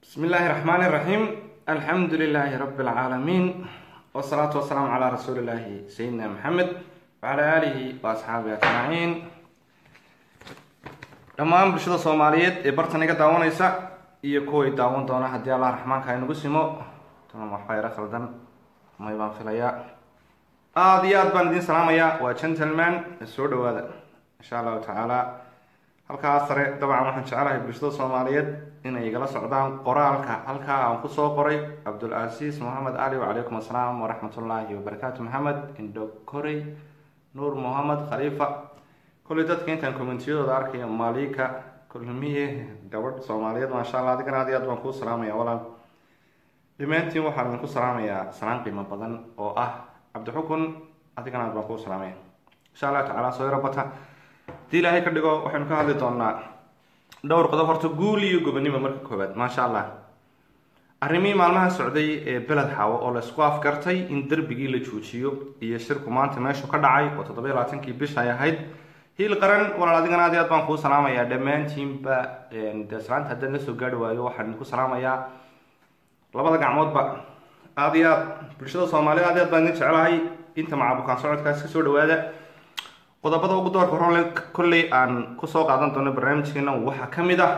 بسم الله الرحمن الرحيم الحمد لله رب العالمين والصلاة والسلام على رسول الله سيدنا محمد وعلى آله وأصحابه أجمعين dhammaan bulshada soomaaliyeed ee bartan iga daawanaysa iyo kuway daawan doona haddii allah raxmaanka inagu simo tana waxbaa yaro khaldan may baan filayaa aada iyo aad baan idiin salaamayaa waa gentleman soo dhawaada insha allahu tacaala halkaa sare dabcan waxaan jecelahay bulshada soomaaliyeed inay igala socdaan qoraalka halkaa aan kusoo qoray cabdulcasiis mohamed cali wacalaykum assalaam waraxmatullaahi wabarakaatu maxamed indho korey nuur mohamed khaliifa kolley dadka intaan commentiyadooda arkayo malika kulmiye gabadh soomaaliyeed maasha allah adigana aad iyo aad baan kuu salaamaya walaal dhammaantiin waxaan idinku salaamayaa salaan qiimo badan oo ah cabdixukun adigana aad baan kuu salaamaya insha allah tacaala soo yaro bata hadii ilaahay ka dhigo waxaynu ka hadli doonaa dhowr qodob horta guul iyo gobonimo marka koowaad maasha allah arrimihii maalmaha socday ee beled xaawo oo laysku afgartay in derbigii la joojiyo iyo shirku maanta meeshu ka dhacay oo toddoba iyo labaatankii bisha ay ahayd hiil qaran walaal adigana aad iyo aad baan kuu salaamayaa dhammaantiinba dee salaanta haddaan la soo gaari waayo waxaan idinku salaamayaa labada gacmoodba aada iyo aad bulshada soomaalida aad iyo aad baan idin jecelahay inta macabukaan socodkaas kasoo dhawaada qodobada ugu doorka horole kolley aan kusoo qaadan doono barnaamijkeena waxaa ka mid ah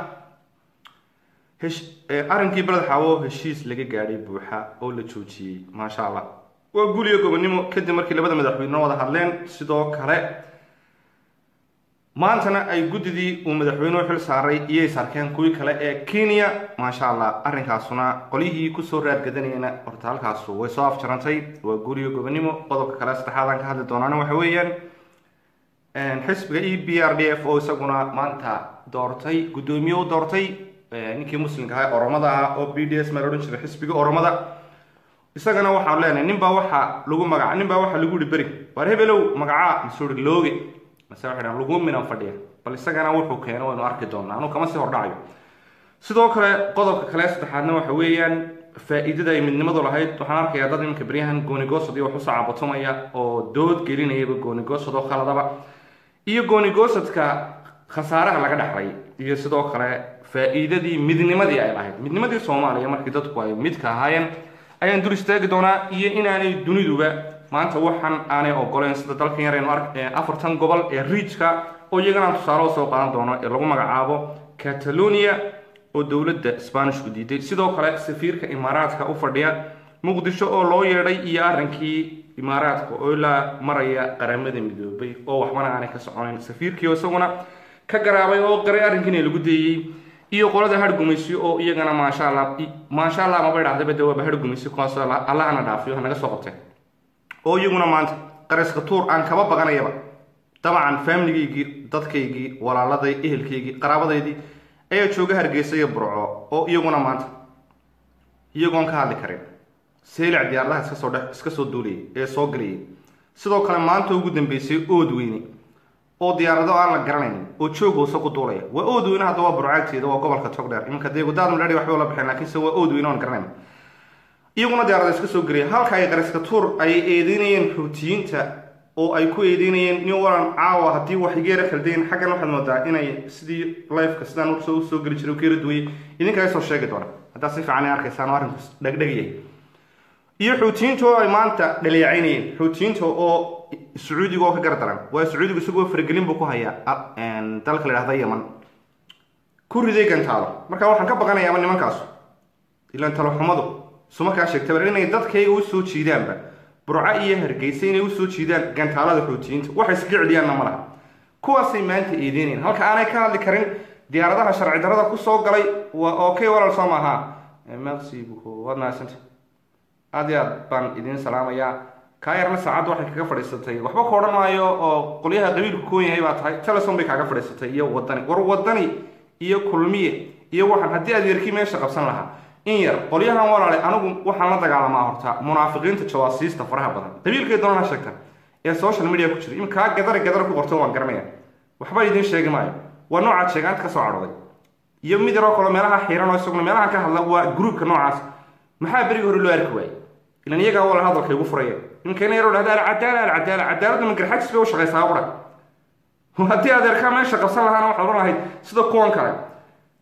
arrinkii beled xaawo heshiis laga gaadhay buuxa oo la joojiyey maasha allah waa guul iyo gobonimo kadib markii labada madaxweyne wada hadleen sidoo kale maantana ay guddidii uu madaxweynuhu xil saaray iyay sarkeen kuwii kale ee kenya maasha allah arrinkaasuna qolyihii kusoo raargadanayana horta halkaasu way soo afjarantay waa guul iyo gobonimo qodobka kale saddexaadaan ka hadli doonaana waxa weeyaan xisbiga e b r d f oo isaguna maanta doortay guddoomiye u doortay ninkii muslimka ahaa oromada ah oo b d s maa la odhan jiray xisbiga oromada isagana waxaan leenahay nin baa waxa lagu magaca nin baa waxaa lagu yihi beri waar hebelow magacaa masuuri looge mase waxay dhahan lagu minan fadhiya bal isagana wuxuu keeno waynu arki doonaa anuu kama sii hordhacayo sidoo kale qodobka kale saddexaadna waxa weeyaan faa-iidada ay midnimadu lahayd waxaan arkayaa dad iminka beryahan goonigoosad iyo wax usoo cabatumaya oo dood gelinayaba goonigoosad oo khaladaba iyo goonigoosadka khasaaraha laga dhexlay iyo sidoo kale faa-iidadii midnimadii ay lahayd midnimadii soomaaliya markii dadku ay midka ahaayeen ayaan dul istaagi doonaa iyo inaanay duniduba maanta waxaan aanay ogoleen sida dalkan yaraynu ark afartan gobol ee riijka oo iyaganaan tusaale soo qaadan doono ee lagu magacaabo catalonia oo dowladda sbanishku diiday sidoo kale safiirka imaaraadka u fadhiya muqdisho oo loo yeedhay iyo arrinkii imaaraadka oo ilaa maraya qaramada midoobay oo waxbana aanay ka soconayn safiirkii oo isaguna ka garaabay oo qaray arrinkiina lagu deeyey iyo qolada hargumaysi oo iyagana maasha allah maasha allah maba idhahdaba de waaba hargumaysi kuwaas allahana dhaafiyo hanaga soo qabteen oo iyaguna maanta qaraska tuur aan kaba baqanayaba dabcan faamiligaygii dadkaygii walaaladay ehelkaygii qaraabadaydii ayaa jooga hargeysa iyo burco oo iyaguna maanta iyagoon ka hadli karin seylac diyaaradaha iska soo dhe iska soo duulayay ee soo galayay sidoo kale maanta ugu dambeysay ood weyne oo diyaarado aan la garanayn oo joog hoose ku duulaya waa ood weyne hadda waa burcaagteeda waa gobolka togdheer iminka deegudaad madhari waxba la baxeen lakiinse waa ood weyne oon garanayn iyaguna diyaarada iska soo gelaya halka ay qariska tuur ay eedeynayeen xuutiyiinta oo ay ku eedeynayeen new walan caawa haddii wax igeera khaldayn xaggan waxaad moodaa inay sidii lifeka sidaan usoo usoo geli jiray geera duwayay idinkaa soo sheegi doona haddaa si fiican ay arkaysaan oo arrinku dhegdhegyahay iyo xuutiyiinta oo ay maanta dhaleecaynayeen xuutiyiinta oo sacuudiga oo ka gar daran waa sacuudigu isagoo faragelin buu ku hayaa dalka la idhahda yaman ku riday gantaalo marka waxaan ka baqanayaaba nimankaasu ilaan taloxumadu sumakaa sheegtaba inay dadkayga usoo jiidaanba burco iyo hargeysa inay usoo jiidaan gantaalada xuutiyiinta waxay iska celiyaanna ma laha kuwaasay maanta eedeynayaan halka aanay ka hadli karin diyaaradaha sharci darada kusoo galay waa okay walaal soo maaha merci beaucoup waad mahadsanta aad iyo aad baan idiin salaamayaa kaa yarna saacadda waxay kaga fadhiisatay waxba ka odhan maayo oo qolyaha qabiilku koon yahay baa tahay teleson bay kaaga fadhiisatay iyo wadani war wadani iyo kulmiye iyo waxaan haddii adeerkii meesha qabsan lahaa in yar qolyahan walaale anigu waxaan la dagaalamaa horta munaafiqiinta jawaasiista faraha badan qabiilkay doonana sheegta ee social media ku jira iminkaa gadari gadar ku qorto waan garanaya waxba idiin sheegi maayo waa noocaad sheegaanta ka soo cadhooday iyo mid yaroo kale meelaha xiiran oo isaguna meelaha ka hadla waa gruubka noocaas maxaa berigi hore loo arki waayey ilan iyagaa walaal hadalkay ugu furayeen iminka ina yaroo dhahda alcadaala alcadaala cadaaladda magarxajis bay u shaqaysaa qura haddii adeerkaa meesha qabsan lahaana waxaad odhan lahayd sida kuwan kale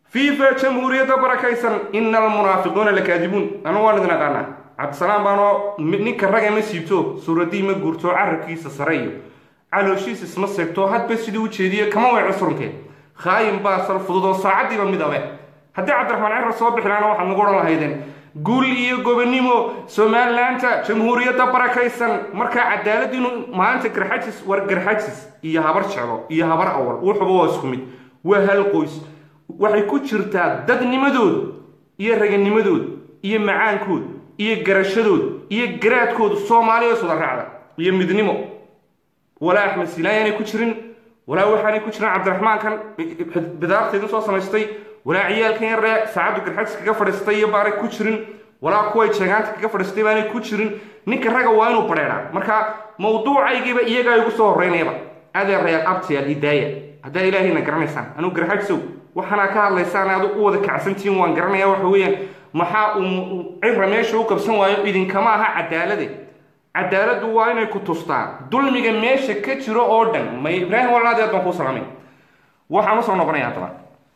fifa jamhuuriyadda barakaysan ina almunaafiquuna lakaadibuun anu waan idin aqaanaa cabdisalaam baanoo ninka raga ma siibto suuradii ma guurto carabkiisa sare iyo calooshiis isma seegto hadba siduu u jeediye kama weeco surunkeed khaayin baa sal fudud oo saacaddiiba mid abe haddii cabdiraxmaan cirar soo bixi lahaana waxaad nagu odhan lahaydeen guul iyo gobonimo somalilaanta jamhuuriyadda barakaysan markaa cadaaladiinu maalinta garxajis war garxajis iyo habar jeclo iyo habar awal wuxuba waa isku mid waa hal qoys waxay ku jirtaa dadnimadooda iyo raganimadooda iyo macaankooda iyo garashadooda iyo garaadkooda soomaaliya is wada raacda iyo midnimo walaa axmed silaan aanay ku jirin walaa waxaanay ku jirin cabdiraxmaankan bidaarteedin soo samaystay walaa ciyaalkan yaree saacaddu garxajis kaga fadhiistay iyo baanay ku jirin walaa kuway jeegaanta kaga fadhiistay baanay ku jirin ninka raga waa inuu badheedhaa marka mawduucaygiiba iyagaa igu soo horreynayaba adeerayaal abtiyaal hidaaya haddaa ilaahayna garanaysaan anugu garxajsow waxaana ka hadlaysaan aad u wada kacsantihiin waan garanaya waxa weeyaan maxaa uu cira meesha u qabsan waayo idinkama aha cadaalade cadaaladdu waa inay ku tustaan dulmiga meesha ka jiro oo dhan may ibraahim walaadi aad baan kuu salaamay waxaan usoo noqonaya haddaba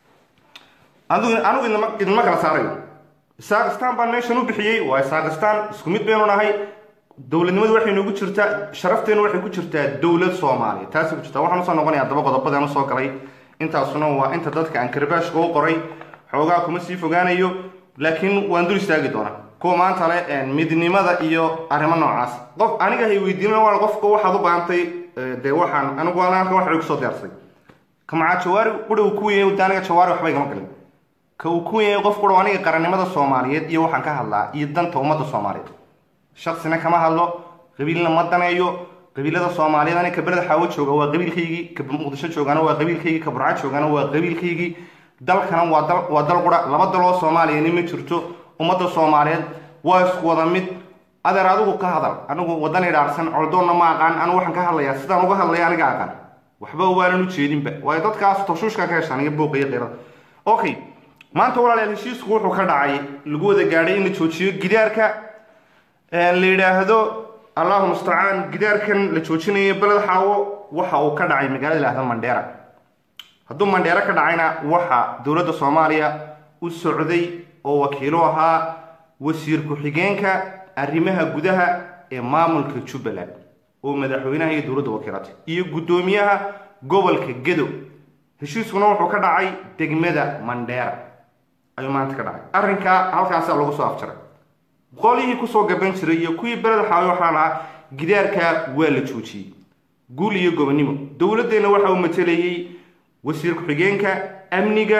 anigu anigu idinma idinma kala saarayo saakistaan baan meeshan u bixiyey waa saakistaan isku mid baynu nahay dowladnimadu waxay noogu jirtaa sharafteenu waxay ku jirtaa dowlad soomaaliya taasay ku jirtaa waxaan usoo noqonaya haddaba qodobadaan usoo galay intaasuna waa inta dadka aan karbaashka u qoray xoogaa kuma sii fogaanayo laakiin waan dul istaagi doonaa kuwa maanta le midnimada iyo arrimo noocaas qof aniga hay weydiina waa qofka waxaad u baahantay dee waxaan anigu halka waxa kusoo diyaarsay kamacaa jawaari qura uu ku weeyay aniga jawaari waxba igama galin ka uu ku weeyay qof qura aniga qarannimada soomaaliyeed iyo waxaan ka hadlaa iyo danta ummadda soomaaliyeed shaksina kama hadlo qabiilna ma daneeyo qabiilada soomaaliyeed aniga kabeleda xaawo jooga waa qabiilkaygii ka muqdisho joogana waa qabiilkaygii ka burco joogana waa qabiilkaygii dalkana waa dal waa dal qura laba daloo soomaaliyani ma jirto ummadda soomaaliyeed waa isku wada mid adeer adigu ka hadal anigu wadan idhaarsan coldoonna ma aqaan anigu waxaan ka hadlayaa sidaan uga hadlaya aniga aqaan waxba waanan u jeedinba waayo dadkaas tashuushka ka heshaan iyo buuqa iyo qeyrada okay maanta walaalayaal heshiisku wuxuu ka dhacay lagu wada gaadhay in la joojiyo gidaarka la yidhaahdo allahu mustacaan gidaarkan la joojinayo beled xaawo waxa uu ka dhacay magaalada lahda mandheera hadduu mandheero ka dhacayna waxa dowladda soomaaliya u socday oo wakiilo ahaa wasiir ku-xigeenka arrimaha gudaha ee maamulka jubbaland oo madaxweynaha iyo dowladda wakiilatay iyo guddoomiyaha gobolka gedo heshiiskuna wuxuu ka dhacay degmada mandheera ayuu maanta ka dhacay arrinkaa halkaasaa lagu soo afjaray qolihii kusoo gaban jiray iyo kuwii beled xaawi waxaa lahaa gidaarka waa la joojiyey guul iyo gobonimo dowladdeenna waxa uu matelayey wasiir ku-xigeenka amniga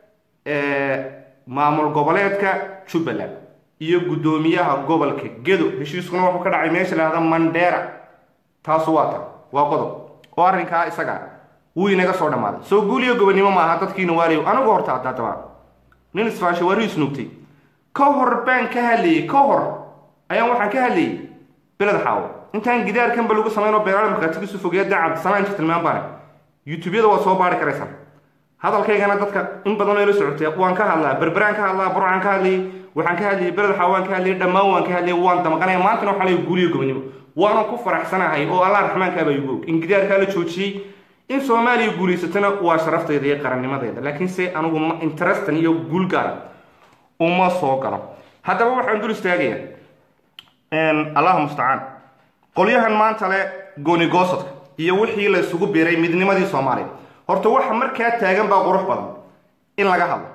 maamul goboleedka jubbaland iyo guddoomiyaha gobolka gedo heshiiskuna wuxuu ka dhacay meesha lahada mandheera taasu waa tan waa qodob oo arrinkaa isaga wuu inaga soo dhammaaday soo guul iyo gobonimo ma aha dadkiina waaliyo anigu horta haddaadaba nin isfaasha waari isnuugtay ka hor baan ka hadlayey ka hor ayaan waxaan ka hadlayey beled xaawo intaan gidaarkanba lagu samaynoo beeraale markaatigiisu fogeeya dee cabdisalaan inta tilmaan baane youtubeyada waa soo baari karaysaan hadalkaygana dadka in badan oo ila socotay waan ka hadlaa berberaan ka hadlaa burcaan ka hadlayay waxaan ka hadlayay beled xaawo waan ka hadlayay dhammaan waan ka hadlayay waan damaqanaya maantana waxaa leeyahay guuliyo gobonimo waanan ku faraxsanahay oo allah raxmaankaabaa igu og in gidaarkaa la joojiyey in soomaaliya guulaysatana waa sharaftayda iyo qarannimadeeda laakiin se anigu interestan iyo guul gaara uma soo galo haddaba waxaan dul istaagaya allahu mustacaan qolyahan maanta le goonigoosodka iyo wixii la isugu biiray midnimadii soomaaliya horta waxa markaa taagan baa qurux badan in laga hadlo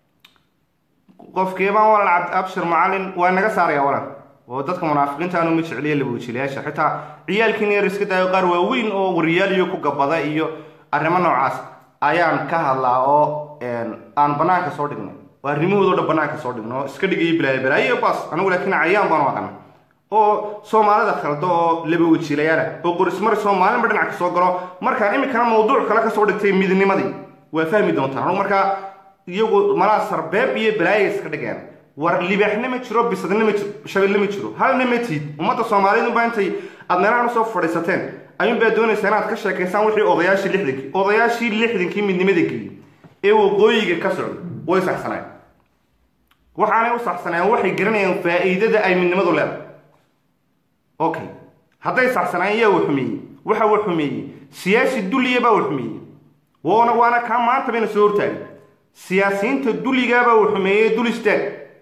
qofkeebaan walaal abshir macalin waa naga saaraya walan oo dadka munaafiqiinta anu ma jecliya labuujilayaasha xitaa ciyaalkiin yar iska daayo qaar waaweyn oo waryaaliyo ku gabada iyo arrimo noocaas ayaan ka hadlaa oo aan banaanka soo dhignay oo arrimahoodo dhan banaanka soo dhigno oo iska dhigayo bilaayo balaayo bas anigu laakiin cayaan baan u aqana oo soomaalida khaldo oo laba wajiilayaala oo qorismari soomaalinba dhinac ka soo galo markaan iminkana mawduuc kale kasoo dhigtay midnimadii waa fahmi doontaan anugu markaa iyagu malaa sarbeeb iyo balaaya iska dhigeen war libaaxna ma jiro bisadna ma jiro shabeelle ma jiro halna ma tiid ummadda soomaaliyeedunbaa intay aad meelahan usoo fadhiisateen ayuunbaa doonaysaa inaad ka sheekaysaan wixii odayaashii lixdankii odayaashii lixdankii midnimada geliyey ee waqooyiga ka socday way saxsaneen waxaanay u saxsaneen waxay garanayaan faa'iidada ay midnimadu leedahay okay hadday saxsanaan yaa wa xumeeyey waxa wa xumeeyey siyaasi dulliya baa wa xumeeyey waana waana kaa maanta bayna soo hortaagay siyaasiyiinta duligaaba uu xumeeyey dul istaag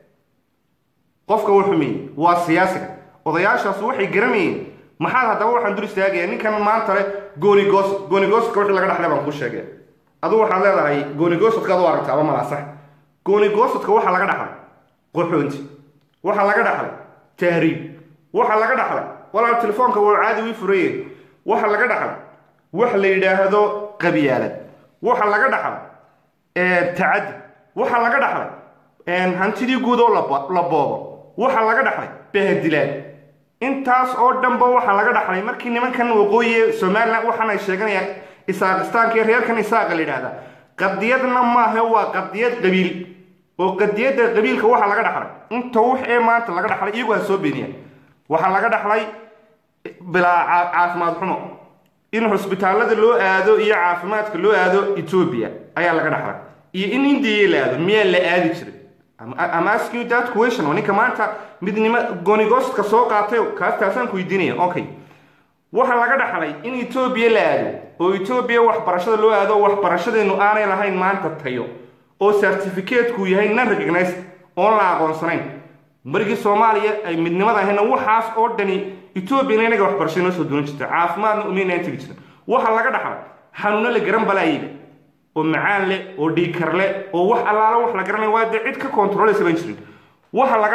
qofka uu xumeeyey waa siyaasiga odayaashaas waxay garanayeen maxaad haddaba waxaan dul istaagaya ninkan maanta le goonigoos goonigoosodka wixii laga dhaxlay baan ku sheegay adugu waxaad leedahay goonigoosodka adu aragtaaba malaa sax goonigoosodka waxaa laga dhaxlay qoxoonti waxaa laga dhaxlay tahriib waxaa laga dhaxlay walaal telefoonka wuu caadi wii furaye waxaa laga dhaxlay wax la yidhaahdo qabyaalad waxaa laga dhaxlay tacadi waxaa laga dhaxlay hantidii guud oo la boobo waxaa laga dhaxlay bahadilaad intaas oo dhanba waxaa laga dhaxlay markii nimankan waqooyi somalilan waxaan ay sheeganayaan isaaqistaanka iyo reerkan isaaqa la yidhahda qadiyadna maaha waa qadiyad qabiil oo qadiyadda qabiilka waxaa laga dhaxlay inta wax ee maanta laga dhaxlay iyagu ha soo beeniyaan waxaa laga dhaxlay bilaa caafimaad xumo in xusbitaallada loo aado iyo caafimaadka loo aado etoobiya ayaa laga dhaxlay iyo in indiya la aado miyaa la aadi jiray ama asking that question oo ninka maanta midnimo goonigoostka soo qaatay kaas taasaan ku weydiinaya okay waxaa laga dhaxlay in etoobiya la aado oo etoobiya waxbarashada loo aado oo waxbarashadeenu aanay lahayn maanta tayo oo certificateku yahay non recognized oon la aqoonsanayn markii soomaaliya ay midnimada ahayna waxaas oo dhani etoobiyana inaga waxbarasho inoo soo duunan jirta caafimaadna umaynaan tegi jirin waxaa laga dhaxlay xanuuno la garan balaayiga oo macaan leh oo dhiikar leh oo wax allaala wax la garanaya waa dee cid ka controlaysa ban jirin waxaa laga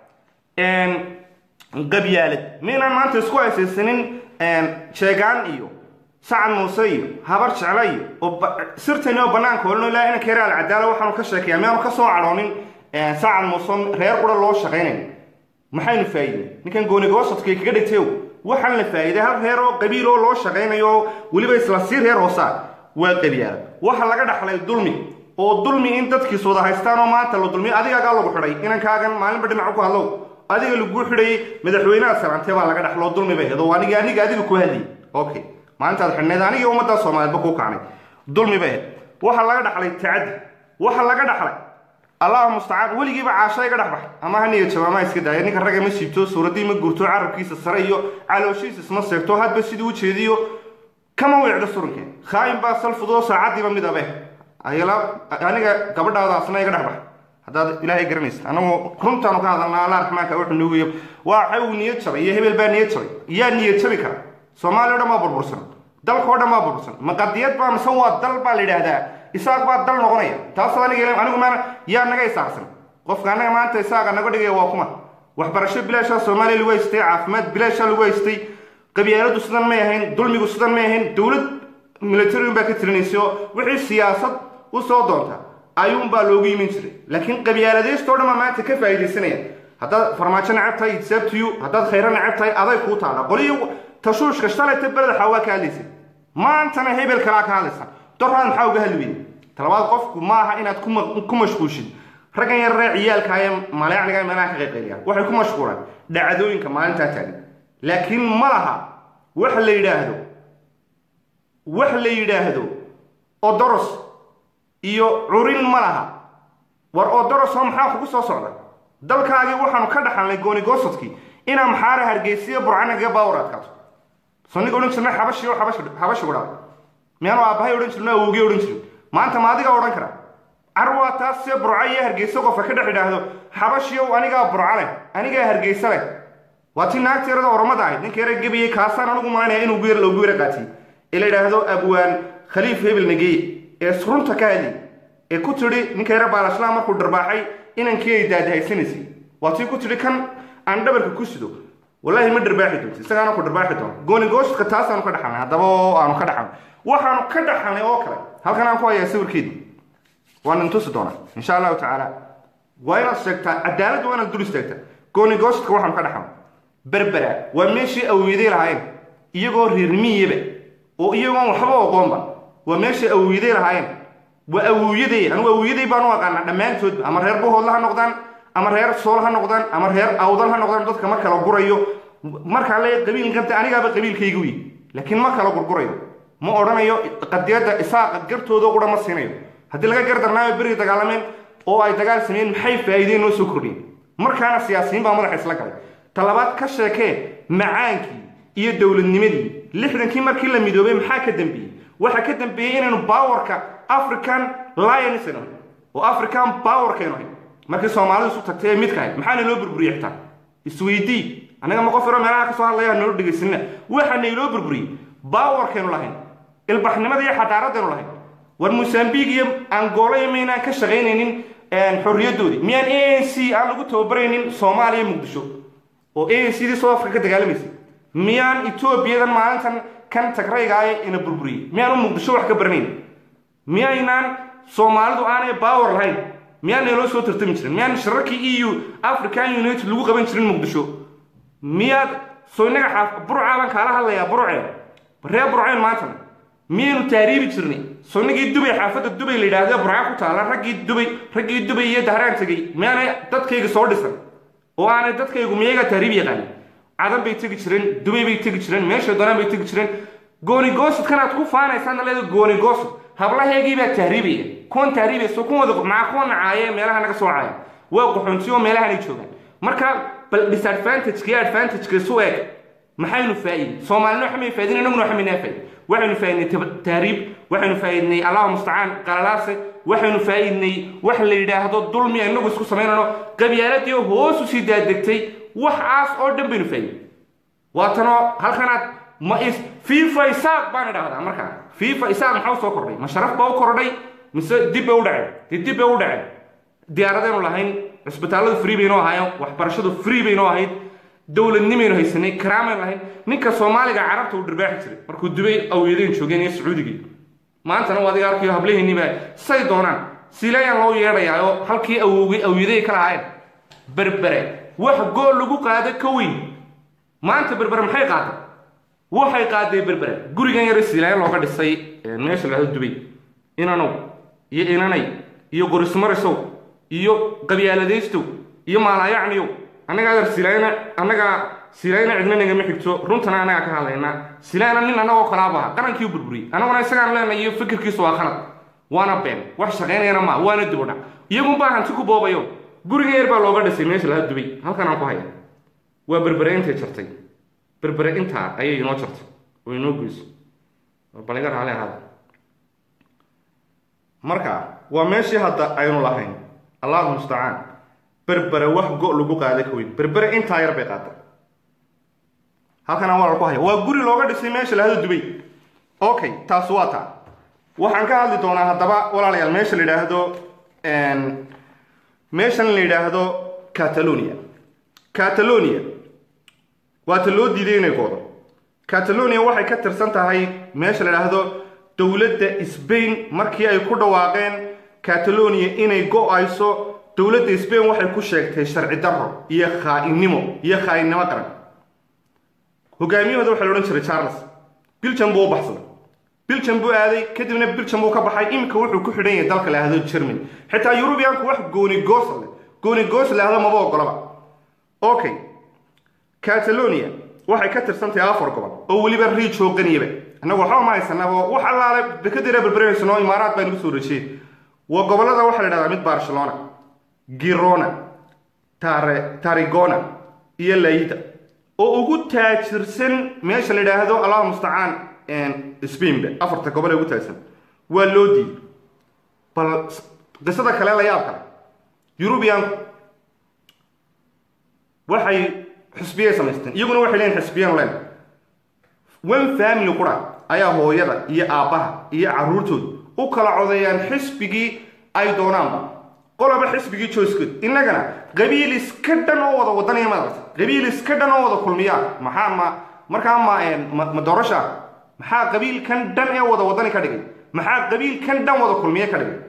dhaxlay qabyaalad maynaan maanta isku haysaysanin sheegaan iyo sacad muuse iyo habar jecla iyo oo sirtani oo banaanka olno ilaa inanka yare alcadaala waxaanu ka sheekaya miyaanu ka soo cadhoonin sacad muuse reer qura loo shaqaynayn maxaynu faa'iidey ninkan goonigoosodkay kaga dhigtayow waxaan la faa'iiday hal reer oo qabiil oo loo shaqaynayo oo weliba isla sii reer hoosaa waa qabyaalad waxa laga dhaxlay dulmi oo dulmi in dadkiis wada haystaan oo maanta la dulmiyo adigaagaa lagu xidhay inankaagan maalinba dhinacu ku hadlow adiga lagu xidhayay madaxweynaha salaantee baa laga dhaxlo dulmi bay hedo aniga aniga adiga ku hadlayay okay maalintaad xidhnayd aniga ummadda soomaaliyeedba kuu kacnay dulmi bay hed waxaa laga dhaxlay tacadi waxaa laga dhaxlay allahu mustacaan weligiiba caasha iga dhex baxay ama ha niya jawaamaha iska daaya ninka ragga ma siibto suuraddii ma gurto carabkiisa sare iyo calooshiisa isma seegto hadba sidii u jeediyo kama weecdo surankeen khaayin baa salfudoo saacaddiiba mid abe ayala aniga gabadhaadaasna iga dhex bax haddaad ilaahay garanaysa anagu runtaanu ka hadalnaa allah raxmaanka wuxuu nuugiyo waa waxa uu niyad jabay iyo hebel baa niyad jabay yaa niyad jabi kara soomaaliya o dhan baa burbursan dalka o dhan baa burbursan maqadiyad baa mise waa dal baa la yidhaahdaa isaaq baa dal noqonaya taas aniga anigu maana yaa naga isaaqsan qofka annaga maanta isaaqa naga dhigaya waa kuma waxbarasho bilaashaa soomaaliya lagu haystay caafimaad bilaashaa lagu haystay qabyaaladu sidan may ahayn dulmigu sidan may ahayn dowlad militariun baa ka tirinaysay oo wixii siyaasad u soo doonta ayuunbaa loogu yimin jiray laakiin qabyaaladaysto dhan baa maanta ka faa'iidaysanaya haddaad farmaajo necab tahay sabtiyu haddaad khayro necab tahay aday kuu taala qoliyo tashuushka shalayta beleda waa ka hadlaysay maantana hebel kalaa ka hadlaysa doraan maxaa uga hadli weyne talabaad qofku ma aha inaad ku mashquushid raggan yararee ciyaalka ee maleecniga meelaha ka qayqayliyaan waxay ku mashquulaan dhacdooyinka maalintaa taagan laakiin ma laha wax la yidhaahdo wax la yidhaahdo odoros iyo curin ma laha war odorosoo maxaa kugu soo socda dalkaagii waxaanu ka dhaxalnay goonigoosodkii inaa maxaara hargeysiya burcanaga baawar adkaato soniga odhan jirna xabashi oo xabashi udhaa miyaanu aabbahay odhan jirno awowgii odhan jirin maanta ma adigaa odhan kara carwaa taas see burca iyo hargeysa qofka ka dhex idhaahdo xabashiyow anigaa burca leh anigaa hargeysa leh waa ti naagta yarada oromada ahayd ninka yara gebiyey kaasaan anigu malanaya inuu loogu yara qaatiyey ee la yidhaahdo abwaan khaliif hebel nageeye ee runta ka hadlay ee ku tidhi ninka yara baalashlaa markuu dharbaaxay inankii ay daadahaysanaysay waa tii ku tidhi kan aan dhabarka ku sido wallaahi ma dharbaaxi doonti isagaana ku dharbaaxi doona goonigoostka taasaanu ka dhaxalnay haddaba oo aanu ka dhaxalnay waxaanu ka dhaxalnay oo kale halkan aan ku hayaa sawirkeedii waan intusi doonaa insha allahu tacaala waa inaad sheegtaa cadaaladda waa inaad dul istaagtaa goonigoostka waxaanu ka dhaxalnay berbera waa meeshii awiyday lahaayeen iyagoo reermiyaba oo iyagoon waxba oqoonba waa meeshay awiyday lahaayeen waa awowyaday anigu awowyaday baan u aqaanaa dhammaantoodba ama reer buhoodla ha noqdaan ama reer sool ha noqdaan ama reer awdal ha noqdaan dadka mar kala gurayo markaa le qabiil qabta anigaaba qabiilkayga wiy laakiin ma kala gurgurayo ma odhanayo qadiyadda isaaqa gartooda qura ma siinayo haddii laga gardarnaayo berigi dagaalameen oo ay dagaal sameeyeen maxay faa'iideen noo soo kordhiyeen markaana siyaasiyiin baa madaxa isla galay talabaad ka sheekee macaankii iyo dowladnimadii lixdankii markii la midoobay maxaa ka dambeeyey waxaa ka dambeeyey inaynu baawarka african lions oo african powerkaynu ahayn markii soomaalidu isu tagtay ee midka ahayd maxaana loo burburiyey xitaa isweydii annaga ma qof yaro meelaha kasoo hadlaya noo dhegaysanina waxaana iloo burburiyey powerkaynu lahayn ilbaxnimada iyo xadaaradaynu lahayn war mosambiq iyo angola iyo maynaan ka shaqaynaynin xorriyaddoodii miyaan a n c aan lagu tababaraynin soomaaliya muqdisho oo a n c dii south africa ka dagaalamaysa miyaan etoobiyadan maalintan kan tagraygaaya ina burburiyey miyaanu muqdisho wax ka baranayn miyaynaan soomaalidu aanay power lahayn miyaan naloo soo tartami jirin miyaan shirarkii e u african united lagu qaban jirin muqdisho miyaad soo inaga xaaf burcaa baan kaala hadlayaa burceen ree burceen maantana miyaynu taariibi jirnay soo inagii dubay xaafadda dubay la yidhaahdo burca ku taala raggii dubay raggii dubay iyo dahraan tegey miyaanay dadkayga soo dhisan oo aanay dadkaygu miyaga taariib yaqaanin cadan bay tegi jireen dubay bay tegi jireen meeshay doonaan bay tegi jireen goonigoosidkan aad ku faanaysaana leeda goonigoosid hablaheegii baa tahriibaya kuwan tahriibayso kuwooda maca kuwa nacaaye meelaha naga soo caaya waa qaxoontiyo meelahanay joogaan marka bal disadvantage iyo advantage isu eeg maxaynu faa'iidin soomaalina waxamay faa'iidin innaguna waxamayna faa'iidin waxaynu faa'iidnay tahriib waxaynu faa'iidnay allahu mustacaan qalalaase waxaynu faa'iidnay wax la yidhaahdo dulmi inagu isku samaynano qabyaaladii hoos u sii daadegtay waxaas oo dhan baynu faa'iidin waatanoo halkanaad ma is fifa isaaq baan idhaahdaa markaa fifa isaaq maxaa soo kordhay ma sharaf baa u kordhay mise dib bay u dhaceen dee dib bay u dhaceen diyaaradaynu lahayn cisbitaalladu free baynoo ahaayeen waxbarashadu free baynoo ahayd dowladnimaynu haysanay karaamaynu lahayn ninka soomaaliga carabta uu dhirbaaxi jiray markuu dubay awyadeen joogeen iyo sacuudigii maantana u adiga arkayo hablaheennii baa say doonaan silayaan loo yeedhayaa oo halkii awowgay awyaday ka lahaayeen berbere wax gool lagu qaado ka weyn maanta berbere maxay qaaday waxay qaaday berbere gurigan yar siilaaya looga dhisay meesha lahado dubay inanow iyo inanay iyo qorismarisow iyo qabyaaladaystow iyo maalaayacniyow annaga adar silaayna annagaa silaayna cidna nagama xigto runtana annagaa ka hadlaynaa silaayna nin annagoo kalaabaha qarankii u burburiyey annaguna isagaan leenay iyo fikirkiisu waa khalad waana been wax shaqaynayana maa waana dibudhac iyagunbaa hanti ku boobayo gurigan yar baa looga dhisay meesha laha dubay halkan aan ku haya waa berbere intay jartay berbere intaa ayay inoo jartay oo inoo goyso baliga raali ahaada marka waa meeshii hadda aynu lahayn allahu mustacaan berbere wax go' lagu qaaday ka weyn berbere intaa yar bay qaaday halkanaan walal ku haya waa guri looga dhisay meesha lahado dubay okay taas waa taa waxaan ka hadli doonaa haddaba walaalayaal meesha la yidhaahdo meeshan la yidhaahdo catalonia catalonia waata loo diiday inay goodo catalonia waxay ka tirsan tahay meesha la yidhaahdo dowladda sbain markii ay ku dhawaaqeen catalonia inay go-ayso dowladda sbain waxay ku sheegtay sharci darro iyo khaa-innimo iyo khaa-innimo qaran hogaamiyahooda waxaa la odhan jiray charles biljam buu u baxsaday biljam buu aaday kadibna biljam buu ka baxay iminka wuxuu ku xidhan yahay dalka la yahdo germany xitaa yurubiyaanku wax goonigoos le goonigoos lahdo maba ogolaba okay catalonia waxay ka tirsantahay afar gobol oo weliba riij hooganiyaba annagu waxba ma haysanaba wax allaale dekadira berberaysanoo imaaraad baa nagu soo rajiyey waa gobollada waxaa la idhahdaa mid barcelona girona tare tarigona iyo layida oo ugu taajirsan meesha la yidhaahdo allahu mustacaan spainba afarta gobol ee ugu taajirsan waa loo diiday bal qisada kale la yaab kale yurubiyaanku waxay xisbiyay samaysteen iyaguna waxay leeyihin xisbiyan len one family qura ayaa hooyada iyo aabbaha iyo carruurtooda u kala codeeyaan xisbigii ay doonaanba qoloba xisbigii joysgood innagana qabiil iska dhan oo wada wadanaya madarta qabiil iska dhan oo wada kulmiyaa maxaa ma markaa ma ma doorasha maxaa qabiilkan dhan ee wada wadani ka dhigay maxaa qabiilkan dhan wada kulmiye ka dhigay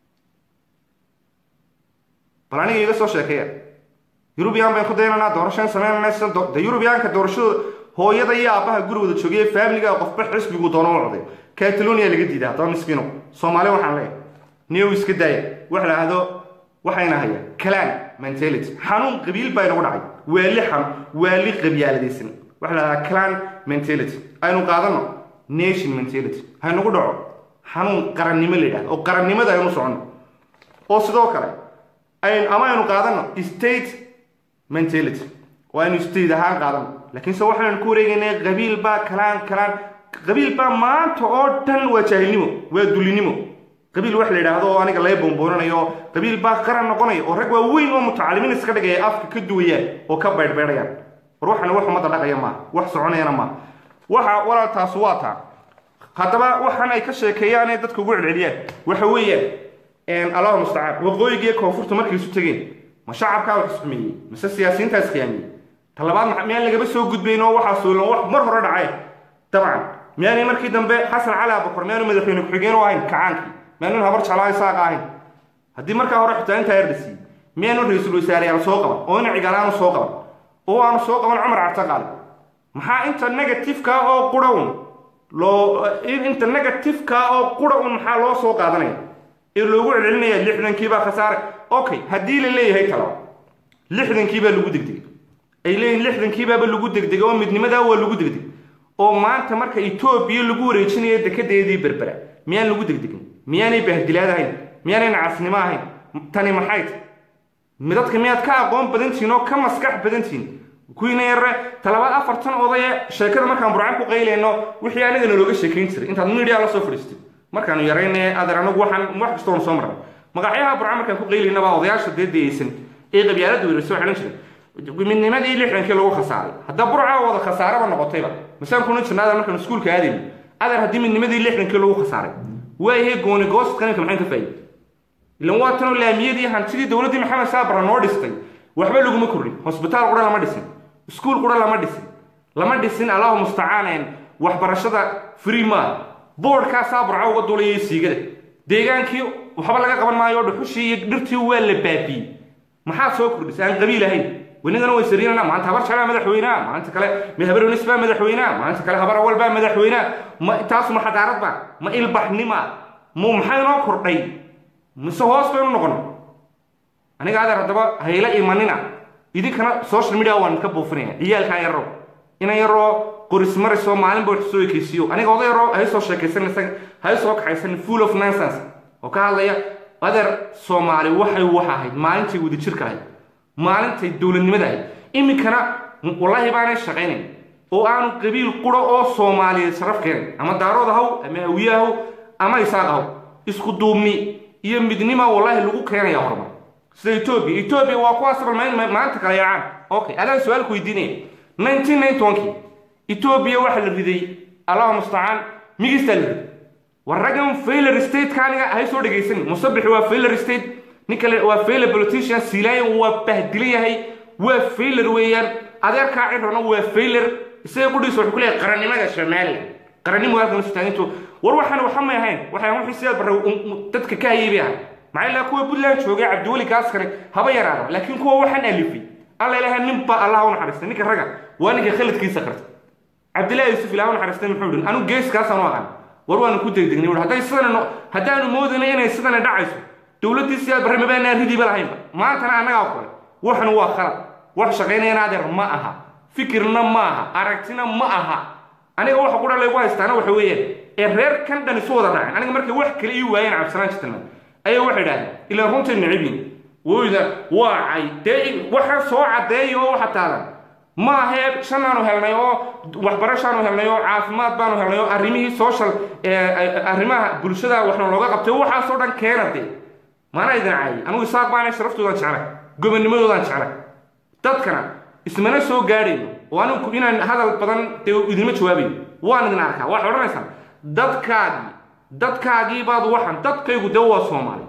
bal aniga iga soo sheekeeya yurubiyan bayn ku daynanaa doorashaan samaynanaa sida de yurubiyaanka doorashadooda hooyada iyo aabbaha guri wada joogaya faamiliga qofba xisbigu doono u coday catalonia laga diiday haddaba miskiino soomaali waxaan leeyahay new iska daaya wax la ahdo waxayna hayaan calan mentality xanuun qabiil baa inagu dhacay waali xan waali qabyaaladaysan waxa la ahdaa calan mentality aynu qaadano nation mentality haynagu dhaco xanuun qarannimo la yidhahdo oo qarannimada aynu soconno oo sidoo kale ama aynu qaadano state mentality oo aynu state ahaan qaadano laakiinse waxaynu ku wareegaynaa qabiil baa kalaan kalaan qabiil baa maanta oo dhan waa jaahilnimo waa dulinimo qabiil wax la yidhaahdo oo aniga laga boonboonanayo qabiil baa qaran noqonaya oo rag waaweyn oo mutacalimiin iska dhigaya afka ka duwayaan oo ka beydhbeydhayaan war waxana wax ummadda dhaqaya maaha wax soconayana maaha waxa walaaltaas waa taa haddaba waxaan ay ka sheekeeyaan ee dadka ugu celceliyaan waxa weeyaan allahu mustacaan waqooyigiiyo koonfurta markay isu tegeen ma shacabkaa wax isxumeeyey mise siyaasiyiintaa iskhiyaamiyey talabaad miyaan lagaba soo gudbayn oo waxaa suulan wax mar hore dhacay dabcan miyaanay markii dambe xasan cali abakor miyaanu madaxweyne ku-xigeen u ahayn kacaankii miyaanu habar jeclaa isaaqa ahayn haddii markaa hore xitaa intaa erdhasiiyey miyaanu ra-iisul wasaareyaal soo qaban oo ina cigaal aanu soo qaban oo aanu soo qaban cumar cabtaqaali maxaa inta negatifeka oo qura un loo inta negatifeka oo qura un maxaa loo soo qaadanaya ee loogu celcelinaya lixdankiibaa khasaare okay haddii la leeyahay talaba lixdankiibaa lagu degdegay ay leeyihin lixdankiibaaba lagu degdegay oo midnimadaa waa lagu degdegay oo maanta marka etoobiya lagu wareejinayo dekedeedii berbera miyaan lagu degdegin miyaanay bahdilaad ahayn miyaanay nacasnimo ahayn tani maxay ta midadka miyaad ka aqoon badantihiin oo ka maskax badantihiin kuwiina yare talabaad afartan odaye sheekada markaan burcan ku qaylayno wixii anagana looga sheekayn jiray intaad midia la soo fadhiistay markaanu yarayne adeer anagu waxaan wax kastoon soo marnay magacyaha burcan markaan ku qaylaynabaa odayaasha dee dayeysan ee qabyaalada weerarsa waxaan jiray midnimadii lixdankii lagu khasaaray hadda burca wada khasaaraba noqotayba masaan kuna jirna adeer markaan iskuulka aadayno adeer haddii midnimadii lixdankii lagu khasaaray waayahay gooni goost qaninka maxaan ka faa'iday ilan waa tanoo laamiyadii hantidii dowladdii maxamed saabara noo dhistay waxba laguma kordhin hosbitaal qura lama dhisin iskuul qura lama dhisin lama dhisin allahu mustacaan waxbarashada free maaha boodhkaasaa burca uga duulayay siigada deegaankii waxba laga qaban maayo dhuxushii iyo dhirtii waa la baabiyey maxaa soo kordhisay aan qabiil ahayn wenigana way sariirana maanta habar jalaa madaxweynaha maanta kale ma habar unis baa madaxweynaha maanta kale habar awal baa madaxweynaha ma taasu ma xadaarad ba ma ilbaxnima mu maxaa inoo kordhay mise hoos baynu noqon aniga adeer haddaba hayla imanina idinkana social media waan ka buufinaya ciyaalkaa yarrow ina yaroo qoris marisoo maalinba wax soo ekeysiiyo aniga oda yaroo hay soo sheekaysan isaga hay soo kaxaysan full of nonsense oo ka hadlaya adeer soomaali waxay wax ahayd maalintay wadajirka ahayd maalintay dowladnimada ahayd iminkana wallaahi baanay shaqaynayn oo aanu qabiil quro oo soomaaliyeed sharaf keenay ama daarood ahaw ama hawiye ahaw ama isaaq ahaw isku duubni iyo midnima wallaahi lagu keenaya horumar sida etoobiya etoobiya waa kuwaas maanta kala yaacaan okay adaan su-aal ku weydiinaya nineteen ninety one-kii etoobiya waxaa la riday allahu mustacaan migistaa la riday war raggan failer state-ka aniga hay soo dhegaysanin musabixi waa failer state nin kale waa failer politician siilaayan waa bahdilan yahay waa failer weeyaan adeerkaa cirrana waa failer isaga qudhiisa wuxuu ku leeyahay qarannimada soomaaliya qarannimo halkan sutaagintu war waxaan waxa may ahayn waxaan wixii sidaad barra dadka ka hayay bay ahay maxaa ilaa kuwa puntland joogay cabdiweli kaaskane haba yaraada laakiin kuwa waxaan alifay alla ilaha ninba allah u naxariistay ninka ragga waa ninka khaladkiisa qarta cabdillahi yuusuf ilaah u naxariistay muxuu dhin anigu geeskaasaan u aqaan war waanu ku degdegnay wuhi hadday sidana haddaanu moodayna inay sidana dhacayso dowladdii sidaad barre mabaanaa ridiiba lahaynba maantana annagaa kale waxan waa khalad wax shaqaynayana adeer ma aha fikirna ma aha aragtina ma aha aniga waxa qura laygu haystaana waxa weeyaan ee reer kan dhan isu wada raaceen aniga markay wax kale ii waayeen cabdisalaan jitilman ayaa waxay idhahdeen ilaa runtii nicibin woyda waa cay dee waxa soo caddeeya oo waxa taadan ma ahee shanaanu helnay oo waxbarashaanu helnay oo caafimaad baanu helnay oo arrimihii social arrimaha bulshada waxna looga qabtay waxaasoo dhan keena dee maana idin caayay anigu isaaq baana sharaftoodan jeclay gobonnimadoodan jeclay dadkana ismana soo gaadhayno oo anigu inaan hadal badan dee idinma jawaabayo waan idin arkaa waxay odhanaysaan dadkaagii dadkaagii baad waxan dadkaygu dee waa soomaali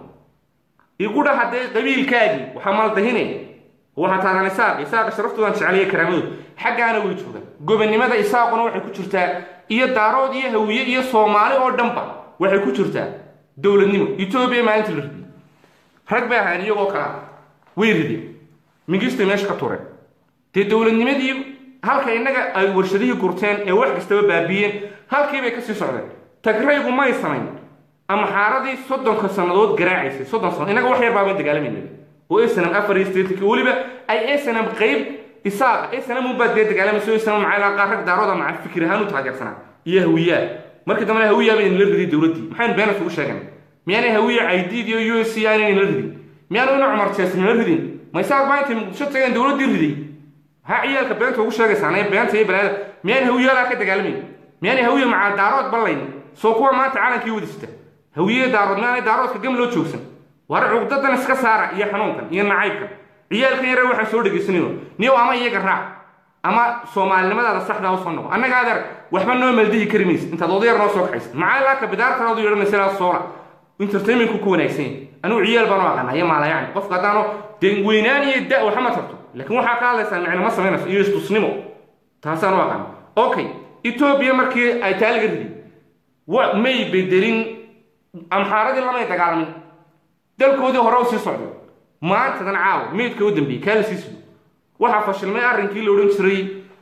igu dha haddee qabiilkaagii waxaa maaldahinaya waxaa taagan isaaq isaaqa sharaftoodan jeceliya karaamadooda xaggaana way joogaan gobonnimada isaaquna waxay ku jirtaa iyo daarood iyo hawiye iyo soomaali oo dhanba waxay ku jirtaa dowladnimo etoobiya maalinta la ridiyey rag bay ahayn iyagoo kala way rideen mingistay meesha ka tureen dee dowladnimadii halka innaga ay warshadihii gurteen ee wax kastaba baabiyeen halkii bay kasii socdeen tagraygu may samayn ama xaaradii soddonka sannadood garaacaysay soddon sannadood innaga wax yar baabay dagaalamayna oo snm afar iyo sideetanki weliba ay snm qayb isaaqa snm unbaa dee dagaalamaysa snm maxaa qaar rag daarooda maca fikir ahaan u taageersanaa iyo hawiyaa markii dambena hawiyaa bay la riday dowladdii maxaynu beenas ugu sheegan miyaanay hawiya caydiid iyo u s c aanaynan la ridin miyaanu ina cumar jeesnin la ridin ma isaaq baa intay muqdisho tageen dowladdii riday maxaa ciyaalka beenta ugu sheegaysaan ee beenta iyo balaada miyaan hawiyaalaa ka dagaalamayn miyaanay hawiya maca daarood ballayn soo kuwa maanta caalankii wadisita hawiye daarood maanay daaroodka gam loo joogsan war cugdadan iska saara iyo xanuunkan iyo nacaybkan ciyaalkan yare waxaan soo dhegaysanayno niyow ama iyaga raac ama soomaalinimadaada saxdaa usoo noqo annaga adeer waxba noo maldihi kari maysa intaad odayar noo soo kaxaysa maxaa laaka bidaartanaadu yeedhanaysa ilaa soola entertainmentku ku wanaagsan yahay anigu ciyaal baan u aqaana iyo maalayacni qofka haddaano dee weynaan iyo da waxma tarto laakiin waxaa ka hadlaysaa micnama samaynayso iyo istusnimo taasaan u aqaana okay etoobiya markii ay taaliga ridi wa may bedelin amxaaradii lamay dagaalamin dalkoodii hore u sii socday maantadan caawa meydka u dambeeyey kaa la sii sugo waxaa fashilmay arrinkii la odhan jiray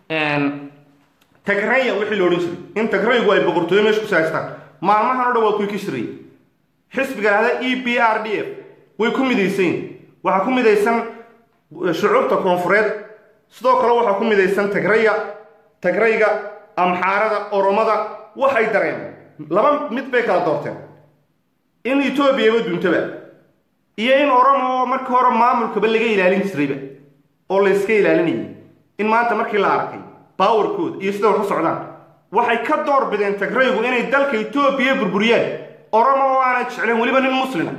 tagraya wixii la odhan jiray in tagraygu ay boqortooyo meesha ku sahaystaan maalmahan o dhan waa kuwii ka shirayay xisbiga lahda e b r d f way ku midaysan waxaa ku midaysan shucuubta koonfureed sidoo kale waxaa ku midaysan tagraya tagrayga amxaarada oromada waxay dareen laba mid bay kala doorteen in etoobiyaba duuntaba iyo in oromo markii hore maamulkaba laga ilaalin jirayba oo layska ilaalinayay in maanta markii la arkay bawarkooda iyo sida wax u socdaan waxay ka door bideen tagraygu inay dalka etoobiya burburiyaan oromo oo aanay jecleen weliba nin muslima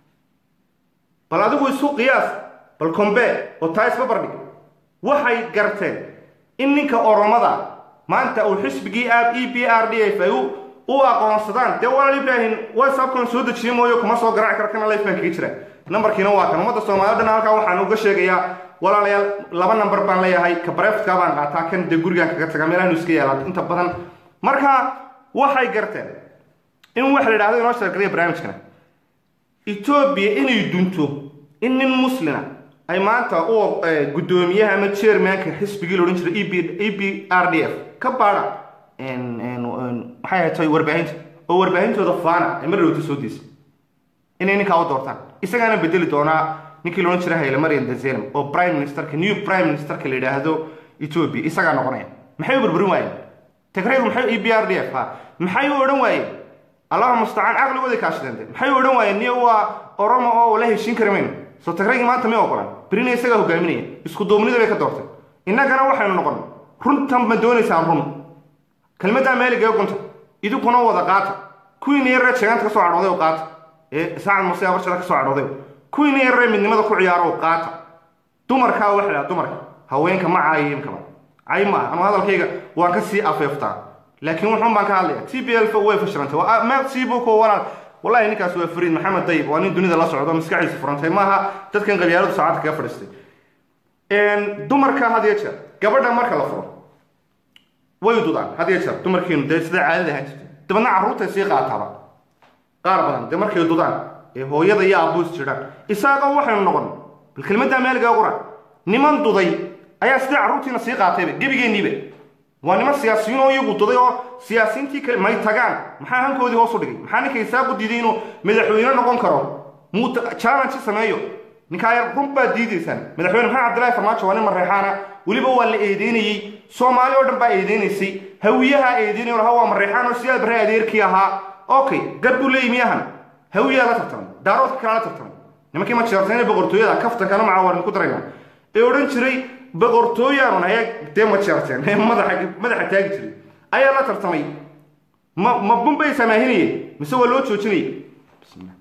bal adigu isu qiyaas bal combe oo taa isba bardhig waxay garteen in ninka oromada maanta uu xisbigii aab e b r d f ay u aqoonsadaan dee walaal ibraahim whatsappkan soo dejiye mooyo kuma soo garaaci karo kana lifebaan kaga jira nambarkiina waa kan ummadda soomaaliyed dhan halkaa waxaan uga sheegayaa walaalayaal laba namber baan leeyahay ka bareftka baan qaataa kan dee gurigaan kaga taga meelahanu iska yaalaad inta badan marka waxay garteen in waxa la yidhahdo inoo sheergariya barnaamijkana etoobiya inay dunto in nin muslina ay maanta u guddoomiyaha ama chairmanka xisbigii la odhan jiray e b r d f ka baadha maxay ahatay warbaahinta oo warbaahintooda faana ay mar dhowta soo deysa inay ninkaa u doortaan isagaana bedeli doonaa ninkii loodhan jiray hayle marian dezelem oo prime ministerka new prime ministerka la yidhaahdo etoobiya isagaa noqonaya maxay u burburin waayeen tagraygu maxay e b r d f ha maxay u odhan waayeen allaha mustacaan caqligooday kaashadeen maxay u odhan waayeen niyo waa oromo oo la heshiin kari mayno soo tagraygii maanta may ogolaan berina isagaa hogaaminaya isku duubnida bay ka doorteen innagana waxaynu noqon runtan ma doonaysaan run kelmaddaa meeliga ee gunta idinkuna wada qaata kuwiina yaree jeegaanta ka soo cadhooday oo qaata ee saacad muse abarshada ka soo cadhooday kuwiina yaree midnimada ku ciyaaro oo qaata dumarkaa waxa lahaa dumarka haweenka ma caayimkaba cay ma ah anu hadalkayga waan ka sii afeeftaa laakiin wuxuun baan ka hadlaya t b l way fashilantay meel siibuko walaal wallahi ninkaas waa fariid maxamed dayib waa nin dunida la socdo maskaxiisa furantay maaha dadkan qabyaaladu saacadda kaga fadhiistay dumarka had iyo jeer gabadha marka la furo way dudaan had iyo jeer dumarkiinu dee sida caadada ahaan jirtay dabadna carruurtay sii qaataaba qaar badan dee markay dudaan ee hooyada iyo aabuus jiraan isaagoo waxaynu noqon bal kelmaddaa meeligaa qura niman duday ayaa sidii carruurtiina sii qaatayba gebigeenniiba waa niman siyaasiyiin oo iyagu duday oo siyaasiyiintii kale may tagaan maxaa hankoodii hoos u dhigay maxaa ninka isaaqu diiday inuu madaxweyne noqon karo muu challenge sameeyo ninkaa yar run baad diidaysaan madaxweyne maxamed cabdillahi farmaajo waa nin mareexaana weliba waa la eedeynayey soomaali oo dhan baa eedeynaysay hawiyaha eedeynay laha waa mareexaan oo siyaad barre adeerkii ahaa okay gad buu leeyi miyahan hawiyaa la tartamay daaroodka kalaa la tartamay nimankii ma jeertayna boqortooyada kaftankana macaa waan ku darayna ee odhan jiray boqortooyaanun ayaa dee ma jeerteen ee madaxa madaxa taagi jiray ayaa la tartamay ma ma bunbay samaahinayeen mise waa loo joojinayay bismillah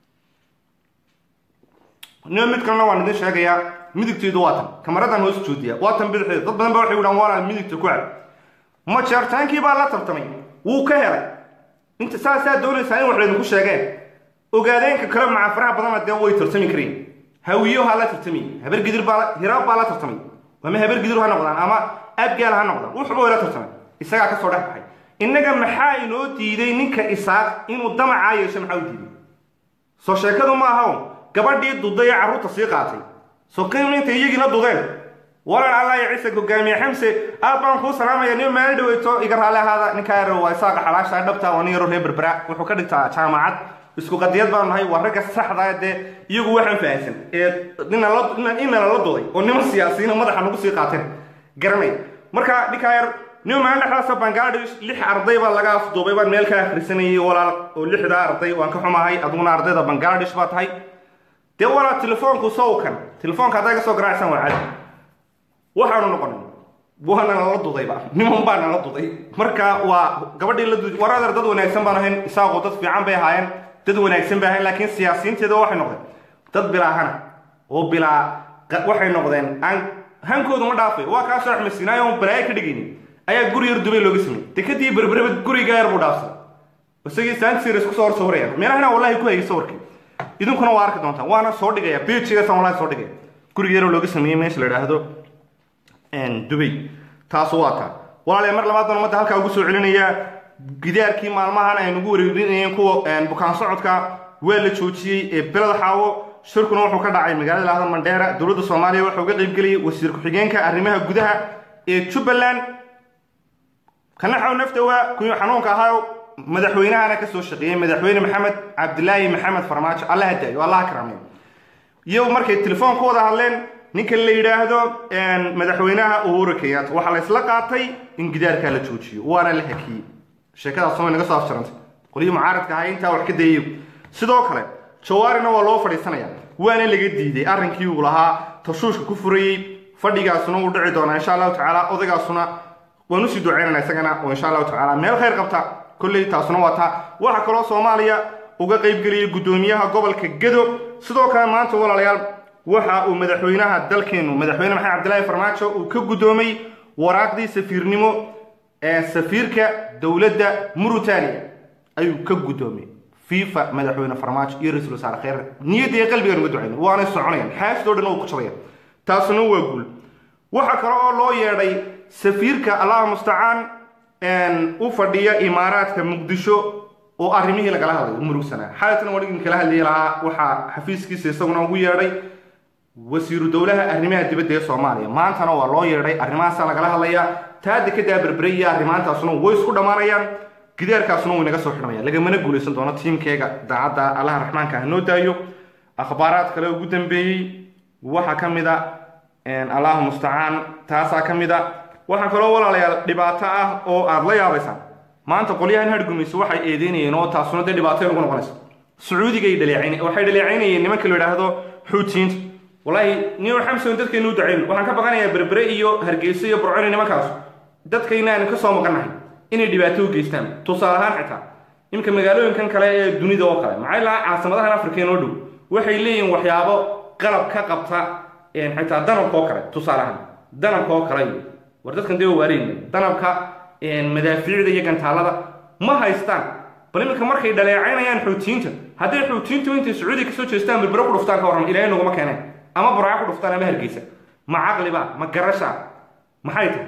nio mid kalena waan idin sheegayaa midigteedu waa tan kamaradan hoos joodiya waa tan bidixdeeda dad badan ba waxay idhaan waana midigta ku cab ma jeertaankii baa la tartamay wuu ka helay inta saasaa doonaysaa in wax laydinku sheegeen ogaadeenka kale maca faraha badanna dee way tartami kareen hawiyohaa la tartamay habargidir baa hiraab baa la tartamay ama habargidir ha noqdaan ama abgaal ha noqdaan wuxuba way la tartamay isagaa ka soo dhex baxay innaga maxaa inoo diiday ninka isaaq inuu damacaa yeesho maxaa u diiday soo sheekadu ma aha gabadhii duday ee carruurta sii qaatay soo qiim intay iyagiina dudeen walan allah ya ciise hogaamiye xamse aad baan kuu salaamaya nin maalin dhaweyto iga raalli ahaada ninkaa yar waa isaaqa xalaasha dhabta waa nin yaro reer berbera wuxuu ka dhigtaa jaamacad isku qadiyad baanu nahay waa ragga saxda dee iyagu waxaan fahansan ee inala la duday oo niman siyaasiyiina madaxa nagu sii qaateen garanay marka ninkaa yar nin maalin dhexdaasa bangladesh lix arday baa laga afduubay baan meel ka akhrisanayay walaal oo lixdaa arday waan ka xumahay aduguna ardayda bangladesh baa tahay dee walaa telefoonku sawkan telefoonka hadday ka soo garaacsan waa cadi waxaanu noqonay waana nala dudayba niman baa nala duday marka waa gabadhii la duday war adeer dad wanaagsan baan ahayn isaaqoo dad fiican bay ahaayeen dad wanaagsan ba ahayn laakiin siyaasiyiinteeda waxay noqdeen dad bilaahana oo bilaa waxay noqdeen aan hankoodu ma dhaafay waa kaasoo axmed sinaayo oon balaayo ka dhigaynin ayaa guri yar dubay looga sameeyey dekadii berbereba guriga yar buu dhaafsaday isagii sansirs kusoo hor sawirayaan meelahana wallahi ku hayay sawirkii idinkuna waa arki doontaan waana soo dhigaya bijigasan wallahi soo dhigaya guriga yaroo looga sameeyey meesha la idhaahdo dubay taas waa taa walaalayaa mar labaad baan ummadda halkaa ugu soo celinayaa gidaarkii maalmahan aynugu wareerinayeen kuwa bukaan socodka waa la joojiyey ee beled xaawo shirkuna wuxuu ka dhacay magaalada lahda mandheera dowladda soomaaliya waxaa uga qaybgeliyey wasiir ku-xigeenka arrimaha gudaha ee jubbaland kanaxaw naftawa kuwii xanuunka ahaa madaxweynahana ka soo shaqeeyey madaxweyne maxamed cabdilaahi maxamed farmaajo allaha daayo allaha karaameyo iyo markay telefoon ku wada hadleen ninka la yidhaahdo madaxweynaha uhuru kenyatta waxaa la isla qaatay in gidaarkaa la joojiyo waana la hakiyey sheekadaas way naga soo afjarantay qolyihii mucaaradka ahaa intaa wax ka dayayo sidoo kale jawaarina waa loo fadhiisanaya waana laga diiday arrinkii uu lahaa tashuushka ku furayey fadhigaasuna wuu dhici doonaa insha allahu tacaala odaygaasuna waan usii duceynana isagana oo insha allahu tacaala meel khayr qabta kolley taasuna waa taa waxaa kaloo soomaaliya uga qaybgeliyey guddoomiyaha gobolka gedo sidoo kale maanta walaalayaal waxa uu madaxweynaha dalkeenu madaxweyne maxamed cabdilaahi farmaajo uu ka guddoomay waraaqdii safiirnimo ee safiirka dowladda murutaniya ayuu ka guddoomay fifa madaxweyne farmaajo iyo ra-iisul wasaare kheyr niyadda iyo qalbigan uga ducayna waanay soconayaan xaasidoo dhan oo ku jabaya taasuna waa guul waxaa kale oo loo yeedhay safiirka allaha mustacaan u fadhiya imaaraadka muqdisho oo arrimihii lagala hadlayo murugsanaa xaalatna wadigin kala hadlayi lahaa waxaa xafiiskiisa isaguna ugu yeedhay wasiiru dowlaha arrimaha dibadda ee soomaaliya maantana waa loo yeedhay arrimahaasa lagala hadlayaa taada ka daaberberay iyo arrimaantaasuna way isku dhammaanayaan gidaarkaasuna way naga soo xidhamaya lagamana guulaysan doono tiimkeega daacadda allaha raxmaanka ha noo daayo akhbaaraad kale ugu dambeeyey waxaa ka mid a allahu mustacaan taasaa ka mid a waxaa kaloo walaalayaal dhibaato ah oo aada la yaabaysaan maanta qolyahan hargumayso waxay eedeynayeen oo taasuna dee dhibaato ugu noqonayso sacuudigay dhaleecayn waxay dhaleecaynayeen nimanka la idhaahdo xuutiyiinta wallaahi niyo xamson dadkaynu u ducayn waxaan ka baqanayaa berbere iyo hargeyso iyo burconi nimankaas dadkayna aynu ka soo maqannahay inay dhibaato u geystaan tusaale ahaan xitaa iminka magaalooyinkan kale ee dunida oo kale maxay lahaa caasimadahan afrika inoo dhow waxay leeyihin waxyaabo qalab ka qabta xitaa danabka oo kale tusaale ahaan danabka oo kale war dadkan dee waariin danabka madaafiicda iyo gantaalada ma haystaan bal iminka markay dhaleecaynayaan xuutiyiinta hadday xuutiyiintu intay sacuudiya kasoo jeestaan berbere ku dhuftaan ka warram ilaahay noguma keeneen ama burca ku dhuftaan ama hargeysa ma caqliba ma garasha maxay tahay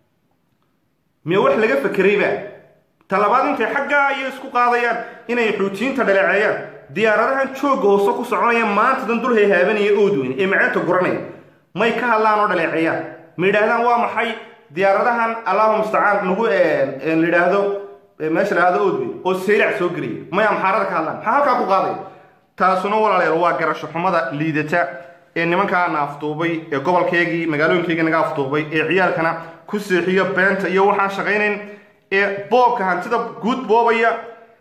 miya wax laga fakerayba talabaad intay xaggaa iyo isku qaadayaan inay xuutiyiinta dhaleeceeyaan diyaaradahan joogga hoose ku soconaya maanta dan dul hayhaabanaya oodweyne ee maceenta guranaya may ka hadlaan oo dhaleeceeyaan ma yidhaahdaan waa maxay diyaaradahan allahu mustacaan nagu la yidhaahdo meesha la yidhahdo oodweyne oo seylac soo gelaya may amxaarada ka hadlaan maxaa halkaa ku qaadaya taasuna walaalayaal waa garasho xumada liidata ee nimankaa na afduubay ee gobolkeygii magaalooyinkeygii naga afduubay ee ciyaalkana ku seexiyo beenta iyo waxaan shaqaynayn ee boobka hantida guud boobaya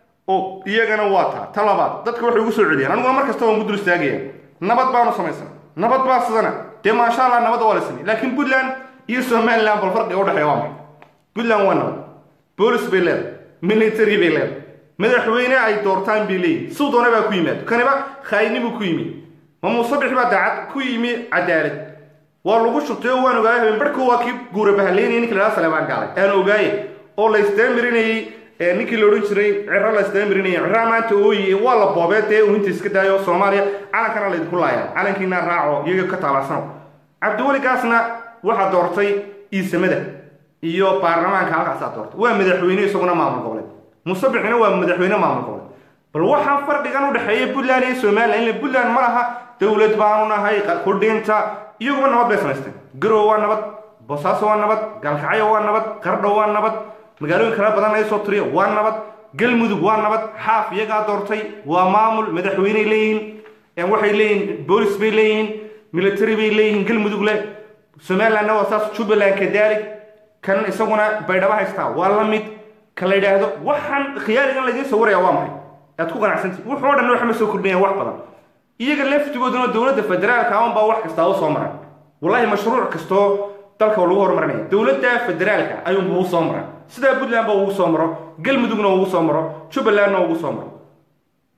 oo iyagana waa taa ta labaad dadka waxay ugu soo celiyaan aniguna mar kasta waan ku dul istaagaya nabad baanu samaysan nabad baa sidana dee maasha allah nabadda waa la samey laakiin puntland iyo somaliland bal farqiga udhexeeya waa maxay puntland waa nabad boolis bay leedahay military bay leedahay madaxweyne ay doortaan bay leeyihin siu doona baa ku yimaado kaniba khaayinibu ku yimid ma muusabix baa daacad ku yimi cadaalad waa lagu shubtay oo waan ogaayay habeen barhku waa kii guura bahaleynaya ninki lahaa saleebaan gaalay aan ogaaye oo la isdaamirinayey ninkii la odhan jiray ciro la isdaamirinayay ciraa maanta ooyi waa la boobee dee uu inta iska daayo soomaaliya calankana laydinku laaya calankiina raaco iyaga ka taalacsano cabdiweligaasna waxaa doortay iisamada iyo baarlamaanka halkaasaa doortay waa madaxweyne isaguna maamul goboleed musabixina waa madaxweyne maamul goboleed bal waxaa farqigan u dhexeeya puntland iyo somalilan ila puntland ma laha dowlad baanu nahay kudhinta iyaguba nabad bay samaysteen garow waa nabad boosaaso waa nabad gaalkacyo waa nabad qardho waa nabad magaalooyin kala badan ay soo tiriya waa nabad galmudug waa nabad xaaf iyagaa doortay waa maamul madaxweyney leeyihiin waxay leeyihiin boolis bay leeyihiin military bay leeyihiin galmudug leh somalilandna waa saas jubbaland kadaalik kan isaguna baydhabo haystaa waa la mid ka la yidhaahdo waxaan khiyaaligan laydiin sawiraya waa maxay aad ku qanacsantii wuxuu dhan waxma soo kordhinayaan wax badan iyaga laftigooduna dowladda federaalka awan baa wax kastaa u soo maray wallahi mashruuc kastoo dalka lagu horumarinaya dowladda federaalka ayuunba u soo mara sidaa puntland ba ugu soo maro galmudugna ugu soo maro jubbalandna ugu soo maro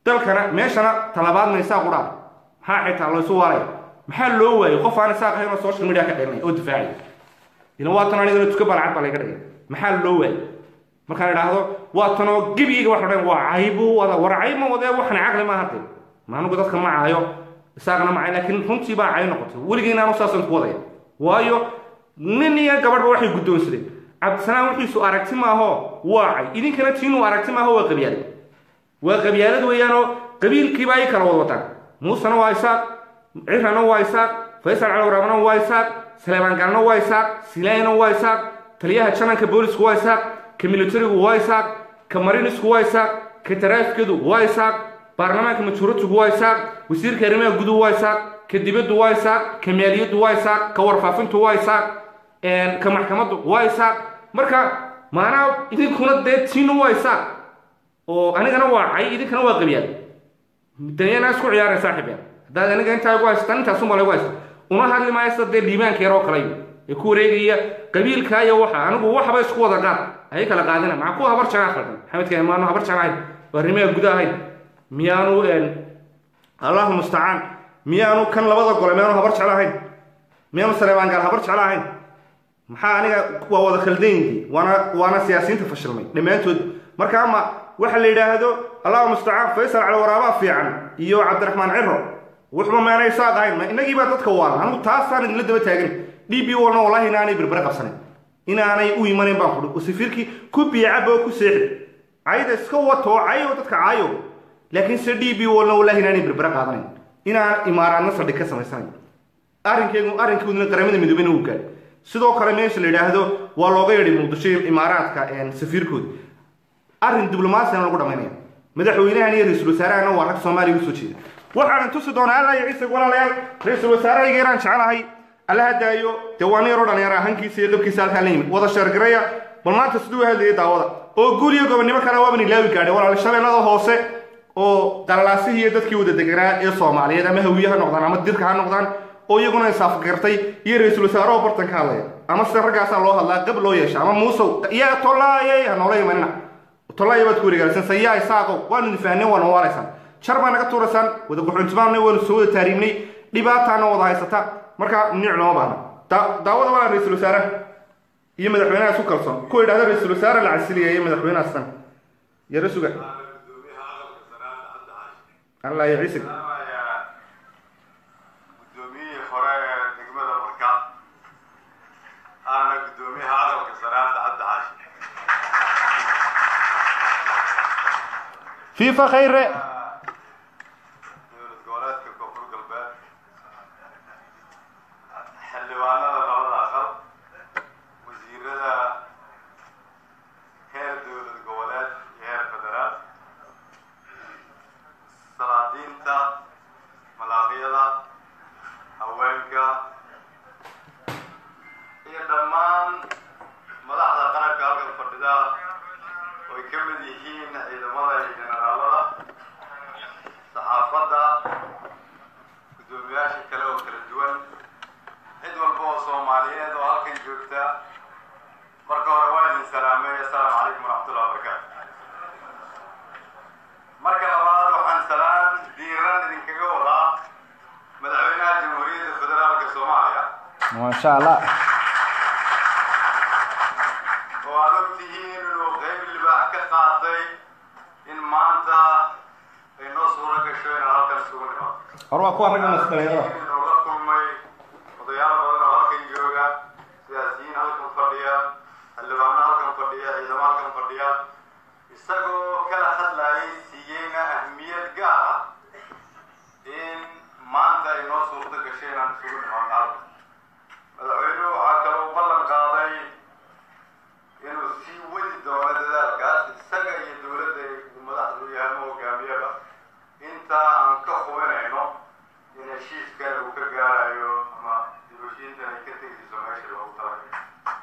dalkana meeshana talabaadna isaaq u dhaar maxaa xitaa laysu waalaya maxaa loo waayay qof aan isaaq ahayn oo social media ka dheelinaya oo difaacaya ilan waa tan anigana tuka balcad baa layga dhigay maxaa loo waayay markaan idhaahdo waa tanoo gebigayga wax odhan waa caybu wada war cayb ma wadee waxna caqli maaha dee maanugu dadka ma caayo isaaqna ma caayo laakiin runtii baa cay noqotay weligeyna anu saasaan ku wadaya waayo nin iyo gabadhba waxay guddoonsadeen cabdisanaan wixiisu aragti maaho waa cay idinkana tiinuu aragti maaho waa qabyaalad waa qabyaalad weeyaanoo qabiilkiiba ay kala wada wataan muusena waa isaaq cirana waa isaaq faysal calawraabna waa isaaq saleebaan galna waa isaaq silaayna waa isaaq taliyaha jananka boolisku waa isaaq ka militarigu waa isaaq ka marinisku waa isaaq ka taraafikadu waa isaaq baarlamaanka majhuuratigu waa isaaq wasiirka arrimaha guduhu waa isaaq ka dibaddu waa isaaq ka maaliyaddu waa isaaq ka warfaafintu waa isaaq ka maxkamaddu waa isaaq marka maanaa idinkuna dee tiinu waa isaaq oo anigana waa cay idinkana waa qabyaal danyana isku ciyaareen saaxiibeen haddaad aniga intaa igu haystaan intaasunba laygu haysta uma hadli maayo sida dee dhiibaanka yar oo kale ee ku wareegaya qabiilka iyo waxa anigu waxba isku wada qaad ayay kala qaadina maxaa kuwa habar janaa khaldan maxamedka maanu habar jana ahayn waa arrimaha gudaha ahayn miyaanu allahu mustacaan miyaanu kan labada gole miyaanu habar jeclo ahayn miyaanu saleebaan gaal habar jeclo ahayn maxaa aniga waa wada khaldanyintii waana waana siyaasiyiinta fashilmay dhammaantood marka ama waxa la yidhaahdo allahu mustacaan faysal cali waraabaa fiican iyo cabdiraxmaan ciro wuxuba maanay saaq ahayn ma inagii baa dadka waala anigu taasaan idinla daba taagan d b walna wallahi inaanay berbere qabsanayn inaanay u imanayn baan kudhi oo safiirkii ku biicaba oo ku seexi cayda iska wato oo cayo dadka caayo laakiin se d b walna wallahi inaanay berbere qaadanayn inaan imaaraadna saldhig ka samaysanayn arrinkeygu arrinkooduna qaramada midoobeyna uu gaadhay sidoo kale meesha la yidhaahdo waa looga yeedhay muqdisho imaaraadka safiirkooda arrin diblomaasiyana lagu dhamaynaya madaxweynahan iyo ra-iisul wasaarahana waa rag soomaaliya usoo jeeda waxaan tusi doonaa alla iyo ciise walaalayaal ra-iisul wasaarahayga iraan jecelahay alla hadaayo dee waa nin yaroo dhalinyara hankiisa iyo qabkiisa halkaan la yimid wada sheergaraya bal maanta siduu u hadlayay daawada oo guul iyo gobonnimo kale waaban ilaawi gaadhay walaal shabeellada hoose oo dalalaasihii iyo dadkii wada deganaa ee soomaaliyeed ama hawiye ha noqdaan ama dirka ha noqdaan oo iyaguna insaafgartay iyo ra-iisul wasaaraho bartan ka hadlaya ama sida raggaasaa loo hadlaa qab loo yeesha ama muusow yaa tollaayey ha noola imanina tollaaya baad ku wareegaalsan sayaa isaaqow waanu difahnay waana waalaysaan jar baa naga tuuraysaan wada guxuntimaanay waanu soo wada taariibnay dhibaataana wada haysata marka nic looma baahna daawada waa ra-iisul wasaaraha iyo madaxweynaha isku kalsoon kuwa yidhahda ra-iisul wasaare la casiliya iyo madaxweynaha sidan yaro suga allah ya ciise gudoomiyihii hore ee degmada marka aana gudoomiyaha aqalka sanaada cabdi xaashi fifa khayre dowlad goboleedka koonfur galbeed xildhibaanada labada aqal wasiirada heer dowlad goboleed iyo heer federaal salaadiinta malaaqyada haweenka iyo dhammaan madaxda qaranka halkan fadhida oo ay ka mid yihiin ciidamada iyo generaalada saxaafadda guddoomiyaasha kale oo kala duwan cid walba oo soomaaliyeed oo halkan joogta marka hore waa idin salaamay assalaamu calaykum waraxmatullahi wabarakaatu marka labaad waxaan salaan diiran idinkaga wadaa madaxweynaha jamhuuriyadda federaalka soomaaliya maasha allah oo aad og tihiin inuu qayb libaax ka qaatay in maanta ay noo suuro gasho inaan halkan isugu nimaado hor waa kuwa ragga masdalinyarada inuu la kulmay odayaal badan oo halkan jooga siyaasiyiin halkan fadhiya xildhibaano halkan fadhiya ciidamo halkan fadhiya isagoo kala hadlayay siiyeyna ahmiyad gaar ah in maanta ay noo suurto gashay inaan isugu nimaado halkan madaxweynuhu waxaa kaloo ballan qaaday inuu sii wadi doono dadaalkaas isaga iyo dowladda uu madaxdu yahay ama hogaamiyaba inta aan ka hubinayno in heshiiskan uu ka gaarayo ama dibashiintan ay ka tegayso meesha loogu talagalay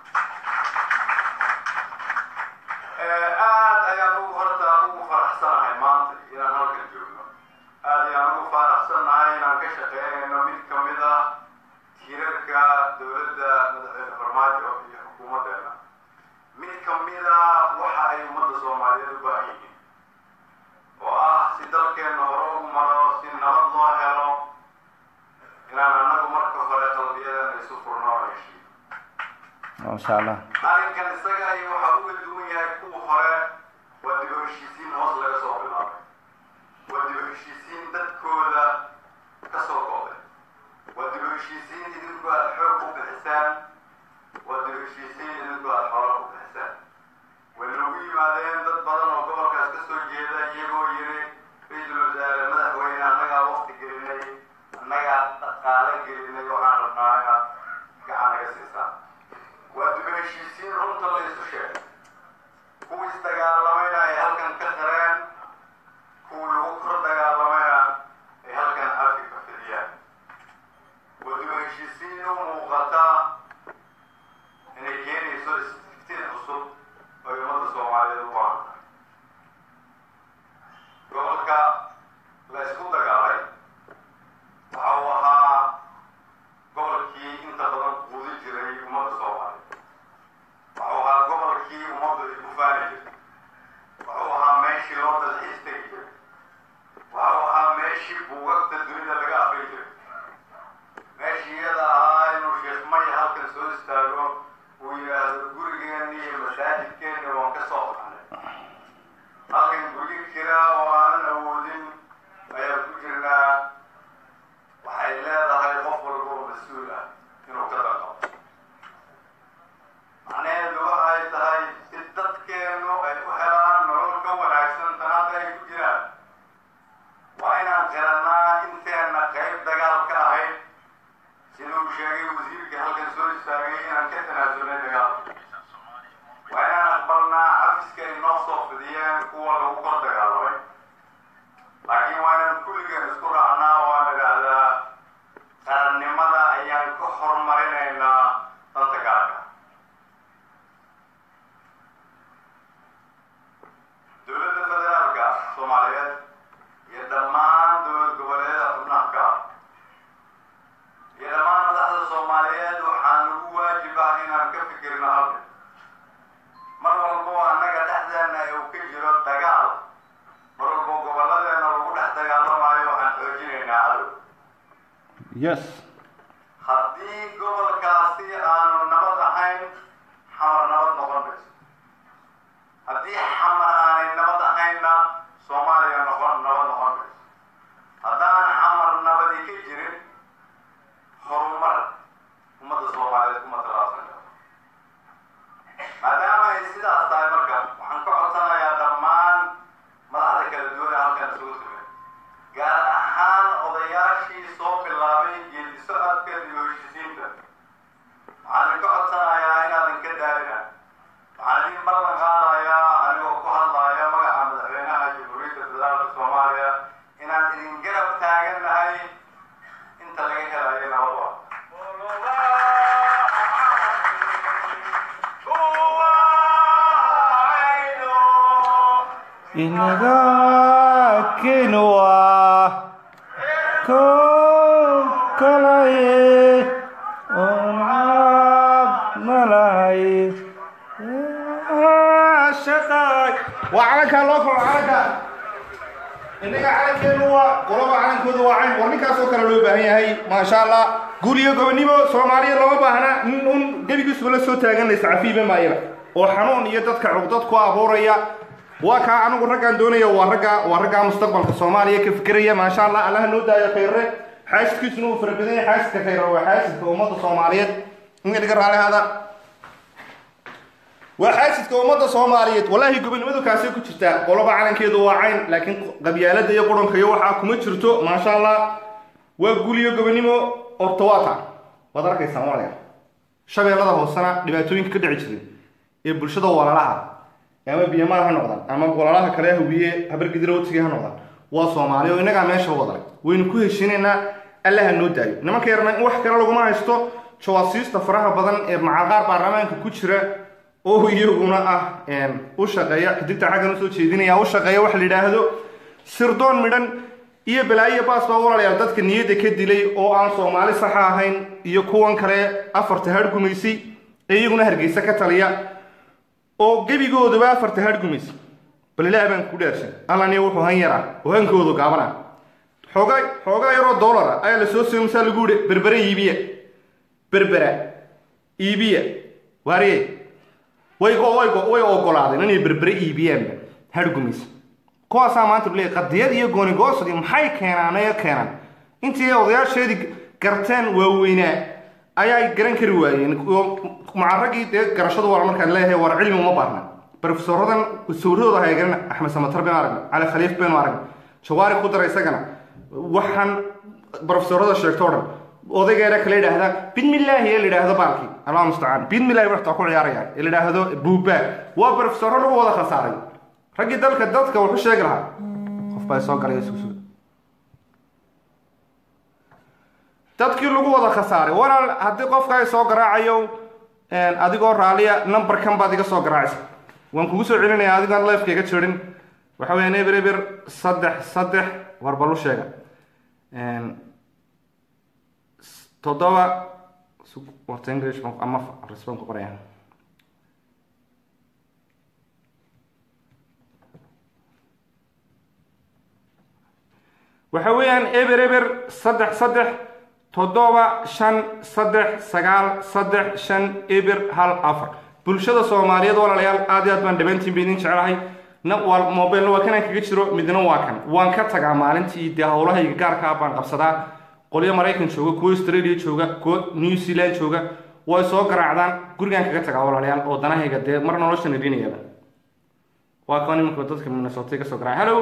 aad ayaan ugu horta ugu faraxsanahay maanta inaan halkan joogno aad ayaan ugu faraxsanahay inaan ka shaqeynayno mid ka mid ah tiirarka dowladda madaxweyne farmaajo iyo xukuumaddeena mid ka mid ah waxa ay ummadda soomaaliyeed u baahan yihiin oo ah si dalkeenna hore u maro si nabad loo helo inaan annagu marka hore qalbiyadeena isu furno oo heshiiyo maasha allah arrinkan isaga ay waxa uga duwan yahay kuwa hore waa dib u heshiisiin hoos laga soo bilaabay waa dib u heshiisiin dadkooda ka soo go'day waa dib u heshiisiin idinku aad xoog u bixisaan waa dib u heshiisiin idinku aad xoolo u bixisaan way noogu yimaadeen dad badan oo gobolkaas ka soo jeeda iyagoo yiri ra-iisul wasaare madaxweyne annagaa waqti gelinay annagaa dhaqaale gelinay waxaan rabnaa inaad gacan naga siisaan waa dib u heshiisiin runta la isu sheegay kuwii isdagaalamayna ay halkan ka qareen kuwii lagu kor dagaalamayna ay halkan arki ka fidiyaan waa dib u heshiisiin u muuqata inay keenayso istiftiin cusub oo ummadda soomaaliyeed u baahan tahay gobolka la isku dagaalay waxa uu ahaa gobolkii inta badan quudi jiray ummadda soomaaliyeed wuxuu ahaa gobolkii ummaddu ay ku faani jirtay wuxuu ahaa meeshii loo dalxiis tegi jiray wuxuu ahaa meeshii buugagta dunida laga afrin jiray meeshii iyada ahaa inuu sheekh maya halkan soo istaago uu yidhaahdo gurigeenni iyo masaajidkeenni waan ka soo baxnay halkan guryo kira oo aanan awoodin ayaan ku jirnaa waxay leedahay qof walba oo mas-uul ah inuu ka danqabo macnaheedu waxay tahay si dadkeennu ay u helaan nolol ka wanaagsan tan hadda ay ku jiraan waa inaan qirannaa inteenna qayb dagaal ka ahayd siduu sheegay wasiirka halkan soo istaagay inaan ka tanaasulnay dagaalka waa inaan aqbalnaa cafiska ay noo soo fidiyeen kuwa lagu kor dagaalamay laakiin waa inaan kulligeen isku raacnaa oo aan idhaahdaa qarannimada ayaan ka hormarinaynaa danta gaarka dowladda federaalka soomaaliyeed iyo dhammaan dowlad goboleedyada xubnaha ka ah iyo dhammaan madaxda soomaaliyeed waxaa nagu waajib ah inaan ka fikirno halkan mar walbo annaga dhexdeenna uu ka jiro dagaal mar walbo gobolladeena lagu dhex dagaalamayo waxaan xoojinaynaa cadow yes haddii gobolkaasi aanu nabad ahayn xamar nabad noqon mayso haddii xamar aanay nabad ahaynna soomaaliya noqon nabad noqon mayso haddaan xamar nabadi ka jirin horumar ummadda soomaaliyeed kuma talaabsan karo maadaama ay sidaas tahay marka waxaan ka codsanayaa dhammaan madaxda kala duwan ee halkan isugu timid gaar ahaan odayaashii soo bilaabay geedi socodka dib u heshiisiinta waxaan idinka codsanayaa inaadan ka daalina waxaan idin ballan qaadayaa anigoo ku hadlaaya magaca madaxweynaha jamhuuriyadda federaalka soomaaliya inaan idin garab taagannahay inta laga helayo nabadwa inaga kenwa ko kalaye onab malay shaqay waa calankaa loo koro calanka innaga calankeenu waa qolaba calankooda waa cayn war ninkaasoo kale loo baahan yahay maasha allah guul iyo gobonimo soomaaliya looma baahna nin un gebigiisuba la soo taaganaysa cafiiba maayaba oo xanuun iyo dadka cugdad ku abuuraya waa kaa anigu raggaan doonaya waa ragga waa raggaa mustaqbalka soomaaliya ka fikiraya maasha allah allaha noo daayo khayre xaasidkiisuna uu fara badan yahay xaasidka khayre waa xaasidka ummadda soomaaliyeed inga dhiga raali hada waa xaasidka ummadda soomaaliyeed wallaahi gobonimadu kaasay ku jirtaa qoloba calankeedu waa cayn laakiin qabyaalada iyo qudhanka iyo waxaa kuma jirto maasha allah waa guul iyo gobonimo ortawaata waad arkaysaa malaya shabeellada hoosena dhibaatooyinka ka dhici jiray ee bulshada walaalaha ama biyamaal ha noqdaan ama walaalaha kale hawiye habargidira watiga ha noqdaan waa soomaali oo innagaa meesha wadalay waynu ku heshiinaynaa allaha noo daayo nimanka yarna in wax kale laguma haysto jawaasiista faraha badan ee macaqaar baarlamaanka ku jira oo iyaguna ah u shaqeeya xidigta xaggan usoo jeedinaya u shaqeeya waxa la yidhaahdo sirdoon midhan iyo balaayo baas baa walaalayaal dadka niyadda ka dilay oo aan soomaali saxa ahayn iyo kuwan kale afarta hargumaysay ee iyaguna hargeysa ka taliya oo gebigoodaba afarta hargumaysay bal ilaah baan ku dhaarsan allaniya wuxuu han yaraa oo hankoodu gaabana xoogaa xoogaa yaroo doolara ayaa la soo siiyey masaa lagu yihi berbere iibiya berbera iibiya waariye way way way ogolaadeen inay berbere iibiyaanba hargumaysa kuwaasaa maanta leeyahy qadiyad iyo goonigoosadi maxay keenaan ee keenaan intii odayaasheedii garteen waaweynaa ayaa garan kari waayeen macaraggii dee garashadu waa markaan leeyahay war cilmi uma baahna brofesorodan sawirradooda hay garan axmed samatar baynu aragna cali khaliif baynu aragna jawaari ku dara isagana waxaan brofesorada sheegto o dhan odaygeena kala yidhaahdaa bidmillaahi ee la yidhaahdo baalkii allah mustacaan bidmillahi waxtaa ku ciyaaraya ee la yidhaahdo buubaa waa brofesoro lagu wada khasaaray raggii dalka dadka wuxuu sheegi lahaa qof baa soo galay susuga dadkii lagu wada khasaaray walaal haddii qofka ay soo garaacayo adigoo raaliya numberkan baad iga soo garaacaysa waan kugu soo celinaya adigoon lifeka iga jirin waxa weeyaan eber eber saddex saddex warbalu sheega toddoba warta english ama resbon ku qoraya waxa weeyaan eber eber saddex saddex toddoba shan saddex sagaal saddex shan eber hal afar bulshada soomaaliyeed walaalayaal aad iyo aad baan dhabaantiin ba idin jeclahay na waa mobilna waa kanaan kaga jiro midna waa kan waan ka tagaa maalintii dee howlahayga gaarkaa baan qabsadaa qolyo maraykan jooga kuwo australia jooga kuwo new zealand jooga way soo garaacdaan gurigaan kaga tagaa walaalayaal oo danahayga dee mar noloshan idinayaba waa kan imanka dadka minnesota ka soo garaac hello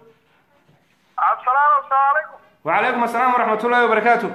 cabdisalaam asalaamu calaykum وعليكم السلام ورحمة الله وبركاته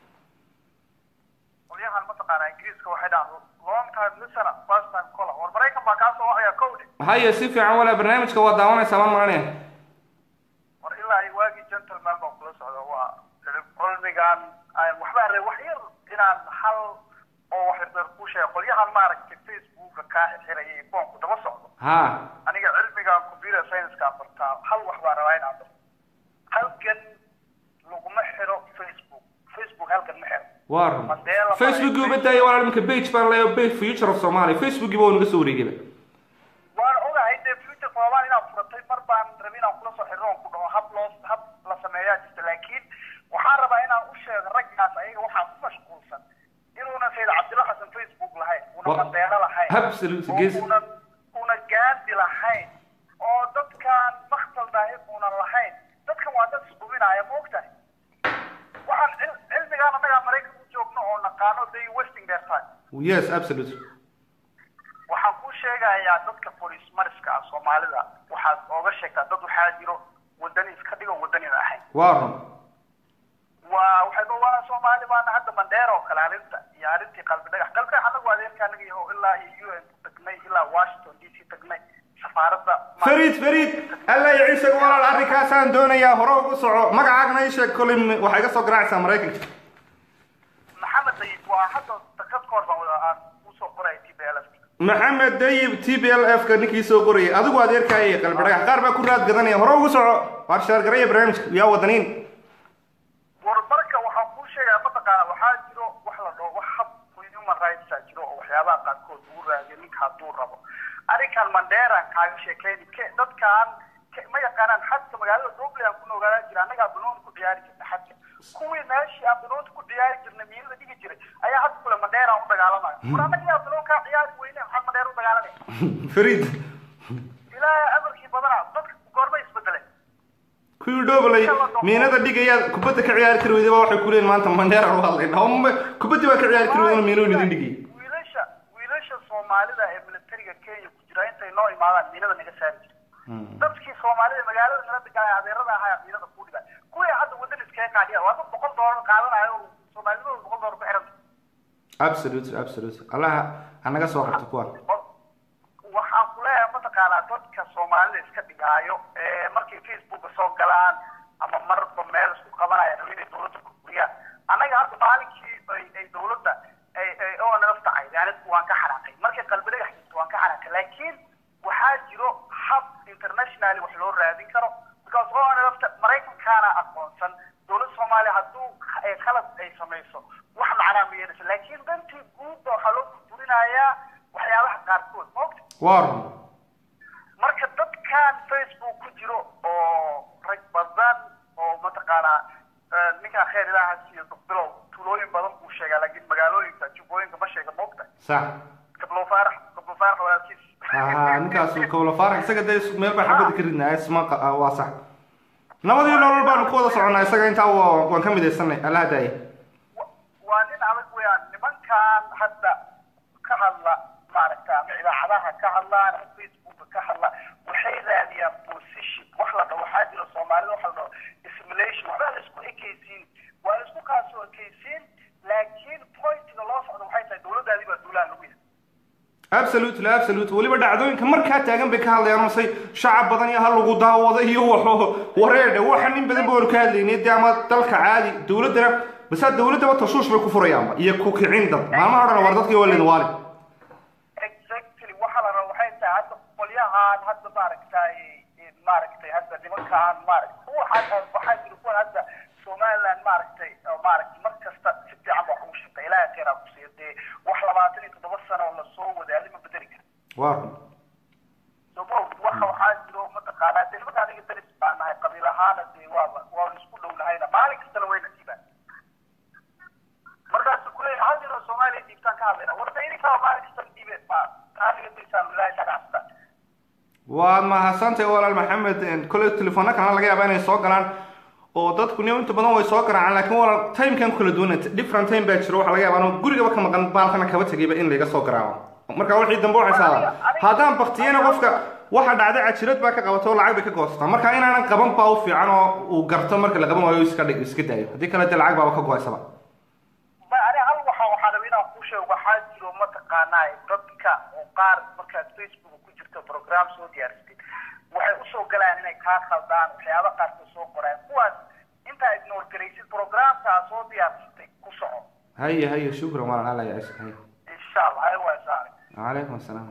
qolyahan mataqaanaa ingiriiska waxay dhahaan long time listener first time caller war maraykan baa kaa soo wacaya kowdhe هيا سيفي عن ولا برنامج كوا دعوانا سامان مرانيا war ilaa ay waagii gentleman baan kula socda waa cilmigan aan waxba array wax yar inaan hal oo wax yar ku sheego qolyahan maaragtay facebooka kaa xirxiraya iyo kuwanku daba socdo ها aniga cilmigan computer science-kaan bartaa hal wax baan rabaa inaan barto halkan laguma xiro facebook facebook halkan ma xiro وارم Mandela فيسبوك يبدا ولا يمكن بيج بان لا بيج فيوتشر اوف سومالي فيسبوك يبغى نقص وريجي waan ogahay dee future soomaali inaad furatay mar baan rabin inaan kula soo xirro oon ku dhaho hab loo hab la sameeyaa jirta laakiin waxaan rabaa inaan u sheego raggaas ayaga waxaa ku mashquulsan inuuna sayid cabdilla xasan facebook lahayn una Wa- mandeelo lahayn Absolute, oo yes. una una gaandi lahayn oo dadkan maktal daahir uunan lahayn dadkan waa dad isquminaya ma ogtahay waxaan cil- cilmigaan annagaa maraykan u joogno oo naqaano they wasting their time يس ابسولوت waxaan kuu sheegayaa dadka bolis mariska ah soomaalida waxaad ooga sheegtaa dad waxaa jiro wadani iska dhigo wadanina ahayn وارم waa waxay ka waa soomaali baana hadda mandheer oo kale arrinta iyo arrintii qalbi dhagax qalbi dhagax anagu adeerka anaga yaho ilaa iyo un ku tagnay ilaa washington d c tagnay safaaradda فريد فريد الله يعيشك ولا الارض كاسان دونيا هروب وصعو مقعقنا يشك كل waxay ka soo garaacaysaa mareykanka maxamed dayib waa hadda dakad ka hor baan wada aan usoo qoray t b l f maxamed dayib t b l f ka ninkii soo qorayay adigu adeerkaayay qalbi dhagax qaar baa ku raad gadanaya hore ugu soco waar shaargaraya barnaamijka yaa wadaniin war marka waxaan kuu sheegaya mataqaana waxaa jiro wax la dhaho wax hab human rightsa jiro oo waxyaabaha qaarkood lagu raadiyo ninka hadduu rabo arrinkan mandheeraan kaaga sheekeyni ke dadkan ke- ma yaqaanaan xadka magaalada dublin aan ku noolaadan jira annagaa banooni ku ciyaari jirna xadka kuwii meeshii aan banoonta ku ciyaari jirnay miilada dhigi jiray ayaa hadda kule mandheeraan u dagaalamaya war annaga yaa banoon kaa ciyaari weyne maxaa mandheer u dagaalamaya fariid ilaahay amarkii badanaa dadka goorma isbedeleen kuwii dhoblay miinada dhigaya kubadda ka ciyaari kari weydaba waxay ku leeyihin maanta mandheera u hadlayna hombe kubaddii baa ka ciyaari kari weydana miinuu idin dhigay wiilasha wiilasha soomaalida ee militariga kenya ku jira intay noo imaadaan miinada naga saari jira dadkii soomaalida magaalada nala deganaya adeerada ahaa miinada ku dhiga kuwii hadda wadan iskaga qaadiya waa dad boqol doolar qaadanayo oo soomaalidooda boqol doolar ku xiranta absolute absolute allaha hanaga soo qabto kuwan waxaan ku leeyahay mataqaanaa dadka soomaalida iska dhigaayo ee markay facebooka soo galaan ama marba meel isku qabanaya rabo inay dowladda ku guriyaan annaga hadda maalinkii ay ay dowladda ay ay oo nala tacay yani waan ka xanaaqay markay qalbi dhagax jirto waan ka xanaaqay laakiin waxaa jiro hab internationally wax loo raadin karo because oo nalafta maraykankaana aqoonsan dowladda soomaaliya hadduu ay khalad ay samayso wax macnaa ma yeelaysa laakiin dantii guudba waxaa loo burburinayaa waxyaabaha qaarkood ma ogta waa run marka dadkan face mataqaanaa ninkaan kheer ilaaha siiyo bilow tuulooyin badan buu sheegaa laakiin magaalooyinka jubbooyinka ma sheega moogta sax gablo faarax gablo faarax walaalkiis aha ninkaas kowla faarax isaga dee is- meel baa xabada ka ridnaa isma qa- ah, waa sax nabadii nolol baanu ku wada soconnaa isaga intaa waa- waan ka midaysanay allaha daaya Wa- waa nin adag weeyaan nimankan hadda ka hadla maaragta ama idaacadaha ka hadlaan ama facebooka ka hadla waxay raadiyaan position wax la dhaho waxaa jira soomaalida waxa la dhaho assimilation waxba la isku ekaysiin waa la isku kaasoo ekaysiin laakiin pointiga loo socdo waxay tahay dowladdaadii baa duulaan lagu yahay absolutely absolutely weliba dhacdooyinka markaa taagan bay ka hadlayaan masay shacab badan iyo ha lagu daawado iyo waxo wareedhe waxa nin badan baanu ka hadlaynay dee ama dalka caadi dowladdana basa dowladdaba tashuush bay ku furayaanba iyo ku kicin dad maalmaha dhan war dadkii waa leedin waali exactly waxa la raba waxay tahay hadda qolyahan hadda maaragtay maaragtay hadda nimankaan maaragtay waxaa waxaa jira kuwan hadda somaliland maaragtay oo maaragtay mar kasta si fiican wax ugu shaqeeya ilaahay khayraa ku siiyo dee wax labaatan iyo toddoba sano oo lasoo wadaalay ma bedeli kara waa run somo waxa waxaa jiro mataqaanaa dee nimanka aniga daris baan nahay qabiil ahaana dee waaba waa isku dhow nahayna maalin kastana wayna siibaan markaasu kuleeyahay hal jiro soomaaliya diibtaan ka hadlayna warta idinkaa maalin kasta diibe ma aniga dirsaan ilaahay ka dhacsta waad mahadsantahay walaal maxamed kole telefoona kalena laga yaaba inay soo galaan oo dadku ni inta badan way soo garaacaan laakiin walaal timekan ku kala duwana different time baa jiro waxaa laga yaaba anuu gurigaba ka maqan baalkana kaba tegayba in layga soo garaaco marka wixii dambe waxay saadaa haddaan baktiyana qofka waxa dhacday cajirad baa ka qabato oo lacag bay ka goosataa marka inaanan qaban baa u fiican oo uu garto marka la qaban waayo iska dhig iska daayo haddii kale dee lacag baaba ka go-aysaba ma ani hal waxa waxaa raba inaan kuu sheego waxaa jiro mataqaanaa dadka oo qaar markaad facebook ku jirto program soo diyaarsatid waxay usoo galaan inay kaa khaldaan waxyaaba qaarkood soo qoraan kuwaas intaa ignore garaysid programkaa soo diyaarsatay ku soco haye haye shukran walaal alla ya haye insha allah ay waa saaray calaykum asalaam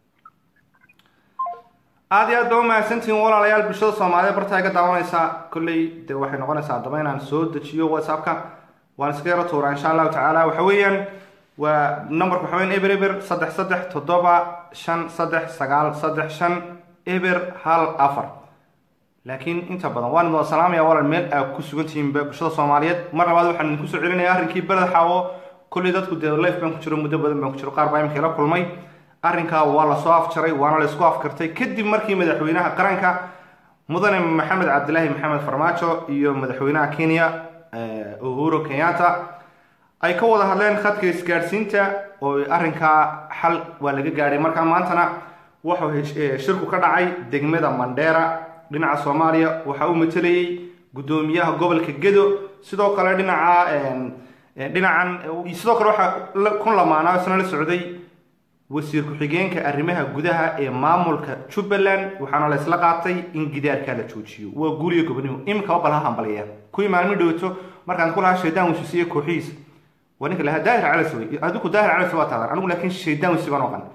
aada iyo aad baa umahadsantihiin walaalayaal bulshada soomaaliyeed barta iga daawanaysaa kolley dee waxay noqonaysaa haddaba inaan soo dejiyo whatsappka waan iska yaro tuuraa insha allahu tacaala waxa weeyaan waa numberka waxa weyan eber eber saddex saddex toddoba shan saddex sagaal saddex shan eber hal afar laakiin inta badan waan idin salaamaya walaal meel aad ku sugan tihiinba bulshada soomaaliyeed mar labaad waxaan idinku soo celinaya arrinkii beled xaawo kolley dadku dee life baan ku jiro muddo badan baan ku jiro qaar baa imika ila kulmay arrinkaa waa lasoo afjaray waana laysku afkartay kadib markii madaxweynaha qaranka mudane maxamed cabdilaahi maxamed farmaajo iyo madaxweynaha kenya eh, uhuru kenyatta ay ka wada hadleen khadka isgaadhsiinta oo arrinkaa xal waa laga gaadhay markaa maantana wuxuu hesh- eh, shirku ka dhacay degmada mandheera dhinaca soomaaliya waxaa u matelayey guddoomiyaha gobolka gedo sidoo kale dhinaca em, eh, dhinacan eh, sidoo kale waxaa la- kun lamaanaa isna la socday wasiir ku-xigeenka arrimaha gudaha ee maamulka jubbaland waxaana la isla qaatay in gidaarkaa la joojiyo waa guuriyo gobonimo iminkaba bal ha hambalaya kuwii maalmi dhowto markaan ku lahaa shaydaan wisusiye kooxihiisa waa ninka lahaa daahir calas wey adigu daahir calas waa taadan anigu laakiin shaydaan wisi baan oqan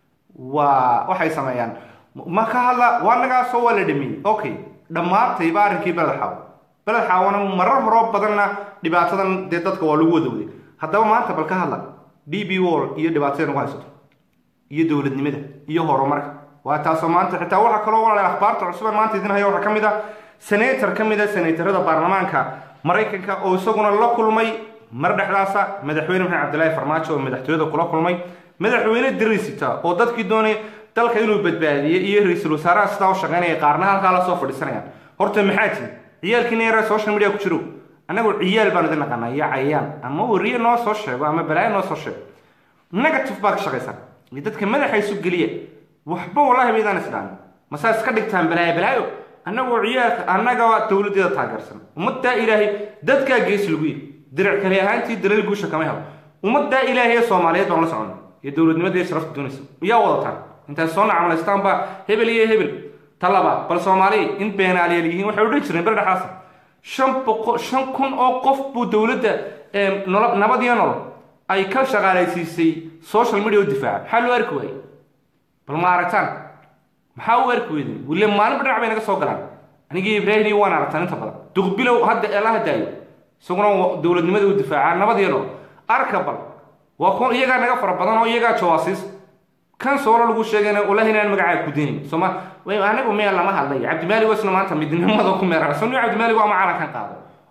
waa waxay sameeyaan ma ka hadla waa nagaasoo waa la dhameeyey okay dhammaantayba arrinkii beled xaawo beled xaawona marar horoo badanna dhibaatadan dee dadka waa lagu wadawday haddaba maanta bal ka hadla d b wall iyo dhibaatada nagu haysato iyo dowladnimada iyo horumarka waa taasoo maanta xitaa waxaa kaloo walaala akhbaarta cusuban maanta idin haya waxaa ka mid ah senator ka mid a senatorada baarlamaanka maraykanka oo isaguna la kulmay mar dhexdaasa madaxweyne maxamed cabdilaahi farmaajo oo madaxtooyada kula kulmay madaxweyne dirisita oo dadkii doonay dalka inuu badbaadiye iyo ra-iisul wasaaraha sidaa u shaqeynaya qaarna halkaa lasoo fadhiisanayaan horta maxaa tihin ciyaalkiina yara social media ku jiro annagu ciyaal baan idin naqanaa iyo cayaan ama wariye noo soo sheego ama balaayo noo soo sheego negative baa ka shaqaysan iyo dadka madaxa isu geliya waxba wallahi maydaan isdhaamin masaa iska dhigtaan balaayo balaayo annagoo ciyaalka annaga dowladeeda taageersan ummaddaa ilaahay dadkaa geesi lagu yihi diric kale ahaantii dalal guusha kama helo ummaddaa ilaahay ee soomaaliyeed baan la socona iyo dowladnimada iyo sharafta doonaysa yaa wadataan intaad soo nacmalaystaan baa hebel iyo hebel ta labaad bal soomaaliya in beenaaliyaal yihiin waxay odhan jireen beri dhexaasa shan boqo shan kun oo qof buu dowladda ee, nolo- nabad iyo nolol ay ka shaqaalaysiisay social media u difaaca maxaa loo arki waayey bal ma aragtaan maxaa u arki weydin wille maalinba dhinac bay naga soo galaan anigii ibraahim iyo waan aragtaan inta badan duqbilow hadda eela hadaayo isaguna wa- dowladnimada u difaacaa nabad iyo nolol arka bal waa kun iyagaa naga fara badan oo iyagaa jawaasiis kan soolo lagu sheegayna ulahi inaan magacaa ku dinin sooma way anigu meel lama hadlay cabdimaalig wasna maanta midnimada ku meera soo cabdimaalig waa macalan kan qaado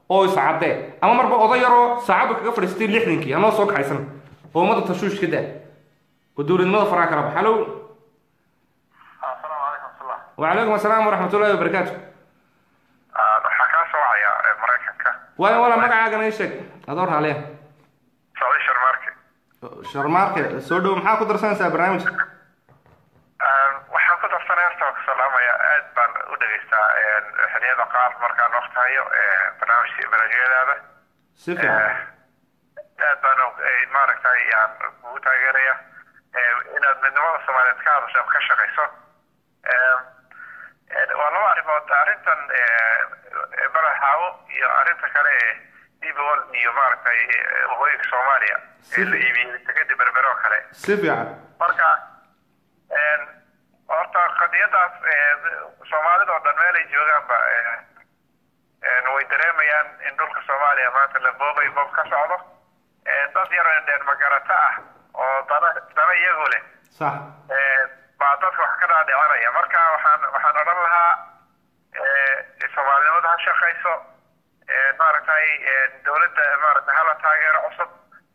oo iscadee ama marba oday yaroo saacaddu kaga fadhiistay lixdankii hanoo soo kaxaysan oo ummadda tashuush ka daa oo dowladnimada faraha kala bax hallow asalaamu calaykum wasulah wacalaykum asalaam waraxmatullahi wabarakaatu waxaa kaa soo wacaya maraykanka waayo walaa magacaagana ii sheeg adoo raaliya saudi sharmaarke sharmaarke soo dhow maxaa ku darsanaysaa barnaamijka waxaan ku darsanay horta ku salaamaya aad baan u dhegaystaa xiliyada qaar markaan waqti hayo barnaamij barnaamijyadaada si fiican aad baan maaragtay yaan kugu taageeraya inaad midnimada soomaaliyeed ka hadasho ka shaqayso waa laba arrimood arrintan balaxaawo iyo arrinta kale ee dibol iyo maaragtay waqooyinka soomaaliya ee la iibiyey sekadii berbere oo kale si fiican marka horta qadiyadaas soomaalida oo dhan meel ay joogaanba way dareemayaan in dhulka soomaaliya maanta la boobay boob ka socdo dad yar dheer magarata ah oo dana dana iyagu leh sax baa dadka wax ka dhaadhicanaya marka waxaan waxaan odhan lahaa soomaalinimada ha shaqayso maaragtay dowladda maaragtay hala taageero cusub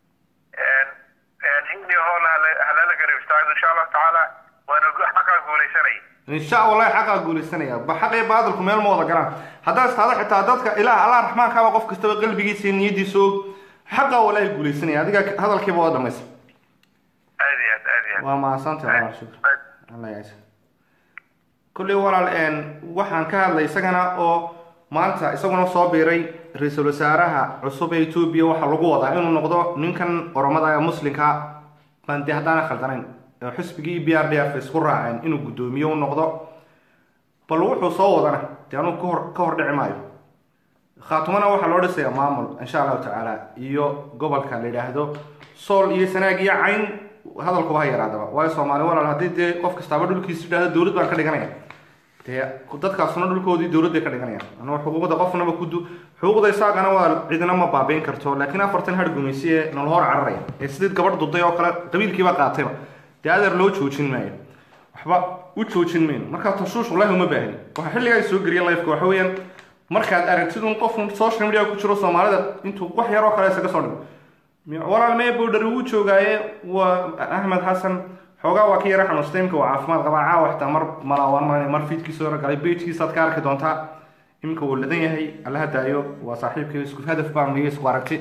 hiliyo hoola halala garab istaago insha allahu tacaala waana xaqaa guulaysanaya insha wallahi xaqaa guulaysanaya ba xaq iyo baadilku meel ma wada galaan haddaad istaado xitaa dadka ilaah allah raxmaankaaba qof kastaba qalbigiisa iyo niyadiisa og xaqaa wallahi guulaysanaya adiga hadalkiiba waa dhamaysa aad iyo aad aad iyo aad waa mahadsantahay walaal shukr allah yaasa kulley walaal een waxaan ka hadlay isagana oo maanta isaguna soo biiray ra-iisul wasaaraha cusub ee etoobiya waxaa lagu wadaa inuu noqdo ninkan oromada ee muslimka baan dee haddaana khaldanayn ee xisbigii b r d f isku raaceen inuu guddoomiye u noqdo bal wuxuu soo wadana dee anugu kahor ka hor dhici maayo khaatumana waxaa loo dhisayaa maamul insha allahu tacaala iyo gobolka la yidhaahdo sool iyo sanaag iyo cayn hadalkuba ha yaraadaba waayo soomaali walaal haddii dee qof kastaaba dhulkiisa yidhahdo dowlad baan ka dhiganaya dee dadkaasuna dhulkoodii dowlad bay ka dhiganayaan anuu xuquuqda qofnaba kudu xuquuqda isaagana waa cidina ma baabiin karto laakiin afartan har gumaysi ee nolol hor cararaya ee sidii gabadh duday oo kale qabiilkiiba qaatayba dee adeer loo joojin maayo waxba u joojin mayno markaa tashuush wallahi uma baahni waxaa xilligaa soo geliya lifeka waxa weeyaan markaad aragtidun qof social media ku jiro soomaalida intuu wax yaroo kale isaga soo dhigo walaal mee bowdhari wuu joogaaye waa axmed xasan xoogaa waa ka yara xanuustay imika waa caafimaad qabaa caawa xitaa mar malaawaan maran mar fiidkiisa hore galay bejkiisaad ka arki doontaa iminka wuu ladan yahay allaha daayo waa saaxiibkay isku hadaf baan niyo isku aragti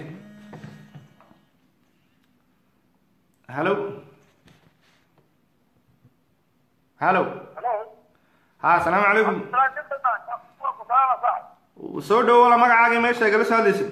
hallo hallo ha asalaamu calaykum soo dhawo wala magacaagii meesha igala soo hadlaysid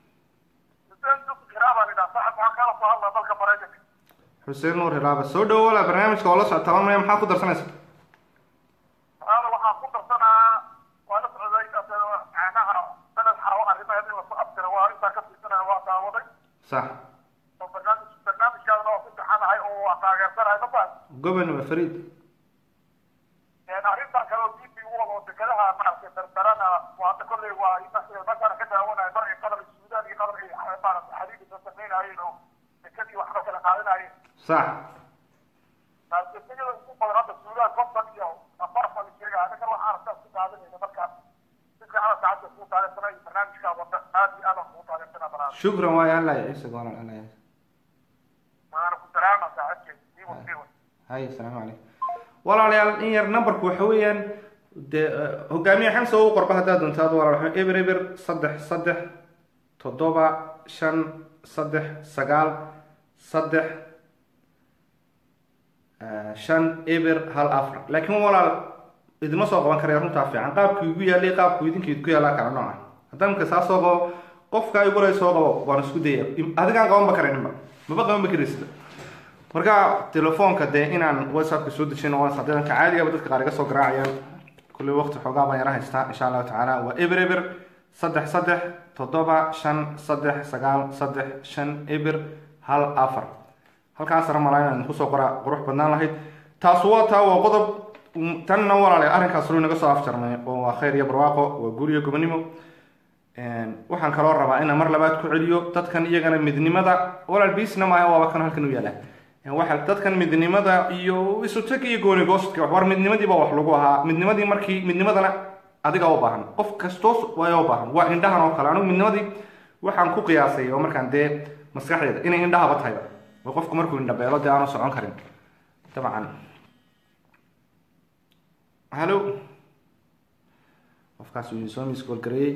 xuseen nuur hilaaba soo dhawo wala barnaamijka oo la socota lamaya maxaa ku darsanaysa waxaan ku darsanaa waa la socday macnaha sanad xaawo arrimaheed in lasoo abtira waa intaa ka fiirsanaya waa daawaday sax oo barnaamij barnaamijkaadana waa ku saxanahay oo waa taageersanahay ma fahan gobonima fariid arrintan kale oo diintii u wado dekadaha maaragtay dardarana waa hadda kolley waa markaana ka daawanayo mar ay qatar suudaan iyo qatar ay maaragtay xadiidka samaynayeen oo dekadii waxba kala qaadanayeen sax dekada ugu badan hadda suudaan konton iyo afartan sheegaya anaga waxaan aragtaa ku qaadanayna marka si fiican saacadda kuu taageersana iyo barnaamijkaa wada aad iyo aad aan kuu taageersanaa barnaamij shukran waayo allah ciise goonal allah yaas waana ku salaama saacadkeed siiwa siiwa hay asalaamu calaykum walaalayaal in yar numberku waxa weeyaan dee hogaamiye xamsa u qorba haddaad doontaad walaal waxa eber eber saddex saddex toddoba shan saddex sagaal saddex shan eber hal afar laakiin walaal idima soo qaban karaya runtaa fiican qaabkii igu yaalay qaabku idinkeed ku yaalaa kala nooca haddaan marka saa soo qabo qofka igu lay soo qabo waan isku daya adigaan qabanba karayninba maba qabanba karaysida marka telefoonka dee inaan whatsappka soo dejin oo sadeedanka caadigaba dadka qaar iga soo garaacayaan kulli waqti xoogaa baan yara haystaa insha allahu tacaala waa eber eber saddex saddex toddoba shan saddex sagaal saddex shan eber hal afar halkaas sare malaa inaan kusoo qoraa qurux badnaan lahayd taas waa taa waa qodob tanna walaale arrinkaas ru inaga soo afjarmay oo waa khayr iyo barwaaqo waa guur iyo gobonimo waxaan kaloo rabaa inaan mar labaad ku celiyo dadkan iyagana midnimada walaal biisna maaha waaba kan halkan u yaala waxa dadkan midnimada iyo isu tag iyo gooni goostka war midnimadiiba wax lagu ahaa midnimadii markii midnimadana adiga u baahan qof kastoos waa u baahan waa indhahan oo kale anigu midnimadii waxaan ku qiyaasay oo markaan dee maskaxdeeda inay indhahaba tahayba oo qofku markuu indhabeelo dee aanu socon karin dabcan hallo qofkaas uu soo miskoolgareeyey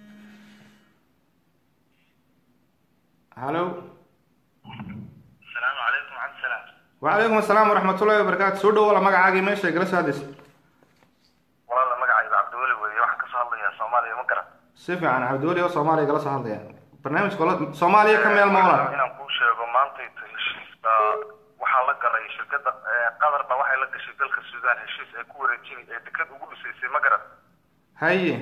hallo السلام عليكم عبد السلام وعليكم السلام ورحمة الله وبركاته soo dhawow magacaagii meesha igala soo hadlaysa والله magacayga cabdiweli weeye waxaan kasoo hadlayaa soomaaliya ma garan si fiican cabdiweli oo soomaaliya igala soo hadlaya barnaamijka ola soomaaliya ka meel mawla inaan kuu sheego maantayta heshiiska waxaa la galay shirkada qatar ba waxay la gashay dalka suudaan heshiis ay ku wareejin ee dekad ugu dhisaysay ma garan haye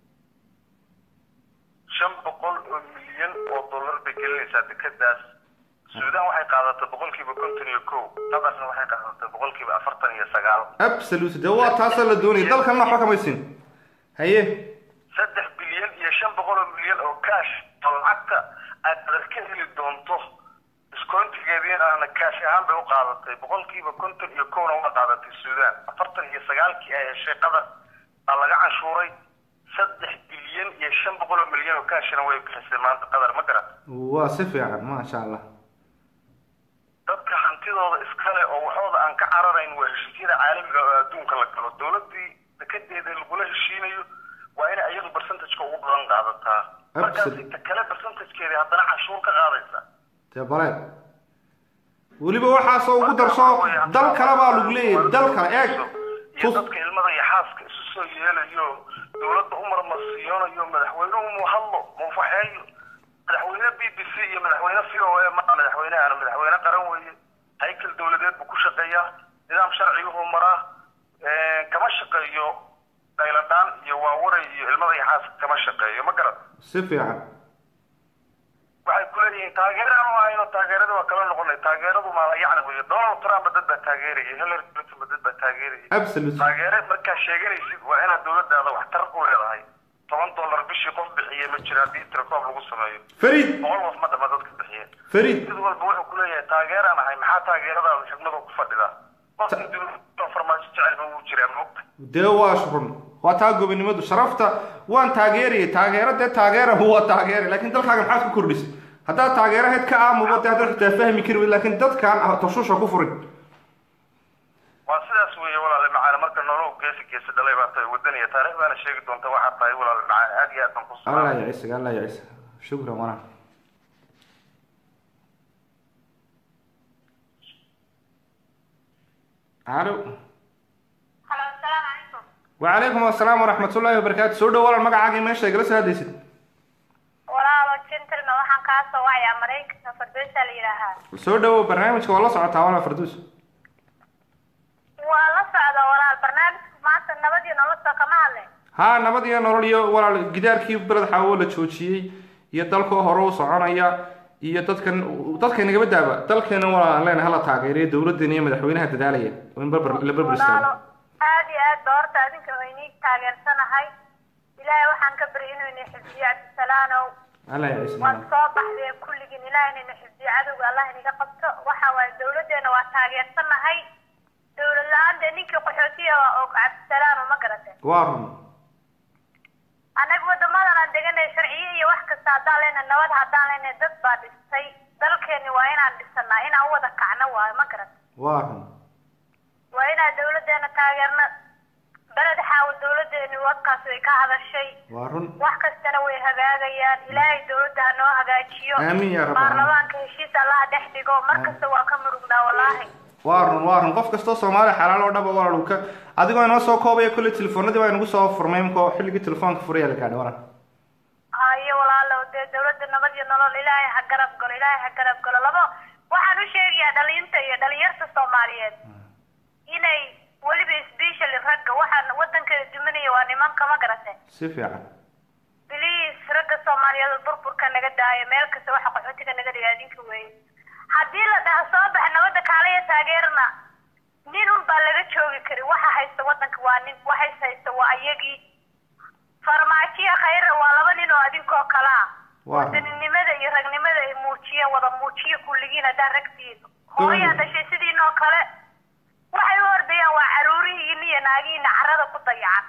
shan boqol oo milyan oo dollar bay gelinaysaa dekadaas suudaan waxay qaadatay boqolkiiba konton iyo kow qatarna waxay qaadatay boqolkiiba afartan iyo sagaal absolute dee waa taasoo la doonayay dalkanna waxba kamaysin haye saddex bilyan iyo shan boqol oo milyan oo kaash oo lacagta aad qadar ka heli doonto iskoontigeediina aana kaash ahaan bay u qaadatay boqolkiiba konton iyo kowna waa qaadatay suudaan afartan iyo sagaalkii ay heshay qatar baa laga canshuuray saddex bilyan iyo shan boqol oo milyan oo kaashina way bixisay maanta qatar ma garan waa si fiican maasha allah dadka hantidooda iskale oo waxooda aan ka cararayn waa heshiisyada caalamiga oo adduunka la galo dowladii dekedeeda lagula heshiinayo waa inay iyadu percentageka ugu badan qaadataa markaasi ta kale percentagekeedi haddana canshuur ka qaadaysa dee bale weliba waxaasoo ugu darso dal kale baa lagu leeyahay dal kale eeg iyo tus dadka ilmada iyo xaaska isu soo yeelayo dowladda u marmarsiiyoonayo madaxweynuhu mu hadlo mu faxeeyo madaxweyne b b c iyo madaxweyne c o a ma madaxweynehan madaxweyne qaran weeye haykal dowladeed buu ku shaqeeyaa nidaam sharciguhu maraa kama shaqeeyo dayladhaan iyo waawaray iyo ilmada iyo xaaska kama shaqeeyo ma garan si fiican waxay ku leeyihiin taageeraan u ahayno taageerada waa kala noqonay taageeradu maala yacni weeye donald trump dad baa taageerayay hillary clinton dad baa taageerayay absolute taageere markaa sheeganaysid waa inaad dowladaada waxtar u leedahay toban dollar bishii qof bixiye ma jira haddii tirakoob lagu sameeyo fariid boqol qof ma dhama dadka bixiye fariid mid walba wuxuu ku leeyahay taageeraan ahay maxaa taageeradaada xigmada ku fadhidaa qofka dowladda farmaajo jecelba wuu jiraa moogta dee waa run waa taa gobonimadu sharafta waan taageerayay taageero dee taageera waa taageera laakiin dalkaaga maxaad ku kordhisay haddaad taageeraheed ka aamubo dee haddaad xitaa fahmi kari weyd laakiin dadkaan tashusha ku furin waa sidaas weeye walaale macaane marka nolow geesi geesi dhalay baa tahay wadaniya taariikh baana sheegi doonta waxaa tahay walaale macaane aad iyo aad baan ku allah salaamay yacisaga allah yacisa shukran wana alo halo asalaamu calaykum وعليكم السلام ورحمة الله وبركاته سو دhow walaal magacaaga meesha igala soo hadlaysid walaalo gentleman waxaan kaa soo wacayaa maraykanka fardoosa la yidhaahaa soo dhawow barnaamijka waa la socotaa walaal farduus waa la socda walaal barnaamijka maanta nabad iyo nolosha kama hadle haa nabad iyo nolol iyo walaal gidaarkii beled xaawo la joojiyey iyo dalkoo hore u soconaya iyo dadkan dadka nagaba daaba dalkeena walaal leena hala taageeriyo dowladeena iyo madaxweynaha dadaalaya oo in barbar la barbar walaalo istaago aad iyo aad ba horta adinka waynii taageersanahay ilaahay waxaan ka bari inuu ina xifdiyo cabdisalaanow allah ya ismail waad soo baxdeen kulligiin ilaahayna ina xifdiyo cadowga allah inaga qabto waxa waaye dowladeena waa taageersanahay dowlad la-aan dee ninkii qaxootiya waa og cabdisalaanow ma garate waa run annaga wadamadan aan deganay sharciyo iyo wax kasta haddaan leenahay nabad haddaan leenahay dad baa dhistay dalkeeni waa inaan dhisanaa inaan u wada kacno waayo ma garat waa run waa inaan dowladeena taageerno beled xaawo dowladeeni wadkaas way ka hadashay waa run wax kastana way hagaagayaan ilaahay dowladda ha noo hagaajiyo Aamin yaa rabbal aalamiin. baarlamaanka heshiis allaha dhex dhigo mar kasta waa ka murugnaa wallaahi waa run waa run qof kastoo soomaali xalaal oo dhaba walaal uu ka adigoo inoo soo koobaya kolley telefoonadii baa inagu soo furmay imkoo xilligii telefoonka furaya la gaadhay walaal hayo walaalo dee dowladda nabad iyo nolol ilaahay ha garab galo ilaahay ha garab galo labo waxaan u sheegayaa dhalinta iyo dhalinyarta soomaaliyeed inay weliba specially ragga waxaan waddankeeda duminaya waa nimanka ma garate si fiican biliis ragga soomaaliyeed oo burburka naga daayo meel kasta waxa qaxootiga naga dhiga adinka weeye haddii la dhaho soo baxa nabadda kaalaya taageerna nin un baa laga joogi kari waxa haysta waddanka waa nin waxays haysta waa iyagii farmaajiya khayra waa laba nin oo adinkoo kale ah Waa. wadaninimada iyo ragnimada ay muujiyeen wada muujiya kulligiin haddaan ragtiin hooyaa dhashay sidiinoo kale waxay u ordayaan waa caruurihiin iyo naagihiina carrada ku dayacan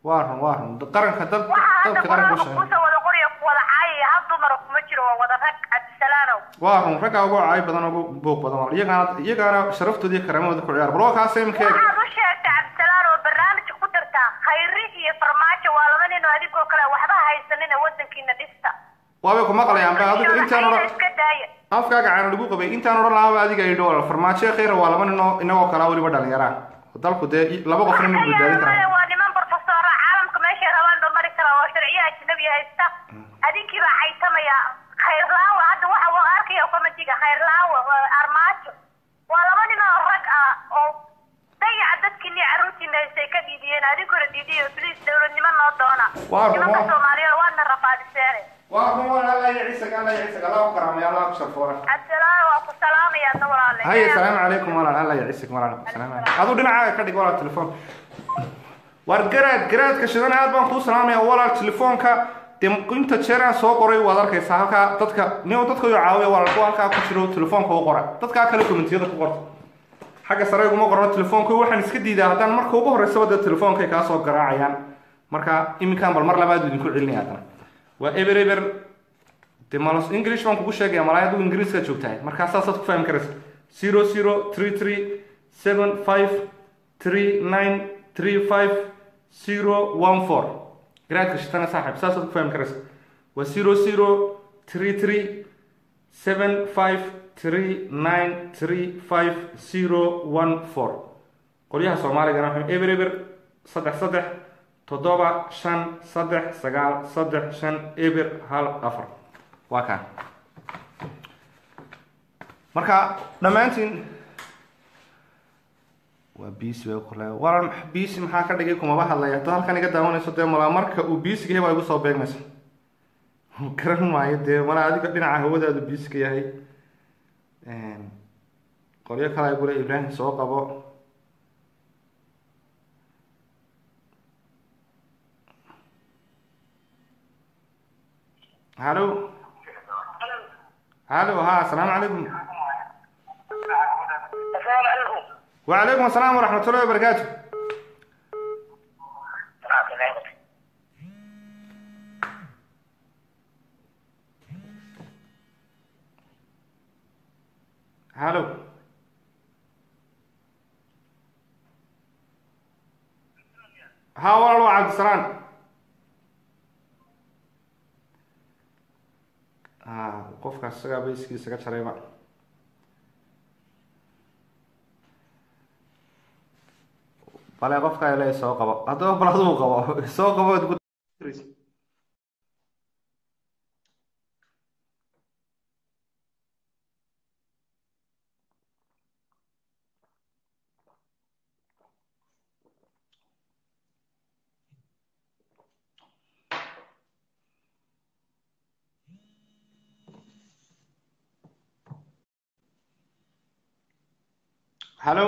waa run waa run qaranka dad waxaa hadda dadka qaranka u qoraalka shaqeeya kuusa wada qoriya ku wada caayaya hal dumara kuma jiro waa wada rag cabdisalaanow waa run raggaa ugu caay badan ugu buuq badan waa iyagaana iyagaana sharaftooda iyo karaamadooda ku ciyaar bal waa kaas imika waxaad u sheegtay cabdisalaan oo barnaamijka ku dartaa khayri iyo farmaajo waa laba nin oo adigoo kale waxba haysanina wadankiina dhista waabay ku maqlayaan ba adigu intaan Ayna odhan iska daaya afkaaga caana lagu qabay intaan odhan lahaaba adiga idho farmaajo khayra waa laba nin oo inagoo kalaa weliba dhalinyaraan dalku dee i- laba qofna ma badbaadin Ayaga karaan waa niman profesora caalamka meeshay rabaan ba mari karaa oo sharciyo ajnabi haysta adinkii baa caytamaya khayrlaawa hadda waxa waa arkaya komitiga khayrlaawa waa armaajo waa laba nin oo rag ah oo dayaca dadkiini caruurtiina haystay ka dhiidiyeen adinkuna dhiidiyo bliis dowladnimo noo doona Waa nimanka rumo. soomaaliyeed waadna rafaadiseene waa run waa allah iyo ciisaga allah iyo ciisaga allah ku karaamay allah ku sharfoora cabdisalaam waa ku salaamaya adna walaale هاي السلام عليكم ولا الله يعيسك ولا السلام عليكم هذا دنا كدغ ولا تليفون war garaad garaadka shidan aad baan kuu salaamaya walaal telefoonka de inta jeeraan soo qoray waad arkaysaa halkaa dadka nin dadka uu caawiya walaal kuwa halkaa ku jiro telefoonka u qora dadkaa kale kommentiyada ku qorta xagga sare iguma qorno telefoonka waxaan iska diidaa haddaan marka ugu horreysaba dee telefoonkay kaa soo garaacayaan marka iminkaan bal mar labaad idinku celinaya haddana waa eber eber de malas english baan kugu sheegaya malaa adigu ingiriiska joogtahay markaa saasaad ku fahmi karaysa zero zero three three seven five three nine three five zero one four garaadka shitana saaxib saasaad ku fahmi karaysa waa zero zero three three seven five three nine three five zero one four qolyaha soomaaligana waxay eber eber saddex saddex toddoba shan saddex sagaal saddex shan eber hal afar waa kaan marka dhammaantiin waa biisi bay kule waran biisi maxaa ka dhigay kumaba hadlaya haddaad halkan iga daawanayso dee malaa marka uu biisiga yahay waa igu soo beegmaysa garan maayo dee malaa adiga dhinaca hawadaadu biisiga yahay qolyo kale ay gule ibraahim soo qabo halo halo ha asalaamu calaykum asalaamu calaykum وعليكم السلام ورحمة الله وبركاته هلو ها والله عبد السلام آه قفك السجا بيسكي سجا شريمة bale qofka ile soo qabo haddaba bal aduu qabo soo qabo ad ku halo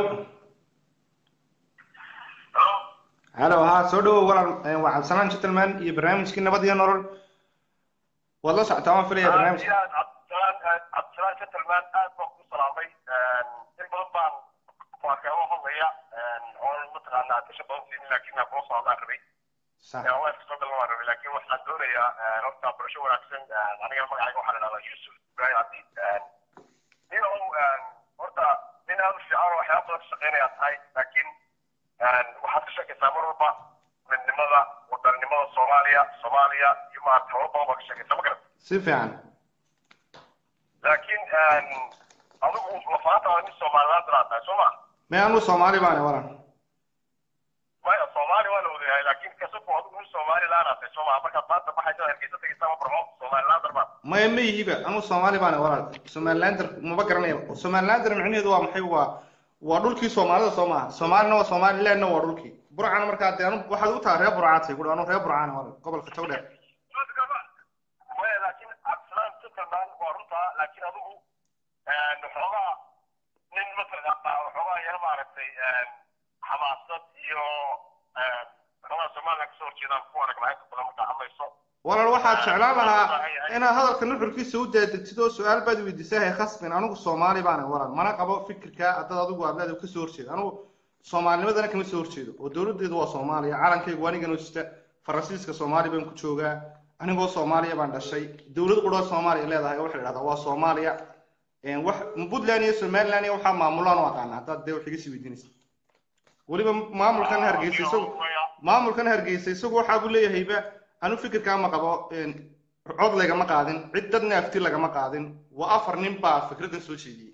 halo ha soo dhawow walaal waa cabdisalaan gentleman iyo barnaamijkii nabad iyo nolol waad la socotaa waan filaya barnaamijka cabdisalaan gentleman aad baan ku salaamay in badan baan waakeebo hadlaya oon mataqaanaa disha badan siinin laakiin aan kula socdaan rabay sax waa iska soo galan waan rabay laakiin waxaan doonayaa horta barasho wanaagsan aniga magacayga waxaa la dhahdaa yusuf ibrahim cabdi nin oo horta nin aad u fiican oo waxyaaba badan ka shaqeynaya tahay laakiin waxaad ka sheekaysaa mar walba midnimada wadanimada soomaaliya soomaaliya iyo maarata hawlo badan baa ka sheekaysaa ma garat si fiican laakiin adigu lafaantaada nin soomaalilaad daraad tahay soo ma me anu soomaali baane walan maya soomaali waa la wadayahay laakiin kasabku adigu nin soomaalilaan aad tahay soo ma markaad maanta baxaysa hargeysa tegaysaa ma barxo soomaalilaan darbaad maya ma yihiba anu soomaali baane walaal somalilander maba garanaya somalilander micnaheedu waa maxay waa waa dhulkii soomaalida soo maaha soomaalina waa somalilandna waa dhulkii burcana markaa dee anu waxaad u tahay reer burcaatay guri anu reer burcaane walaal gobolka togdheer maya laakiin cabdisalaan gentleman waa runtaa laakiin adigu waxoogaa nin mataqaanaa waxoogaa yar maaragtay xamaasad iyo waxoogaa somaliland kasoo horjeedaan ku aragna inta badan markaa hadlayso walaal waxaad jeclaan lahaa inaad hadalka nuxurkiisa u daadegtid oo su-aal baad weydiisahay khasbin anigu soomaali baane walaal mana qabo fikirka haddad adigu aad leedahay kasoo horjeeda anigu soomaalinimadana kama soo horjeedo oo dowladeedu waa soomaaliya calankaygu anigana sita faransiiska soomaali baan ku joogaa anigoo soomaaliya baan dhashay dowlad quroo soomaaliya leedahay waxa la idhahdaa waa soomaaliya wax puntland iyo somaliland iyo waxaa maamulaan u aqaana haddaad dee wax iga sii weydiinaysa weliba maamulkan hargeysa isagu maamulkan hargeysa isagu waxaa buu leeyahayba anu fikirkaa ma qabo cod lagama qaadin cid dadna afti lagama qaadin waa afar nin baa fikraddan soo jeediyey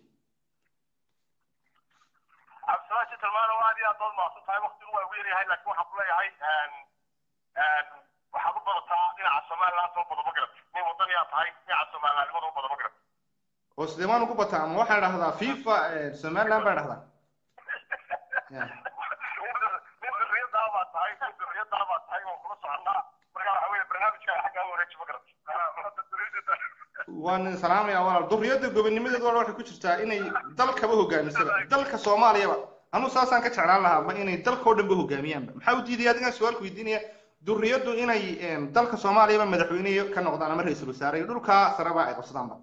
cabdisalaam tilmaano aad iyo aad baad mahadsan tahay waqtigu waa ugu yaryahay laakiin waxaan ku leeyahay waxaad u badataa dhinaca somaliland soo bada ma garat nin wadaniyaa tahay dhinaca somalilandnimada u bada ma garat oo sidee baan ugu bataa ama waxaan dhahdaa fifa somaliland baan dhahdaa nin durriyadaa baa tahay nin durriyadaa baa tahay oo kula soconaa marka waxa weeye barnaamijka xaggaa wareeji ma garat waan salaamaya walaal durriyadda gobonnimadeedu walaal waxay ku jirtaa inay dalkaba hogaamisaba dalka soomaaliyaba anu saasaan ka jeclaan lahaa ma inay dalkao dhanba hogaamiyaanba maxaa u diidaya adigaan su-aalku weydiinaya durriyaddu inay dalka soomaaliyaba madaxweyne ka noqdaan ama ra-iisul wasaare iyo dhulkaa sareba ay qabsadaanba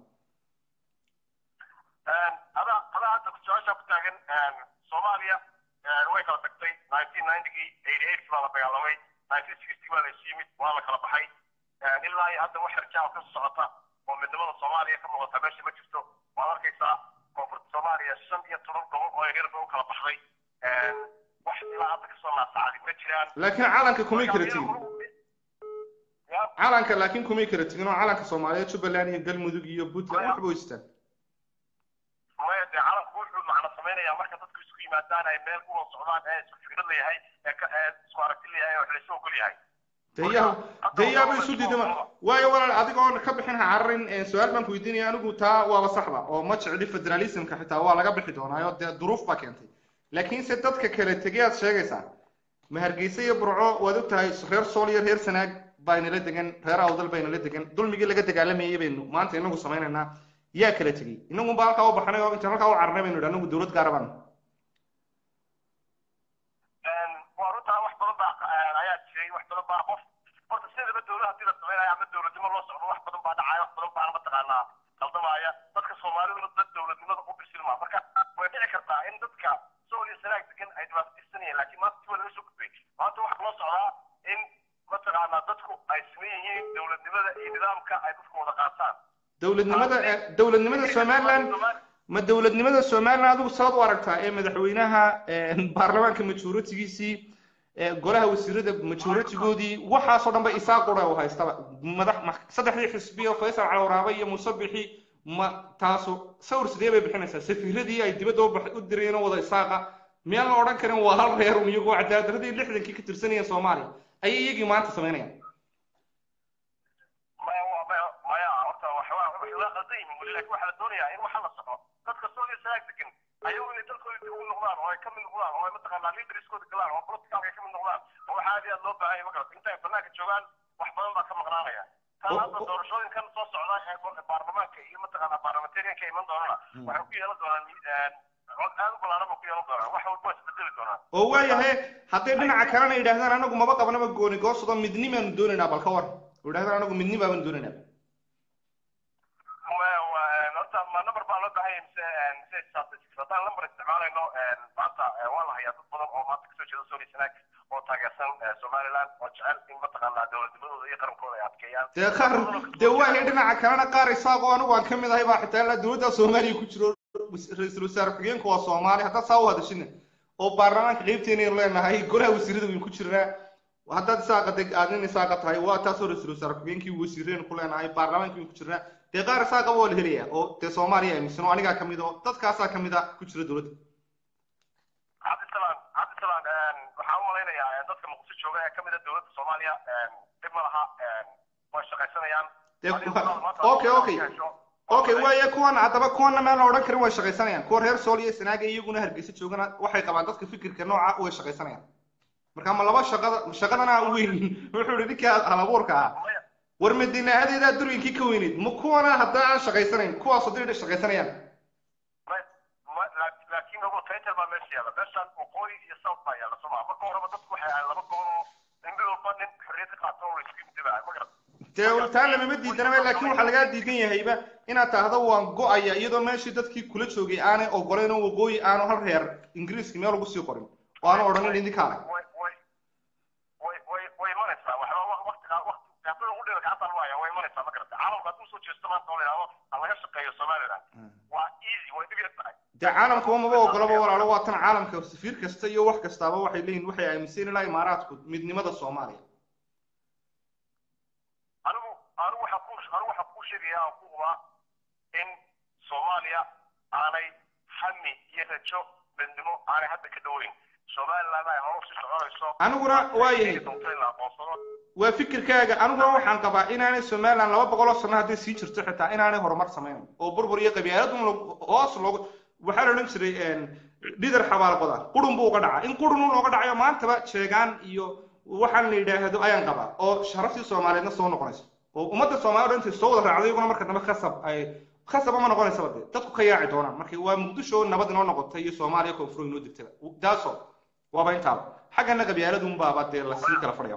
adaa adaa hadda su-aashaa ku taagan soomaaliya way kala tagtay nineteen ninetygii eighty eight baa la dagaalamay nineteen sixty baa la isu yimid waa la kala baxay ilaa iyo hadda wax harjaa ka socota oo midnimada soomaaliya ka muuqata meesha ma jirto waad arkaysaa koonfurta soomaaliya shan iyo toban gobol oo yaryar bay u kala baxday wax ilaa hadda kasoo naasacdi ma jiraan laakiin calanka kumay kala tegin calanka laakiin kumay kala tegin oo calanka soomaaliyeed jubbaland iyo galmudug iyo puntland waxba weystaan maya dee calanku wuxuu macno samaynayaa marka dadku isku yimaadaan ay meel u socdaan ee isku fikrad leeyahay ee isku aragti leeyahay oo laysu ogol yahay deyaha deyaaba isu diidama waayo walaal adigoo ka bixin ha cararin su-aal baan ku weydiinaya anigu taa waaba saxba oo ma jecli federalismka xitaa waa laga bixi doonaayo dee duruuf baa keentay laakiinse dadka kale tegey aad sheegaysaa ma hargeysa iyo burco waad og tahay reer sool iyo reer sanaag baa inala degan reer awdal baa inala degan dulmigii laga dagaalamayay baynu maanta inagu samaynaynaa yaa kala tegey inagun baa halkaa u baxnay oo intaan halkaa u cararnay baynu idhi anagu dowlad gaara baan waa runtaa wax badan baa ayaa jiray wax badan baa qof horta sidaba dowlad hadii la samaynayo ama dowladnimo loo socdo wax badan baa dhacaya wax badan baana mataqaanaa qaldamaya dadka soomaaliduna dad dowladnimada u bisilmaa marka way dhici kartaa in dadka sool iyo sanaag degan ay dhibaato tirsanayeen laakiin maanta si waa laga soo gudbay maanta waxaa loo socdaa in mataqaanaa dadku ay siman yihiin dowladnimada iyo nidaamka ay dadku wada qaataan dowladnimada dowladnimada somaliland ma dowladnimada somaliland adigu saad u aragtaa ee madaxweynaha baarlamaanka majoritigiisii golaha wasiirada majoritigoodii waxaasoo dhan ba isaa qura u haystaba madax saddexdii xisbiya faysal calawraabe iyo musabixi ma taasu sawir sidee bay bixinaysaa safiiradii ay dibadda u direen oo wada isaaqa miyaan la odhan karin waa hal reer un iyagoo cadaaladdaradii lixdankii ka tirsanayeen soomaaliya ayay iyagii maanta samaynayaan maya maya maya horta waxbaa waxay la qaldan yihiin weli laakiin waxaa la doonayaa in waxa la soco dadka soo iyo sanaag degan ayagu inay dalkooda dib ugu noqdaan oo ay ka mid noqdaan oo ay mataqaanaa leaderskooda galaan oo politicalka ay ka mid noqdaan oo waxaa aad iyo aad loo baahan yahay magarata inta ay banaanka joogaan wax badan baa ka maqnaanaya tan hadda doorashooyinkan soo socda ee baarlamaanka iyo mataqaanaa baarlamentarianka iman doonana waxay ku yeelan doonaan cod aad u ballaaran ba ku yeelan doonaan wax walba waa isbedeli doonaan oo waayahay hadday dhinaca kalena yidhahdaan anagu maba qabnaba gooni goosado midnimaanu doonaynaa bal ka war oo yidhahdaan anagu midni baabanu doonaynaa horta ma number baa loo baahan yahay mise mise statistics haddaan number isticmaalayno maanta waa la hayaa dad badan oo maanta kasoo jeeda sooli sanaag oo taageersan somaliland oo jecel in mataqaanaa dowladnimadooda iyo qarankooda ay adkeeyaan dee qaar dee waayahay dhinaca kalena qaar isaaqoo anigu aan ka mid ahay baa xitaa ilaa dowladda soomaaliya ku jiro ra-iisul wasaare ku-xigeenku waa soomaali haddaad saa u hadashina oo baarlamaanka qeybteena leenahay golaha wasiirada waynu ku jirnaa haddaad isaaqa deg aad nin isaaqa tahay waa taasoo ra-iisul wasaare ku-xigeenkii wasiireen ku leenahay baarlamaanka waynu ku jirnaa dee qaar isaaqaba waa la helayaa oo dee soomaaliya aaminsan oo anigaa kamid oo dadkaasaa kamid a ku jira dowladda cabdisalaan cabdisalaan waxaan u malaynayaa dadka muqdisho jooga ee kamid a dowladda soomaaliya dhib ma laha way shaqaysanayaan okay okay okay waaye kuwan haddaba kuwanna meel la odhan karin way shaqaysanayaan kuwa reer sool iyo sanaaga iyaguna hargeysa joogana waxay qabaan dadka fikirka nooca way shaqaysanayaan marka ma laba shaqada shaqadana weyn wuxuu ihi ninka halabuurka ah war madiinaahadeedaa durwinkii ka weyneyd ma kuwana haddaa aan shaqaysanayn kuwaas haddii shaqaysanayaan laakiin ogo title baa meesha yaalla meeshan waqooyi iyo south baa yaalla sooma marka horeba dadku waxay ahayd laba gobol oo in mid walba nin xorriyad ka qaato oo laisku imtibaa ma garat dee taa lamama diidanaba laakiin waxaa lagaa diidan yahayba inaad tahdo waan go-aya iyadoo meeshii dadkii kula joogay aanay ogoleyn oo waqooyi aanu hal reer ingiriiska meel ugu sii qorin oo aanu odhanin idinkaale way way way way way imanaysaa waxba jeesto maanta oo la yidhahdo ha laga shaqeeyo somaliland waa easy way dhib yar tahay dee caalamka maba ogolaba walaalo waa tan caalamka safiir kasta iyo wax kastaaba waxay leeyihin waxay aaminsan ilaa imaaraadku midnimada soomaaliya anigu anigu waxaa ku anigu waxaa kuu sheegaya aan ku hubaa in soomaaliya aanay hami iyo rajo midnimo aanay hadda ka dhoweyn somaliland ay hore usii soconayso aniguna waa yahay doonto in la aqoonsado waa fikirkaaga aniguna waxaan qabaa inaanay somaliland laba boqol oo sano hadday sii jirto xitaa inaanay horumar samaynayn oo burbur iyo qabyaalad un lo- hoos loogu waxaa la odhan jiray dhidar xabaalqoda qurun buu uga dhacaa in qurun un looga dhacayo maantaba sheegaan iyo waxaan la yidhaahdo ayaan qabaa oo sharaftii soomaaliyeedna soo noqonayso oo ummadda soomaaliyed intay soo wada raacday iyaguna marka dambe khasab ay khasab ama noqonaysaba dee dadku ka yaaci doonaan marka waa muqdisho nabad inoo noqotay iyo soomaaliya koonfur inoo degtada daaso waaba intaaba xaggana qabyaaladun baaba dee lasii kala fadhiya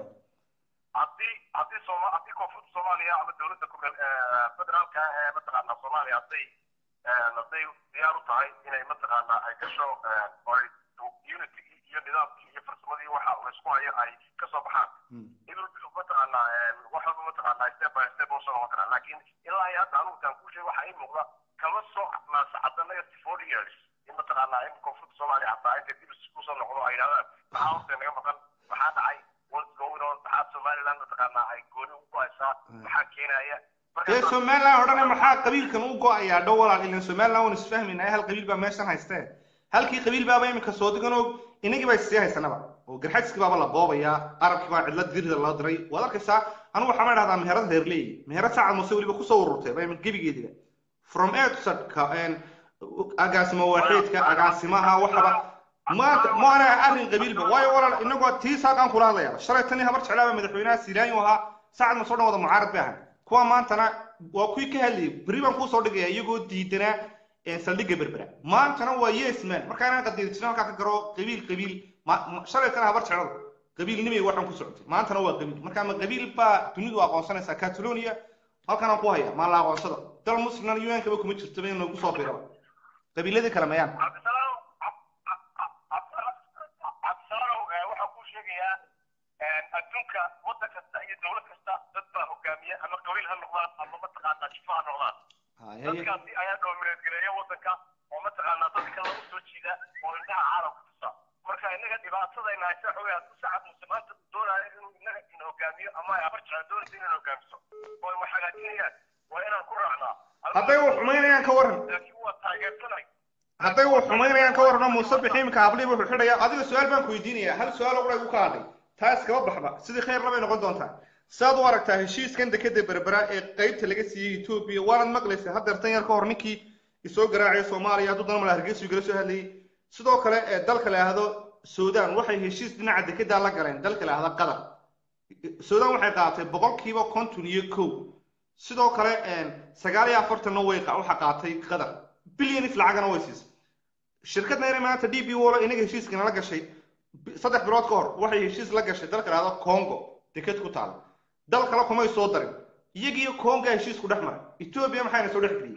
haddii haddii sooma haddii koonfurta soomaaliya ama dowladda ku federaalka ah ee mataqaanaa soomaaliya hadday hadday diyaar u tahay inay mataqaanaa ay gasho oo ay unity iyo nidaamkii iyo farsamadii waxa la isku hayo ay kasoo baxaan idul mataqaanaa wax walba mataqaanaa step by step oo soo noqon karaa laakiin ilaa iyo hadda anugu taan kuu sheegay waxaa ii muuqda kama soo naasacada negative forty years in mataqaanaa in koonfurta soomaaliya hataa intay dib kusoo noqdo ay yidhahdaan maxaa horta naga maqan maxaa dhacay what's going on maxaa somaliland mataqaanaa ay gooni ugu haysaa maxaa keenaya dee somaliland odhane maxaa qabiilkan u go-ayaa dhow walaal ilan somaliland waan isfahmaynaa hal qabiil baa meeshan haystee halkii qabiil baaba iminka soo digan oo inagii baa issii haysanaba oo garxadskii baaba la boobayaa arabkii baa cidla dirida loo diray waad arkaysaa anigu waxaa ma dhahdaa meherad reerleey meherad saacad muse weliba kusoo ururtay ba imin gebigeediga from edsadka agaasimo waaxeedka agaasimaha waxaba maanta maana arrin qabiilba waayo walaal inagoo tii saaqaan kula hadlaya shalay tanii habar jeclaaba madaxweynaha silaanyo ahaa saacad masoo dhan wada mucaarad bay ahay kuwa maantana waa kuwii ka hadlayay berri baan kuusoo dhigaya iyagoo diidanaa saldhigga berbera maantana waa yes man markaa inaan qadiir jirin halkaa ka garo qabiil qabiil shalay tana habar jecladu qabiilnimay waxaan ku socotay maantana waa qabiil marka ma qabiil baa dunidu aqoonsanaysaa catalonia halkan aan ku haya maa la aqoonsada dal muslimna un-kaba kuma jirtaba in lagu soo biraba qabiiladii kale mayaan cabdisalaam cabdisalaam waxaa kuu sheegayaa adduunka waddan kasta iyo dowlad kasta dad baa hogaamiya ama qabiil ha noqdaan ama mataqaanaa jifa ha noqdaan dadkaasi ayaa doomineed gareeya waddanka oo mataqaanaa dadka lagu soo jiida oo indhaha caalamka tusa marka innaga dhibaatadayna haysa waxa weeye hadduu sacad muse maanta doonaayo inuu innaga in hogaamiyo ama ay abarjecla doonaysa inaan hogaamiso oo ay wax hagaajinayaan waa inaan ku raacnaa hadday wax xumaynayaan ka waran laakiin waa taageersanay hadday wax xumaynayaan ka warrano muuse bixiimka hablii wuxuu xidhaya adiga su-aal baan ku weydiinaya hal su-aal oo igu ka hadhay taas kaba baxba sidii khayr labay noqon doontaa saad u aragtaa heshiiskan dekeda berbera ee qaybta laga siiyey etoobiya waanad maqlaysa haddeer tan yar ka hor ninkii isoo garaacay soomaaliya hadduu dana mala hargeysu igala soo hadlayay sidoo kale ee dalka la yidhaahdo sudan waxay heshiis dhinaca dekedaa la galeen dalka la yidhahdo qatar sudan waxay qaadatay boqolkiiba konton iyo kow sidoo kale sagaal iyo afartanna way waxa qaatay qatar bilyanis lacagana way siisay shirkadna inay maanta d b wolo inaga heshiiskana la gashay saddex bilood ka hor waxay heshiis la gashay dalka la yidhahdo congo deked ku taala dal kale kumay soo darin iyagiiyo conga heshiisku dhex maray etoobiya maxayna soo dhex geliyey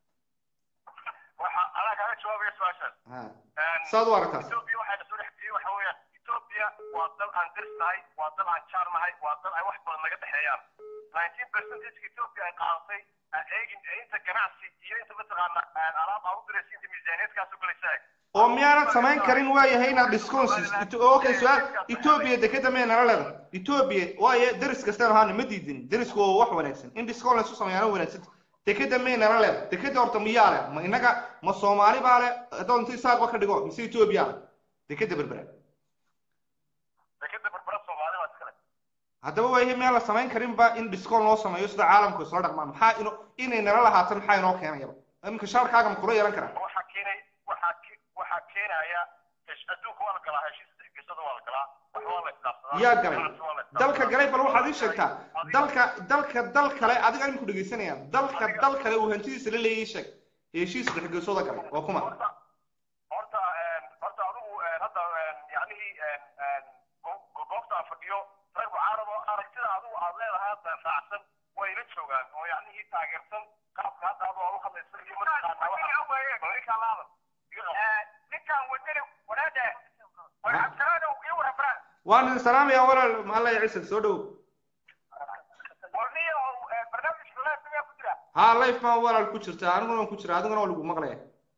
waxa anaa kaaga jawaabaya su-aashaas saad u aragtaas etoobiya waxayna soo dhex geliyey waxa weeyaan etoobiya waa dal aan dirs nahay waa dal aan jaar nahay waa dal ay wax badan naga dhexeeyaan nineteen percentage etoobiya ay qaadatay eegin inta ganacsi iyo inta mataqaana alaab aan u diraysa inta miisaaniyadkaas u galaysa eg oo miyaanad samayn karin waayahay inaad disconsis okay su-aal etoobiya dekeda may nala leedahay etoobiya waaye deris kastaan ahaana ma diidin derisku waa wax wanaagsan in discon laysu sameeyaana wanaagsan dekeda may nala leedahay dekeda horta miyaa leh ma inaga ma soomaali baa leh haddoo inta isaaqba ka dhigo mise etoobiya leh dekeda berbera dekeda berbera soomaali baa iskale haddaba waayahay miyaan la samayn karinba in discon loo sameeyo sida caalamku isla dhaqmaan maxaa ino inay nala lahaatan maxaa inoo keenayaba iminka shaarkaaga ma kula yeelan karaa waxaa keenay waxaa waxaa keenaya adduunka waa la galaa heshiis dexgesada waa la galaa wax waa la isdhaafsadaa yaa galay dalka galay bal waxaad ii sheegtaa dalka dalka dal kale adiga iminku dhegeysanaya dalka dal kale uu hantidiisa la leeyay sheeg heshiis dexgesooda galay waa kuma horta horta horta adigu hadda yacnihii goobta aan fadhiyo rag mucaarad oo aragtida adigu aad leedahay hadda raacsan way la joogaan oo yacnihii taageersan qaabka hadda adoo aad u hadlaysa iyo mataqaanaa ninkaan wadani wanaada cabdisalaanow iyo warabra waan idin salaamaya walaal alla ya ciise soo dhow warniyo barnaamijka laasigaa ku jira ha life baan walaal ku jirta aniguna waan ku jira adiguna waa lagu maqlaya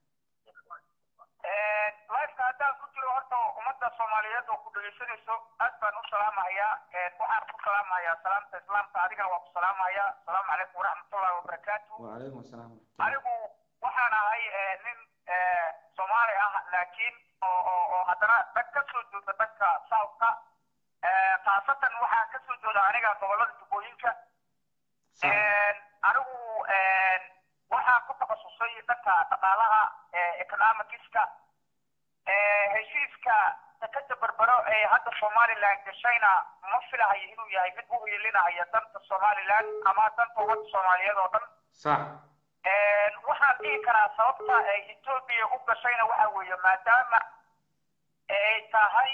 lifeka haddaan ku jiro horta ummadda soomaaliyeed oo ku dhegeysanayso aad baan u salaamahayaa waxaan ku salaamahayaa salaamta islaamka adigana waan ku salaamahayaa asalaamu calaykum waraxmatullahi wabarakaatu wacalaykum asalaam anigu waxaan ahay nin soomaali ah laakiin oo oo oo haddana dhan ka soo jeeda dhanka southka khaasatan waxaan ka soo jeeda aniga gobollada jubbooyinka anigu waxaan ku takhasusay dhanka dhaqaalaha economicska heshiiska sakada berbero ee hadda somaliland gashayna ma filahayo inuu yahay mid u hiilinaya danta somaliland ama danta ummadda soomaaliyeed oo dhan sax waxaan dhihi karaa sababta ay etoobiya u gashayna waxa weeye maadaama ay tahay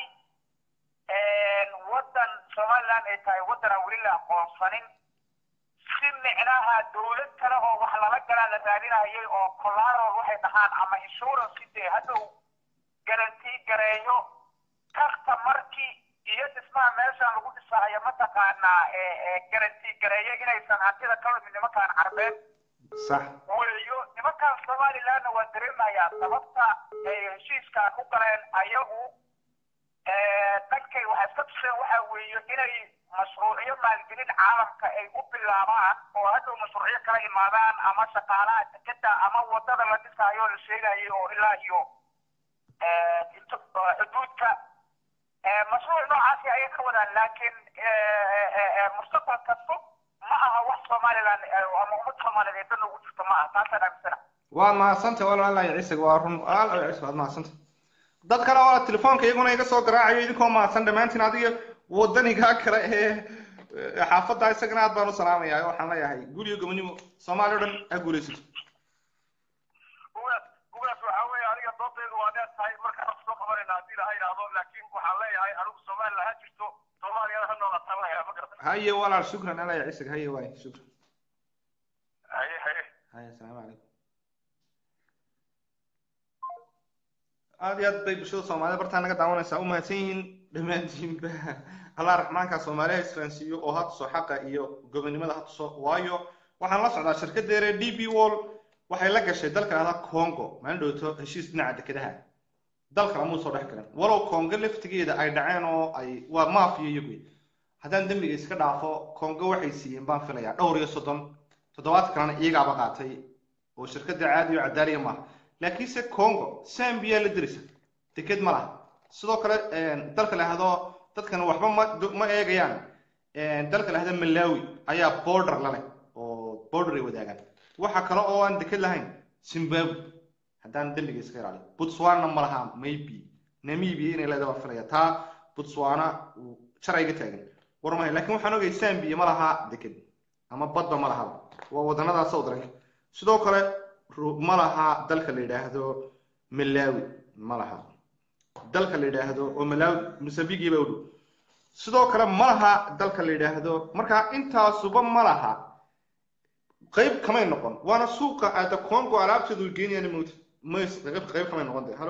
waddan somaliland ay tahay waddan aan weli la aqoonsanin si micnaha dowlad kale oo wax lala galaa la raadinayay oo collateral waxay dhahaan ama insurance dee hadhow garantii gareeyo karta markii iyo dhismaha meeshaan lagu dhisahayo mataqaanaa garantii gareeyo inaysan hantida ka lumin nimankaan carbeed sax weeyo nimankaan somalilandna waa dareemayaa sababta ay heshiiskaan u galeen ayagu dhankay waxay iska tuseen waxa weeye inay mashruucyo maalgelin caalamka ay u bilaabaan oo hadhow mashruucyo kala imaadaan ama shaqaalaha dekeda ama wadada la dhisaayo la sheegayay oo ilaa iyo xuduudka mashruuc noocaasi ayay ka wadaan laakiin mustaqbalka fog ma aha wax somaliland ama ummad soomaaliyeed dan ugu jirto ma aha taasaan aaminsana waad mahadsantay walaalahay ciisig waa run walaalahay ciisig waad mahadsantay dad kale oo telefoonka iyaguna iga soo garaacayo idinkoo mahadsan dhammaantiin adiga wadanigaa kale ee xaafadda isagana aad baan u salaamayaa waxaan leeyahay guriyo gobonimo soomaali o dhan ha guulaysato gugaas gugaas waxaa weeye aniga doodaydu waa dheer tahay markaan soo qabanayna haddii ilaha idhaahdo laakiin waxaan leeyahay anigu somaliland ha jirto soomaaliyana ha noolataan leeyahay ma garata haye walaal shukran alaya ciisig haye waay shukran haye haye haye asalaamu calaykum aad iyo aad bay bulshada soomaalida bartaa naga daawanaysaa u mahadsan yihiin dhammaantiinba allah raxmaanka soomaaliha isfahansiiyo oo ha tuso xaqa iyo gobonimada ha tuso waayo waxaan la socdaa shirkadeere d b wall waxay la gashay dalka ahda congo maalin dhowto heshiis dhinaca dekedaha dal kale muu soo dhex galan walow congo laftigeeda ay dhaceen oo ay waa maafiya iyagu haddaan dembiga iska dhaafo congo waxay siiyeen baan filayaa dhowr iyo soddon toddobaad kalena iyagaaba qaatay oo shirkada caadi oo cadaaliya maaha laakiinse congo zambia la dirisa deked ma laha sidoo kale dalka la ahdo dadkan waxba ma ma eegayaan dalka la ahdo malawi ayaa border la leh oo border ay wadaagaan waxa kale oo aan deked lahayn zimbabwe haddaan dembiga iska ilaaliyo botswana ma laha maybe namibia inay leedahay baan filaya taa botswana sharciga taagan war mahay laakiin waxaan ogay zambia ma laha deked ama badba ma laha waa wadanada southernka sidoo kale ma laha dalka la yidhaahdo malawi ma laha dalka la yidhaahdo oo malawi mosambiki baa u dhow sidoo kale ma laha dalka la yidhaahdo marka intaasuba ma laha qayb kamay noqon waana suuqa aada congo alaabteedu geenayaan mowta mays qayb qayb kamay noqon de hallo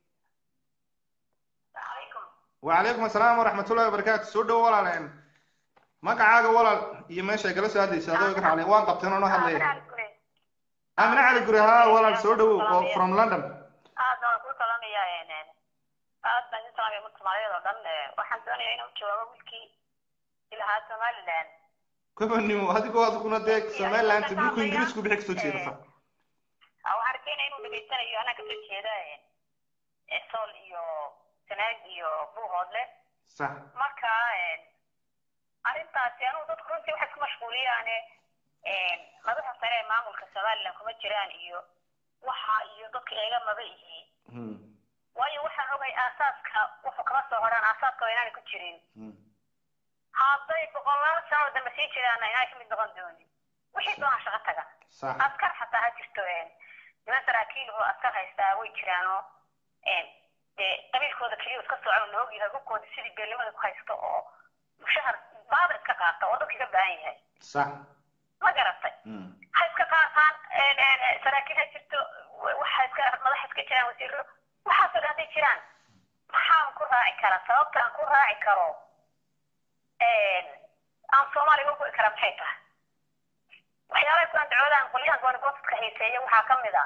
وعليكم السلام ورحمة الله وبركاته سودو ولا magacaaga walaal iyo meesha ay kala soo hadlaysa adoo iga raaclay waan qabteen oo noo hadlaya amina cali guri haa walaal soo dhawow oo from london aad baan ku salamaya aad baan idin salamaya ummadda soomaaliyeed oo dhan waxaan doonayaa inaan jawaabo wiilkii ilahaa somaliland kubanimo adigoo adkuna dee somaliland dhulku ingiriisku bixi kasoo jeedasa waxaan rajaynaya inuu dhegaysanayo anaa kasoo jeeda sool iyo sanaag iyo buuhoodle sax marka arrintaasi anugu dadku runtii waxay ku mashquuliyaane madaxa sare ee maamulka somaliland kuma jiraan iyo waxa iyo dadka eega maba yihiin waayo waxaan ogay aasaaska wuxuu kama soo horaan aasaaska waa inaanay ku jirin hadday boqolaal sano dambe sii jiraanna inaanay kamid noqon doonin wixii doonaa shaqo taga sax askar xataa ha jirto niman saraakiil oo askar haystaa way jiraanoo dee qabiilkooda keliya iska socon la ogyahay hubkooda sidii beelnimada ku haysto oo mushahar baaba iska qaata oo dadka ka baahan yahay sax ma garatay ha iska qaataan saraakiil ha jirto waxa iska madax iska jiraan wasiiro waxaasoo dhan hadday jiraan maxaan ku raaci karaa sababta aan ku raaci karo aan soomaaliga ugu kara maxay tahay waxyaalaha ku andacoodaan qolyahan goonigoodka xiiseeya waxaa ka mid a